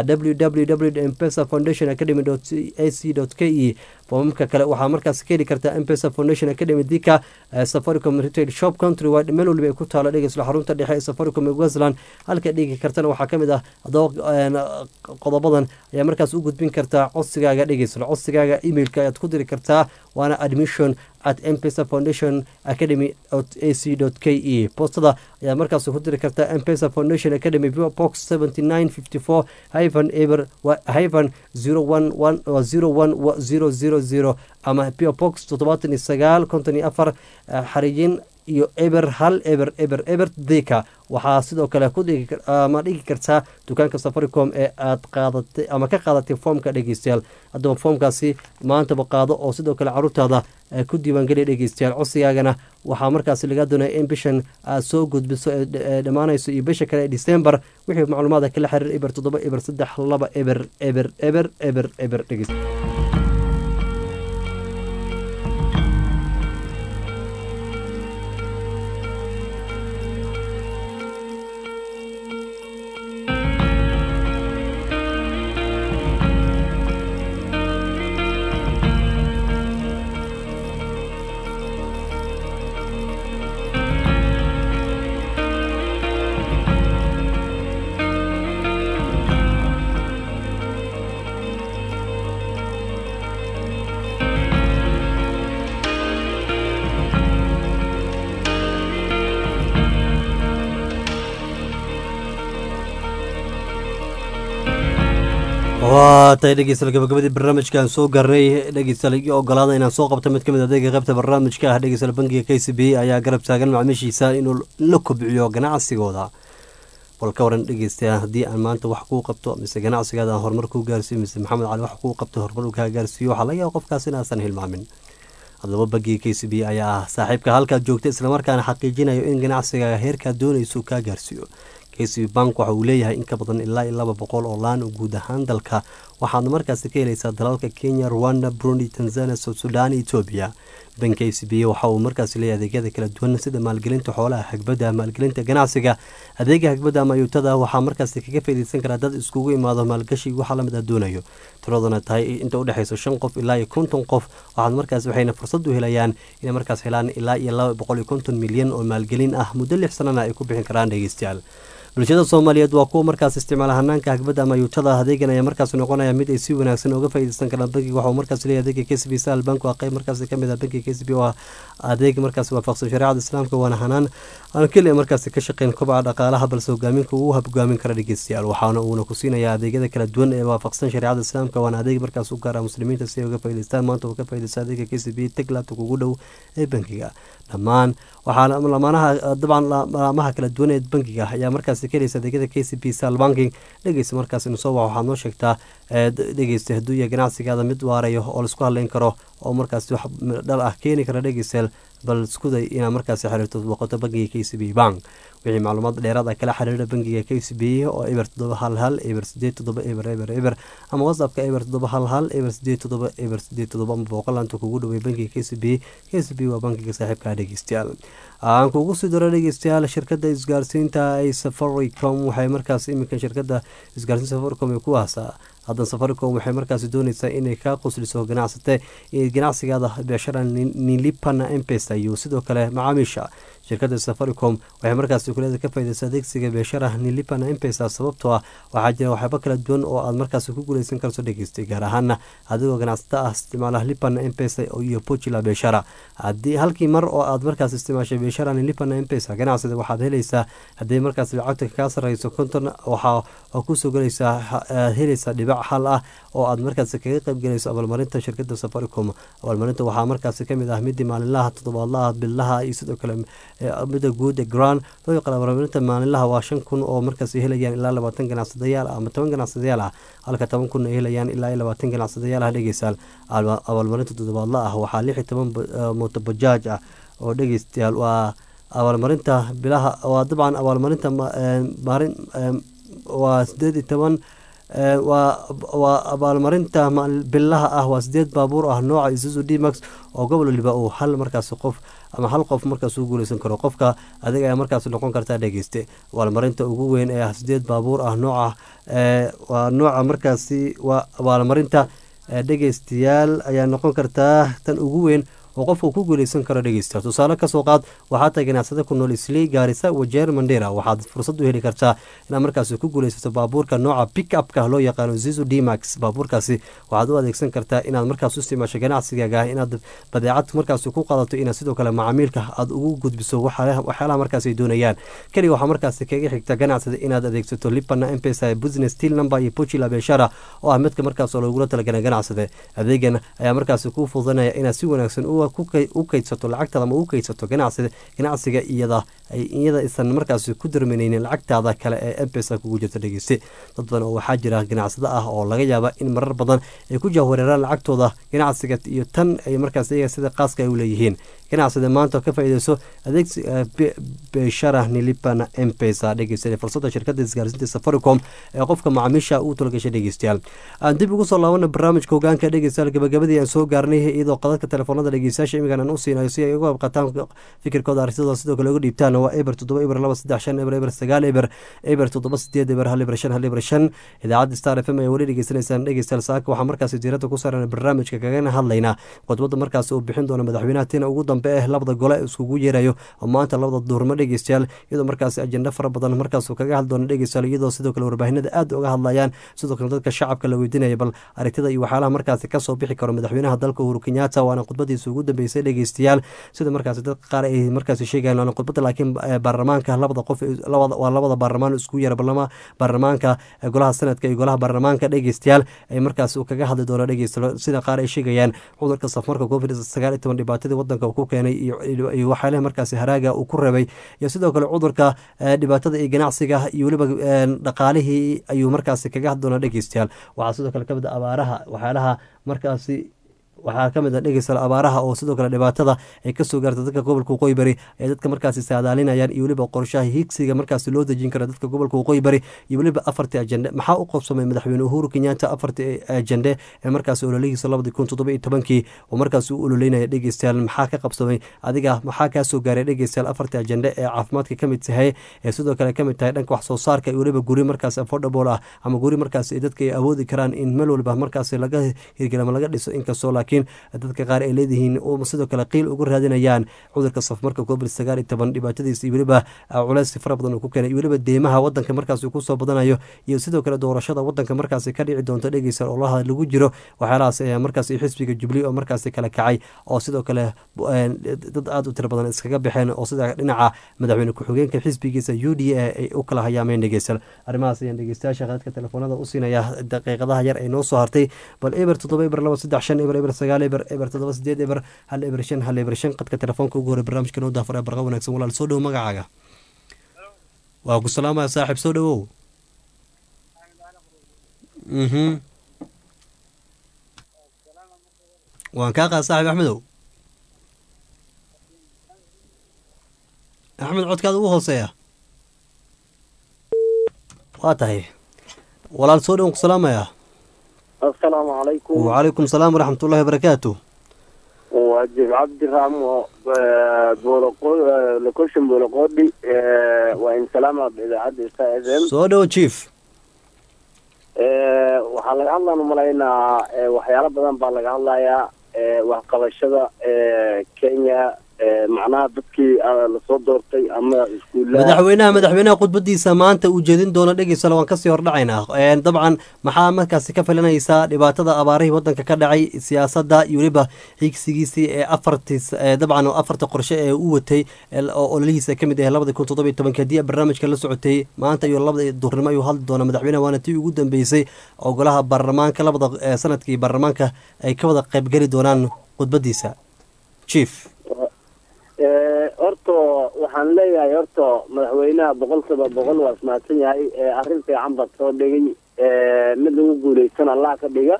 www mpesa foundation academy ac k e foomamka kale waxaa markaas ka heli kartaa mpesa foundation academy dika eh, safaricom retail shop country wide meel waliba ay ku taalo dhegeysla xarunta dhexe ee safaricom ee westland halka dhigi kartana waxaa kamid ah adoo een, qodobadan ayaa markaas u gudbin kartaa codsigaaga dhegeysla codsigaaga emailka ayaad ku diri kartaa waana admission at mpesa foundation academy ac k e postada ayaa markaas ku diri kartaa mpesa foundation academy box 7954 hyphen eber wa- hyphen 011 wa 01000 ama po box 79 konton iyo afar eh, xariijin iyo eber hal eber eber eber dika waxaa sidoo kale ku dhigi kar- ama dhigi kartaa dukaanka safaricom ee aad qaadatay ama ka qaadatay foomka dhegeystayaal haddaba foomkaasi maantaba qaado oo sidoo kale caruurtaada eh, ku diiwaangeliya dhegeystayaal codsigaagana waxaa markaasi laga doonaya in bishan aad soo gudbiso ee dh- ee dhammaanayso iyo bisha kale ee december wixii macluumaada kala xiriir eber toddoba eber saddex laba eber eber eber eber eber dhegeysta waa tahay dhegeystayaal gabagabadii barnaamijkaan soo gaarnay dhegeystayaal iyo ogolaada inaan soo qabto mid ka mid adeega qaybta barnaamijka ah dhegeystayaal bangiga k c b ayaa garab taagan macaamiishiisa inuu la kobciyo ganacsigooda bal ka waran dhegeystayaa haddii aan maanta wax kuu qabto mise ganacsigaada aan horumar kuu gaarsiiyo mise maxamed cali wax kuu qabto horumar uu kaa gaarsiiyo waxaa laga yaaba qofkaas inaasan hilmaamin haddaba bangiga k c b ayaa ah saaxiibka halkaad joogta islamarkaana xaqiijinayo in ganacsigaaga heerkaad doonayso kaa gaarsiiyo k c b bank waxa uu leeyahay in ka badan ilaa iyo laba boqol oo laan guud ahaan dalka waxaadna markaasi ka helaysaa dalalka kenya rwanda burundi tanzania south sudan etoobiya bank k c b waxa uu markaasi leeyahay adeegyada kala duwan sida maalgelinta xoolaha hagbada maalgelinta ganacsiga adeega hagbada ama ayuutada waxaa markaasi kaga faaideysan karaa dad iskugu imaado maalgashi waxa lamid a doonayo tiraduna tahay inta udhexeyso shan qof ilaa iyo konton qof waxaad markaas waxayna fursad u helayaan inay markaas helaan ilaa iyo laba boqol iyo konton milyan oo maalgelin ah muddo lix sanana ay ku bixin karaan dhegeystayaal bulshada soomaaliyeed waa kuwa markaas isticmaala hanaanka hagbada ama yuutada adeegan ayaa markaas noqonaya mid ay si wanaagsan uga faaideysan karaan bankiga waxauu markaas leeyahy adeega k c b sal bank waa qeyb markaas kamid ah bankiga k c b oo adeeg markaas waafaqsan shareecada islaamka waana hanaan aan keliya markaas ka shaqeyn kobaca dhaqaalaha balse hogaaminka uu hogaamin kara dhegeystayaal waxaana uuna ku siinayaa adeegyada kala duwan ee waafaqsan shareecada islaamka waana adeeg markaas u gaara muslimiinta si ay uga faa'idaystaan maanta uu ka faaideysta adeega k c b taglaabta kugu dhow ee bankiga dhammaan waxaa lamaanaha dabcan laamaha kala duwan ee bankiga ayaa markaas ka helaysa adeegyada k c b sal banking dhegeysta markaas inusoo wac waxaad noo sheegtaa dhegeysta hadduu yahay ganacsigaada mid waarayo oo laisku hadleyn karo oo markaas wax dhal ah keeni kara dhegeystayaal bal iskuday inaad markaasi xiriirto boqoto bankiga k c b bank wixii macluumaad dheeraad ah kala xiriira bankiga k c b oo eber toddoba hal hal eber sideed toddoba eber eber eber ama whatsappka eber toddoba hal hal eber sideed toddoba eber sideed toddoba ama booqolaanta kugu dhaway bankiga k c b k c b waa bankiga saaxiibka dhegeystayaal aan kugu sii daro dhegeystayaal shirkada isgaarsiinta ay safaricom waxay markaas iminkan shirkada isgaarsiinta safaricom ay ku haasaa haddan safaricom waxay markaasi dooneysaa inay kaa qusliso ganacsate ganacsigaada beeshara nilipana empesa iyo sidoo kale macaamiisha shirkada safaricom waxay markaasi kuleeda ka faideysa adeegsiga beeshara nilipana empesa sababtoo ah waxaa jira waxyaaba kala duwan oo aad markaasi ku guuleysan karto dhegeystay gaar ahaana adigoo ganacsata ah isticmaala lipana empesa iyo pojila beeshara haddii halkii mar oo aad markaas isticmaashay beeshara nilipana empesa ganacsida waxaad helaysaa haddii markaas lacagta kaa sareyso konton waxaa kusoo gelaysaa helaysaa dhibac hal ah oo aad markaas kaga qeybgelayso abaalmarinta shirkada safaricom abaalmarinta waxaa markaas kamid ah midii maalinlaha toddobaadlaha billaha iyo sidoo kale mida guud ee grand loo yaqaan abaalmarinta maalinlaha waa shan kun oo markaas helayaan ilaa labaatan ganacsadayaal ama toban ganacsadayaal ah halka toban kun ay helayaan ilaa iyo labaatan ganacsadayaal ah dhegeystayaal abaalmarinta toddobaadla ah waxaa lix iyo toban motobajaaj ah oo dhegeystayaal waa abaalmarinta bilaha waa dabcan abaalmarinta maarin waa sideed iyo toban waa abaalmarinta bilaha ah waa sideed baabuur ah nooca isuzu d max oo gobol waliba uu hal markaas qof ama hal qof markaas u guuleysan karo qofka adig ayaa markaas noqon kartaa dhegeyste abaalmarinta ugu weyn ee ah sideed baabuur ah nooca waa nooca markaasi waa abaalmarinta dhegeystayaal ayaa noqon kartaa tan ugu weyn oo qofka ku guuleysan karo dhegeysta tusaale kasoo qaad waxaa tahay ganacsada ku nool islii gaarisa wajeer mandera waxaad fursad u heli kartaa inaad markaasi ku guuleysato baabuurka nooca pick upka loo yaqaano zizu d max baabuurkaasi waxaad u adeegsan kartaa inaad markaas u isticmaasho ganacsigaaga inaad badeecad markaasi ku qaadato inaad sidoo kale macaamiilka aad ugu gudbiso waxyaalaha markaas ay doonayaan keliga waxaa markaasi kaga xigta ganacsada inaad adeegsato lipana empesa business steel number iyo pojila beeshara oo ah midka markaas oo lagula talagala ganacsade adeegan ayaa markaasi kuu fududanaya inaad si wanaagsan u u kaydsato lacagtaada ama u kaydsato ganacsiga iyada iyada isan markaas ku darmaneynin lacagtaada kale ee mpesa kugu jirta dhegeyste dad badan oo waxaa jira ganacsado ah oo laga yaaba in marar badan ay ku jahwareeraan lacagtooda ganacsiga iyo tan ay markaas iyaga sida qaaska ay u leeyihiin ganacsada maanta ka faaideyso adeegsi beshara nilipana mpesa dhegeysta fursada shirkada isgaarsiinta safaricom ee qofka macaamiisha uu talagashay dhegeystayaal aan dib ugu soo laabana barnaamijka hogaanka dhegeystayaal gabagabadii aan soo gaarnay iyadoo qadadka telefoonada dhegeystayaasha imigan aan u siinayo si ay uga qayb qaataan fikirkooda arintadooda sidoo kale uga dhiibtaan waa eber toddoba eber laba saddex shan eber eber sagaal eber eber toddoba sideed eber hal eber shan hal eber shan idaacadda star f m ayaa weli dhegeysanaysaan dhegeystayaal saaka waxaa markaasi diiradda ku saaran barnaamijka kagana hadlaynaa khudbadda markaasi uu bixin doono madaxweynaha tina ugu dambe eh labada gole iskugu yeerayo oo maanta labada duurmo dhegeystayaal iyadoo markaasi ajenda fara badan markaasuu kaga hadli doono dhegeystayaal iyadoo sidoo kale warbaahinada aad uga hadlayaan sidoo kale dadka shacabka la weydiinaya bal aragtida iyo waxyaalaha markaasi kasoo bixi karo madaxweynaha dalka uhuru kenyatta waana khudbadiisa ugu dambeysay dhegeystayaal sida markaasi dadka qaar ay markaasi sheegayaan waana khudbada laakiin baarlamaanka labada qof waa labada baarlamaan iskugu yeera barlama baarlamaanka golaha sanadka iyo golaha baarlamaanka dhegeystayaal ay markaasi uu kaga hadli doono dhegeystayaal sida qaar ay sheegayaan cudurka safmarka covid sagaal iyo toban dhibaatadii wadanka uu ku keenay iyo waxyaalaha markaasi haraaga uu ku rabay iyo sidoo kale cudurka dhibaatada iyo ganacsiga iyo weliba dhaqaalihii ayuu markaasi kaga hadli doonaa dhegeystayaal waxaa sidoo kale kamid a abaaraha waxyaalaha markaasi waxaa ka mid a dhegeystayaal abaaraha oo sidoo kale dhibaatada ay kasoo gaarta dadka gobolka waqooyi bari ee dadka markaasi saadaalinayaan iyo weliba qorshaha higsiga markaasi loo dejin kara dadka gobolka waqooyi bari iyo weliba afartii ajende maxaa u qabsamay madaxweyne uhuru kenyatta afartii ajende ee markaasi ololihiisa labadii kun toddoba iyo tobankii oo markaasi u ololeynaya dhegeystayaal maxaa ka qabsamay adiga maxaa kaasoo gaaray dhegeystayaal afartii ajende ee caafimaadka kamid tahay ee sidoo kale kamid tahay dhanka wax soo saarka iyo weliba guri markaasi affordable ah ama guri markaasi dadka ay awoodi karaan in meel waliba markaasi laga hirgel ama laga dhiso inkastoo laakiin dadka qaar ay leedihiin sidoo kale qiil ugu raadinayaan cudurka safmarka covid sagaal iyo toban dhibaatadiisa iyo weliba culeysi fara badan uu ku keenay iyo weliba deymaha wadanka markaasi kusoo badanayo iyo sidoo kale doorashada wadanka markaasi ka dhici doonta dhegeysa olaha lagu jiro waxyaalahaas ayaa markaasi xisbiga jubli oo markaasi kala kacay oo sidoo kale dad aada u tiro badan iskaga baxeen oo sida dhinaca madaxweyne ku-xigeenka xisbigiisa u d a ay u kala hayaameen dhegeystayaal arrimahaas ayaan dhegeystayaasha khadadka telefoonada u siinaya daqiiqadaha yar ay noo soo hartay bal eber toddoba eber laba saddex shan eber eber sagaal eber eber toddoba sideed eber hal eber shan hal eber shan qadka telefoonka ugu horey barnaamijka noo daafara barqa wanaagsan walaal soo dhowo magacaaga waa ku salaamaya saaxiib soo dhowow mhm waan kaa qaad saaxiib axmedow axmed codkaada ugu hooseeya waa tahay walaal soo dhowan ku salaamaya asalaamu calaykum wacalaykum salaam waraxmatullahi wabarakaatu waa jib cabdiraamo location booloqoodhi waa insalaama idaacadda sta f m soo dhowo chief waxaa laga hadlaan umalaynaa waxyaalo badan baa laga hadlayaa waxqabashada kenya macnaha dadkii lasoo doortay ama iskuullaha madaxweynaha madaxweynaha khudbadiisa maanta uu jeedin doono dhegeysala waan kasii hordhacaynaa dabcan maxaa markaasi ka filanaysaa dhibaatada abaarihii wadanka ka dhacay siyaasadda iyo weliba higsigiisii ee afartii dabcan afarta qorshe ee u watay oo ololihiisa kamid ah labada kun toddoba iyo tobanki haddii barnaamijka la socotay maanta iyo labada duurnimo ayuu hadli doona madaxweynaha waana tii ugu dambeysay oo golaha baarlamaanka labada sanadkii baarlamaanka ay ka wada qaybgeli doonaan khudbadiisa chief horta waxaan leeyahay horta madaxweynaha boqolkiiba boqol waa ismahadsan yahay arrin fiican baad soo dhigay mid lagu guuleysan allah ka dhiga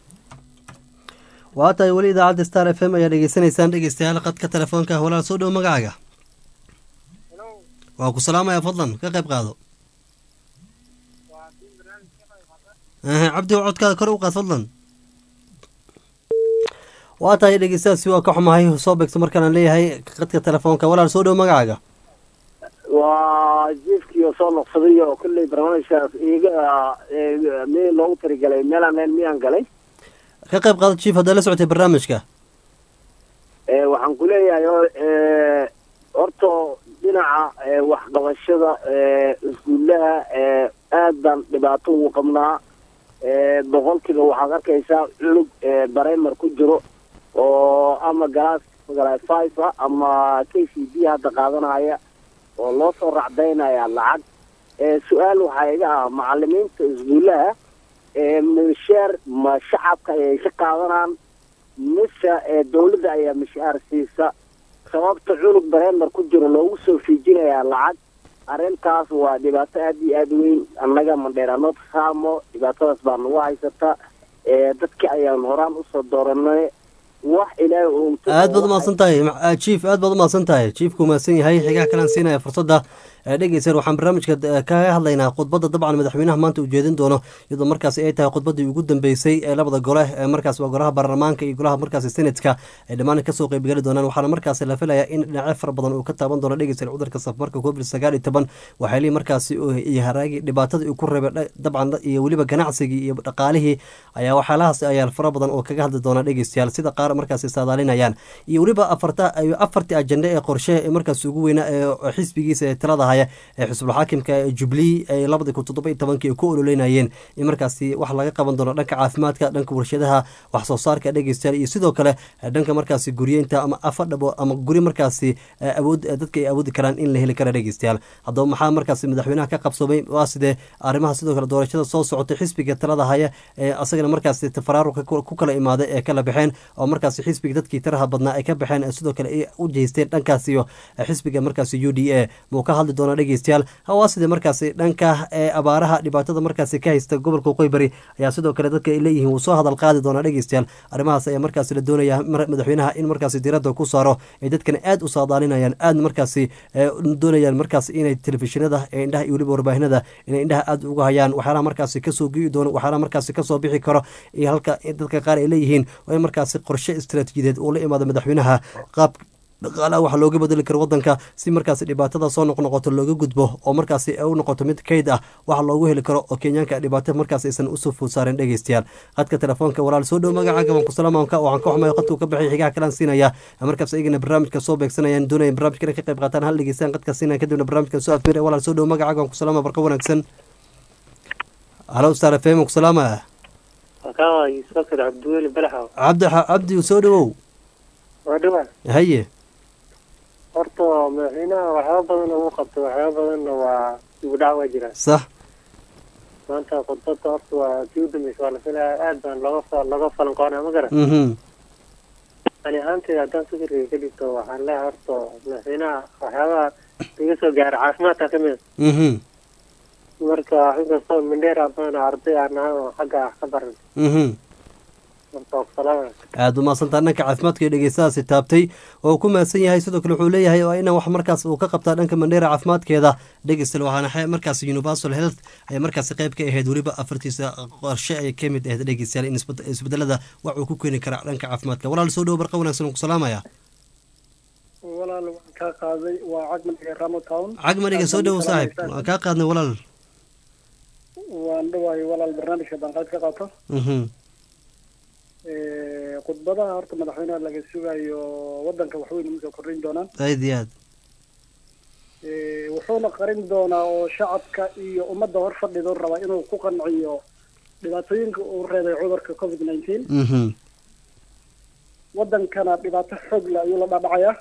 waa tahay weli idaacadda star f m ayaa dhegeysanaysaan dhegeystayaal qadka telefoonka walaal soo dhowo magacaaga waa ku salaamaya fadlan ka qayb qaado cabdi codkaada kor u qaad fadlan waa tahay dhegeystayaasi waa ka xumahay soo beegto markaan leeyahay qadka telefoonka walaal soo dhowo magacaaga waa jiifkii oo soo noqsaday oo kolley barnaamijkaas iga mi loogu tarigalay meelaan meel miyaan galay ka qayb qaado chief haddaa la socotay barnaamijka waxaan ku leeyahay horta dhinaca waxqabashada iskuullaha aad baan dhibaato ugu qabnaa boqolkiiba waxaad arkaysaa cunug bareymar ku jiro oo ama galaas galaas five ah ama k c b hadda qaadanaya oo loo soo racdaynaya lacag su-aal waxaa iga ah macalimiinta iskuullaha mishaar ma shacabka ayay ka qaadanaan mise dawladda ayaa mishaar siisa sababta cunug bareemar ku jiro loogu soo fiijinayaa lacag arrintaas waa dhibaato aada iyo aada weyn annaga mandheeraanood saamo dhibaatadaas baa nagu haysata dadki ayaan horaan usoo dooranay wax ilaahay aad baad umahadsan tahay chief aad baad umahadsan tahay chiefku mahadsan yahay xigaha kalaan siinaya fursadda dhegeysan waxaan barnaamijka kaga hadlaynaa khudbadda dabcan madaxweynaha maanta uu jeedin doono iyadoo markaasi ay tahay khudbaddii ugu dambeysay ee labada gole ee markaas waa golaha baarlamaanka iyo golaha markaasi senatka ay dhammaan kasoo qeybgeli doonaan waxaana markaasi la filayaa in dhinacyo fara badan uu ka taaban doono dhegeysan cudurka safmarka covid sagaal iyo toban waxaylii markaasi iyo haraagii dhibaatada uu ku reebay dabcan iyo weliba ganacsigii iyo dhaqaalihii ayaa waxyaalahaas ayaa fara badan oo kaga hadli doona dhegeystayaal sida qaar qaar markaasi saadaalinayaan iyo weliba afarta afartii ajende ee qorshe ee markaasi ugu weynaa ee xisbigiisa ee talada haya ee xisbulxaakimka ee jubilee ee labadii kun toddoba iyo tobankii ay ku ololeynayeen in markaasi wax laga qaban doono dhanka caafimaadka dhanka warshadaha wax soo saarka dhegeystayaal iyo sidoo kale dhanka markaasi guryeynta ama afadhabo ama guri markaasi awood dadka ay awoodi karaan in la heli kara dhegeystayaal haddaba maxaa markaasi madaxweynaha ka qabsoomay waa sidee arrimaha sidoo kale doorashada soo socotay xisbiga talada haya ee asagana markaasi tafaraaruqa ku kala imaaday ee kala baxeen oo markaasi xisbiga dadkii taraha badnaa ay ka baxeen sidoo kale ay u jeesteen dhankaas iyo xisbiga markaasi u d a muu ka hadli doona dhegeystayaal waa sidee markaasi dhanka ee abaaraha dhibaatada markaasi ka haysta gobolka qoybari ayaa sidoo kale dadka ay leeyihiin wuu soo hadal qaadi doonaa dhegeystayaal arrimahaas ayaa markaasi la doonaya madaxweynaha in markaasi diradda ku saaro ay dadkana aad u saadaalinayaan aad markaasi doonayaan markaas inay telefishinada ee indhaha iyo weliba warbaahinada inay indhaha aad uga hayaan waxyaalaha markaasi kasoo gii doono waxyaalaha markaasi kasoo bixi karo iyo halka dadka qaar ay leeyihiin waa in markaasi qorshe istaraatiijiyadeed uu la imaado madaxweynaha qaab dhaqaalaha waxa looga bedeli karo wadanka si markaasi dhibaatada soo noqnoqoto looga gudbo oo markaasi u noqoto mid kayd ah waxa loogu heli karo oo kenyaanka dhibaato markaas aysan usoo food saaren dhegeystayaal qadka telefoonka walaal soo dhow magacaaga waan ku salaamaanka waxaan ka xumayo qadkuu ka baxay xigaha kalaan siinaya markaas ayagana barnaamijka soo beegsanayaan doonaya barnaamijka inay ka qayb qaataan hal dhegeystaan qadka siinaya kadibna barnaamijka soo afmira walaal soo dhow magacaaga waan ku salaama barqa wanaagsan halo star f m ku salaama cabdi cabdi soo dhowow haye horta madaxweynaha waxyaaba badan ugu qabtay waxyaaba badanna waa igu dhac waa jiraan sax maanta khudbada horta waa tii u dambeysa waa la filaya aad baan looga looga falanqoonaya ma garan ani ahaanteyda haddaan fikirkayga ka dhigto waxaan leeyahay horta madaxweynaha waxyaabaha laga soo gaara caafimaadka ka mid marka inkastoo mindheera badan arday aan nahay oo xagga wax ka baran aada u mahadsantaa dhanka caafimaadka iyo dhegeystahaasi taabtay oo ku mahadsan yahay sidoo kale wuxuu leeyahay waa inaan wax markaas uu ka qabtaa dhanka mandheera caafimaadkeeda dhegeystal waxaana markaas universal health ay markaasi qayb ka ahayd weliba afartiisa qorshe ay ka mid ahayd dhegeystayaal in isbedelada wax uu ku keeni kara dhanka caafimaadka walaal soo dhowo barqa wanaagsan ku salaamaya walaal waan kaa qaaday waa cagmadhiga ramotown cagmadhiga soo dhowo saaxib waan kaa qaadnay walaal waan dhawahay walaal barnaamijka banqaad ka qaato khudbadaha horta madaxweynaha laga sugayo wadanka waxweyn uma soo kordhin doonaan aad iyo aad wuxuuna qarin doonaa oo shacabka iyo ummadda hor fadhido raba inuu ku qanciyo dhibaatooyinka uu reebay cudurka covid nineteen wadankana dhibaato xoog le ayuu la dhaadhacayaa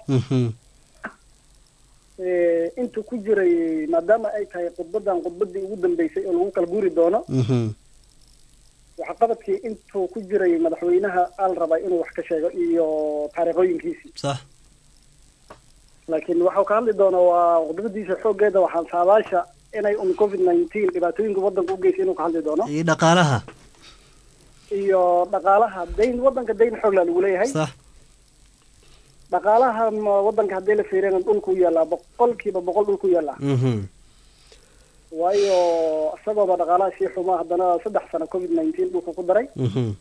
intuu ku jiray maadaama ay tahay khudbadan khudbadii ugu dambeysay oo lagu kala guuri doono waxqabadkii intuu ku jiray madaxweynaha al rabaa inuu wax ka sheego iyo taariikhooyinkiisii sax laakiin waxau ka hadli doonaa waa khudbadiisa xooggeeda waxaan saadaasha inay un covid nineteen dhibaatooyinka wadanka u geysay inuu ka hadli doono iyo dhaqaalaha iyo dhaqaalaha dayn wadanka dayn xoogla lagu leeyahay sax dhaqaalaha wadanka haddii la fiiriyana dhulku yaallaa boqolkiiba boqol dhulku yaallaa waayo isagooba dhaqaalaha sii xumaa haddana saddex sano covid nineteen dhulka ku daray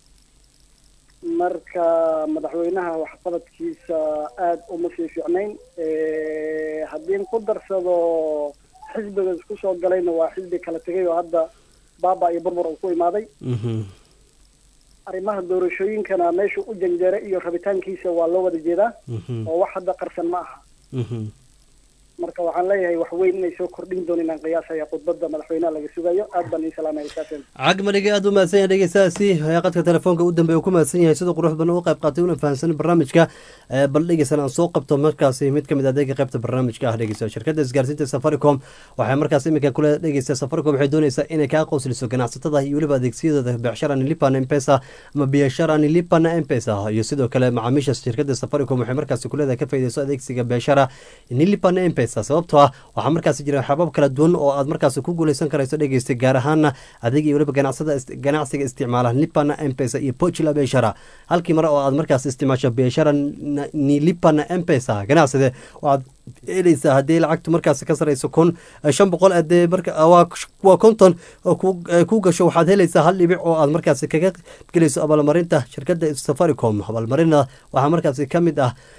marka madaxweynaha waxqabadkiisa aada uma sii fiicnayn haddii ku darsado xisbiga isku soo galayna waa xisbi kala tegay oo hadda baaba iyo burbur uu ku imaaday arrimaha doorashooyinkana meesha u janjeeray iyo rabitaankiisa waa loo wada jeedaa oo wax hadda qarsan ma aha marka waxaan leeyahay wax weyn inay soo kordhin doonin aan qiyaasaya khudbadda madaxweynaha laga sugayo aad baan ii salaamaya saafeen cagmadhiga aada u mahadsan yahay dhegeystahaasi qadka telefoonka u dambeeya ku mahadsan yahay sida qurux badan u qayb qaatay una fahamsan barnaamijka bal dhegeysan aan soo qabto markaasi mid kamid adeega qaybta barnaamijka ah dhegeysta shirkadda isgaarsiinta safaricom waxay markaas iminka kule dhegeysta safaricom waxay dooneysaa inay kaa qoosliso ganacsatada iyo weliba adeegsiyadooda becshara nilipan mpesa ama biashara nilipan mpesa iyo sidoo kale macaamiisha shirkadda safaricom waxay markaasi kuleedahay ka faaideyso adeegsiga beeshara nilipan mpesa sababtoo ah waxaa markaasi jira xabaab kala duwan oo aad markaasi ku guuleysan karayso dhegeystay gaar ahaana adig iyo weliba ganacsada ganacsiga isticmaala lipana mpesa iyo pochla beshara halkii mare oo aad markaas isticmaasho beshara nilipana mpesa ganacsade waxaad helaysaa haddii lacagtu markaasi ka sareyso kun shan boqol adee waa konton oo ku gasho waxaad helaysaa hal dhibic oo aad markaasi kaga gelayso abaalmarinta shirkadda safaricom abaalmarina waxaa markaasi ka mid ah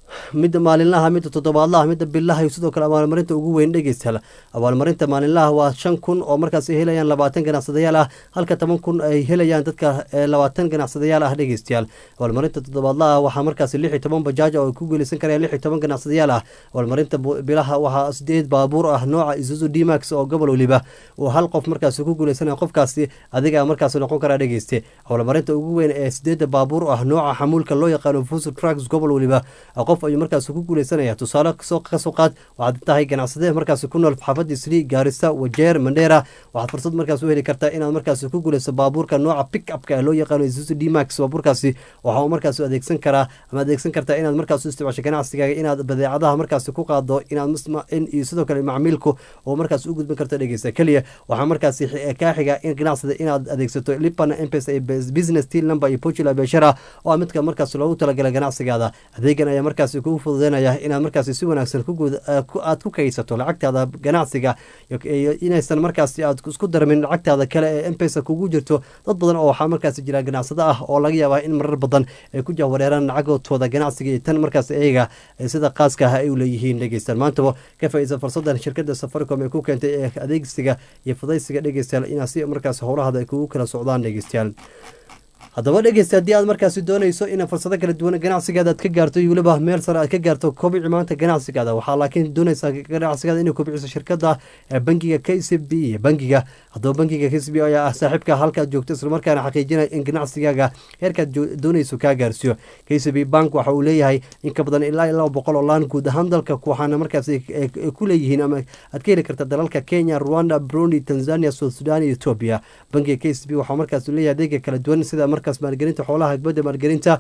midda maalinlaha midda toddobaadlaha midda bilaha iyo sidoo kale abaalmarinta ugu weyn dhegeystayaal abaalmarinta maalinlaha waa shan kun oo markaas ay helayaan labaatan ganacsadayaal ah halka toban kun ay helayaan dadka labaatan ganacsadayaal ah dhegeystayaal abaalmarinta toddobaadlaha waxaa markaas lix iyo toban bajaaj oo ay ku guuleysan karayaan lix iyo toban ganacsadayaal ah abaalmarinta bilaha waxaa sideed baabuur ah nooca isuzu dmax oo gobol weliba uu hal qof markaas ku guuleysanaya qofkaasi adiga markaas noqon karaa dhegeyste abaalmarinta ugu weyn ee sideeda baabuur ah nooca xamuulka loo yaqaano fusu trucks gobol weliba qof ayuu markaas ku guuleysanaya tusaale kasoo qaad waxaad tahay ganacsade markaas ku nool xaafadii sri gaarisa wajeer mandheera waxaad fursad markaas u heli kartaa inaad markaas ku guuleyso baabuurka nooca pick upka loo yaqaano isuzu dmax baabuurkaasi waxa uu markaas adeegsan karaa ama adeegsan kartaa inaad markaas u isticmaasho ganacsigaaga inaad badeecadaha markaas ku qaado inaad iyo sidoo kale macmiilku oo markaas u gudban karto dhegeysta keliya waxaa markaas kaa xiga in ganacsada inaad adeegsato lipana mpesa business teal number iyo pojula beshara oo ah midka markaas loogu talagalay ganacsigaada adeegan ayaa markaas kugu fududeynaya inaad markaas si wanaagsan aad ku kaydsato lacagtaada ganacsiga inaysan markaas aad isku darmin lacagtaada kale ee mpesa kugu jirto dad badan oo waxaa markaas jira ganacsado ah oo laga yaabaa in marar badan ay ku jahwareeraan lacagootooda ganacsiga iyo tan markaas iyaga sida qaaska ah ay u leeyihiin dhegeystaan maantaba ka faaidsa fursadan shirkada safaricom ee ku keentay ee adeegsiga iyo fudaysiga dhegeystayaal inaad si markaas howlahada ay kugu kala socdaan dhegeystayaal haddaba dhegeysta haddii aad markaasi doonayso inaad fursado kala duwan ganacsigaada aad ka gaarto iyo weliba meel sare aad ka gaarto kobici maanta ganacsigaada waxaa laakiin doonaysaa ganacsigaada inay kobiciso shirkada bangiga k c b iyo bangiga haddaba bangiga k c b ayaa ah saaxiibka halkaad joogto islamarkaana xaqiijinaya in ganacsigaaga heerkaad doonayso kaa gaarsiiyo k c b bank waxa uu leeyahay in ka badan ilaa laba boqol oo laan guud ahaan dalka waxaana markaas ku leeyihiin ama aad ka heli karta dalalka kenya rwanda burundi tanzania south sudan iyo etoobiya bangiga k c b waxaa markaas leeyahay adeega kala duwan sida markaas maalgelinta xoolaha hagbadda maalgelinta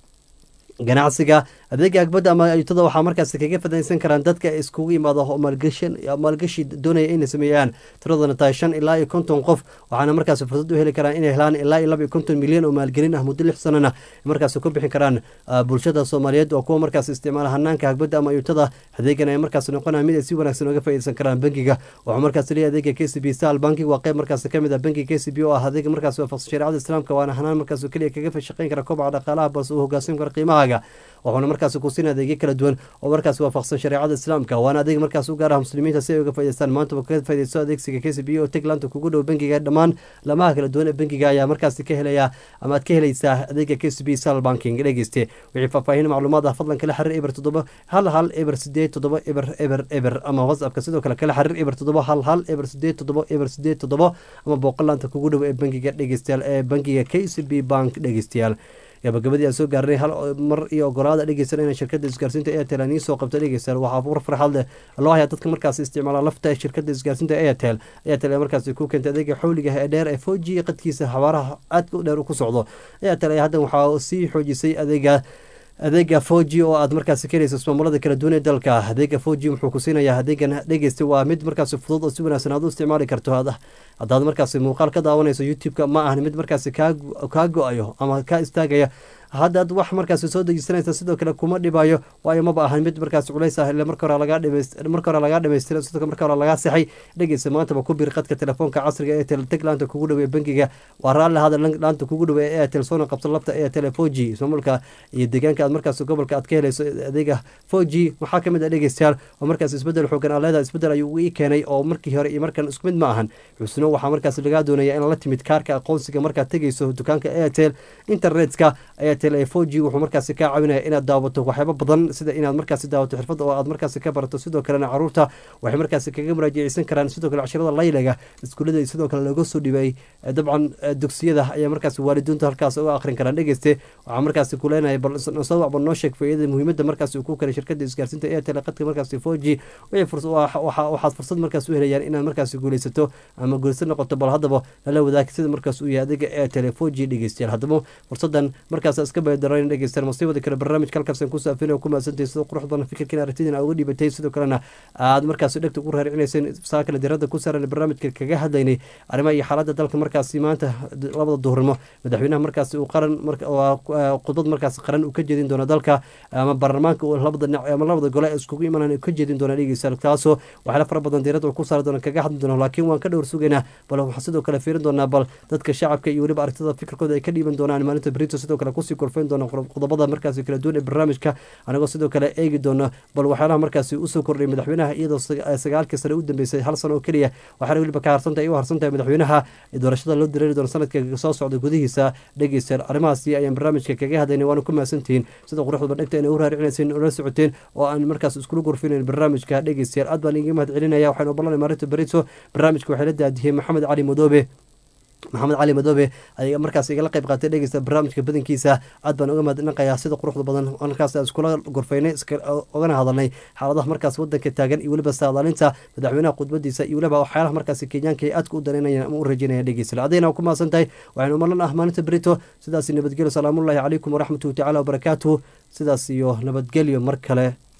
ganacsiga adeega agbadda ama ayuutada waxaa markaas kaga fadaysan karaan dadka iskugu yimaado maalgashi doonaya inay sameeyaan tiradana tahay shan ilaa iyo konton qof waxaana markaas fursad u heli karaan inay helaan ilaa iyo laba iyo konton milyan oo maalgelin ah muddo lix sanana markaas ku bixin karaan bulshada soomaaliyeed oo kuwa markaas isticmaala hanaanka hagbadda ama ayuutada adeegan ay markaas noqonaya mid ay si wanaagsan oga faaideysan karaan bangiga waxaa markaas leeyahay adeega k c b sal banking waa qayb markaas kamid ah bankiga k c b oo ah adeega markaas waafaqsan shareecada islaamka waana hanaan markaas keliya kaga shaqeyn kara kobaca dhaqaalaha balse uu hogaasin kara qiimahaaga wuxuuna markaas ku siin adeegyo kala duwan oo markaas waafaqsan shareecada islaamka waana adeeg markaas u gaar ah muslimiinta si ay uga faa'idaystaan maantaba kaga faaidaysto adeegsiga k c b oo teglaanta kugu dhow bangiga dhammaan lamaha kala duwan ee bangiga ayaa markaas ka helaya ama aad ka helaysaa adeega k c b sal banking dhegeyste wixii faahfaahin macluumaad ah fadlan kala xiriir eber toddoba hal hal eber sideed toddoba eber eber eber ama whatsappka sidoo kale kala xiriir eber toddoba hal hal eber sideed toddoba eber sideed toddoba ama booqolaanta kugu dhow ee bangiga dhegeystayaal ee bangiga k c b bank dhegeystayaal gabagabadii aan soo gaarnay hal mar iyo ogolaada dhegeysan inay shirkada isgaarsiinta airtel aan iisoo qabto dhegeysan waxaa war farxad leh loo hayaa dadka markaas isticmaala lafta shirkada isgaarsiinta airtel airtel ee markaas ku keentay adeega xawliga ee dheer ee foji qadkiisa xawaaraha aadka u dheer ku socdo airtel ayaa haddan waxaa sii xoojisay adeega adeega foji oo aad markaasi ka helayso ismaamulada kala duwan ee dalka adeega foji wuxuu ku siinayaa adeegan dhegeysta waa mid markaasi fudud oo si wanaagsan aad u isticmaali karto haddaad markaasi muuqaal ka daawanayso youtube-ka ma ahan mid markaasi kaa go-ayo ama kaa istaagaya haddaad wax markaasi soo dejisanaysa sidoo kale kuma dhibayo waayo maba ahan mid markaas culays ah ile marka hore lagaa lagaa dhamaystira sidoo marka hore lagaa sixay dhegeysa maantaba ku bir qadka telefoonka casriga airtel teg laanta kugu dhow ee bangiga waa raalli hada laanta kugu dhow ee airtel soona qabso lafta airtel foji ismaamulka iyo deegaanka aad markaas gobolka aad ka helayso adeega foji waxaa kamid ah dhegeystayaal oo markaas isbedel xoogan aa leedahay isbedel ayuu ii keenay oo markii hore iyo markan isku mid ma ahan xusno waxaa markaas lagaa doonaya in la timid kaarka aqoonsiga markaad tegeyso dukaanka airtel internetka foji wuxuu markaasi kaa caawinaya inaad daawato waxyaabo badan sida inaad markaasi daawato xirfad oo aad markaasi ka barato sidoo kalena caruurta waxay markaasi kaga muraajaceysan karaan sidoo kale cashirada laylaga iskuullada sidoo kale looga soo dhibay dabcan dugsiyada ayaa markaasi waalidiintu halkaas uga akhrin karaan dhegeyste waxaa markaasi kuleenaya balsawacba noo sheeg faa'iidada muhiimadda markaasi uu ku kale shirkada isgaarsiinta airtel qadka markaasi foji waxaad fursad markaas u helayaan inaad markaasi guuleysato ama guuleysan noqoto bal haddaba lala wadaag sida markaas uu yahay adeega airtel foji dhegeystayaal haddaba fursadan markaas iska baydaran dhegeystayaal masiibada kale barnaamijka halkaas ku saafin oo ku mahadsantahay sida qurux badan fikirkiina aragtidina aad uga dhibatay sidoo kalena aad markaasi dhegta ugu raaricinayseen saa kale diradda ku saaran barnaamijka kaga hadlaynay arrimaha iyo xaaladda dalka markaasi maanta labada duhurnimo madaxweynaha markaasi uu qaran khudbad markaasi qaran uu ka jeedin doono dalka ama baarlamaanka labada dhinac ama labada gole ee iskugu imanaan ka jeedin doona dhegeystayaal taasoo waxyaala fara badan diiradda uu ku saari doona kaga hadli doono laakiin waan ka dhowr sugaynaa bal waxaan sidoo kale fiirin doonaa bal dadka shacabka iyo weliba aragtida fikirkooda ay ka dhiiban doonaan maalinta berito sidoo kale kusii korfeyn doona qodobada markaasi kala duwan ee barnaamijka anagoo sidoo kale eegi doona bal waxyaalaha markaasi usoo kordhay madaxweynaha iyadoo sagaalkii sane u dambeysay hal sano oo keliya waxaana weliba ka harsantahay u harsantahay madaxweynaha doorashada loo dareeri doono sanadka soo socda gudihiisa dhegeystayaal arrimahaasi ayaan barnaamijka kaga hadlaynay waana ku mahadsantihiin sida quruxda bandhigta inay u raaricinayseen ola socoteen oo aan markaas iskula gorfinayn barnaamijka dhegeystayaal aad baan iga mahad celinaya waxaynu ogolanay maarinta berito barnaamijka waxay la daadiyey maxamed cali madoobe maxamed cali madoobe ayaa markaas igala qayb qaatay dhegeysta barnaamijka badankiisa aad baan uga mahadnaqayaa sida quruxda badan markaas iskula gorfaynay ogana hadalnay xaaladaha markaas wadanka taagan iyo weliba saadaalinta madaxweynaha khudbadiisa iyo weliba waxyaalaha markaasi kenyaanka ay aadka u danaynayaan ama u rajeynayaan dhegeysta adayna ku mahadsan tahay waxaynu malan ah maalinta berito sidaas nabadgelyo salaamullahi calaykum waraxmatuhu tacala wabarakaatuhu sidaas iyo nabadgelyo mar kale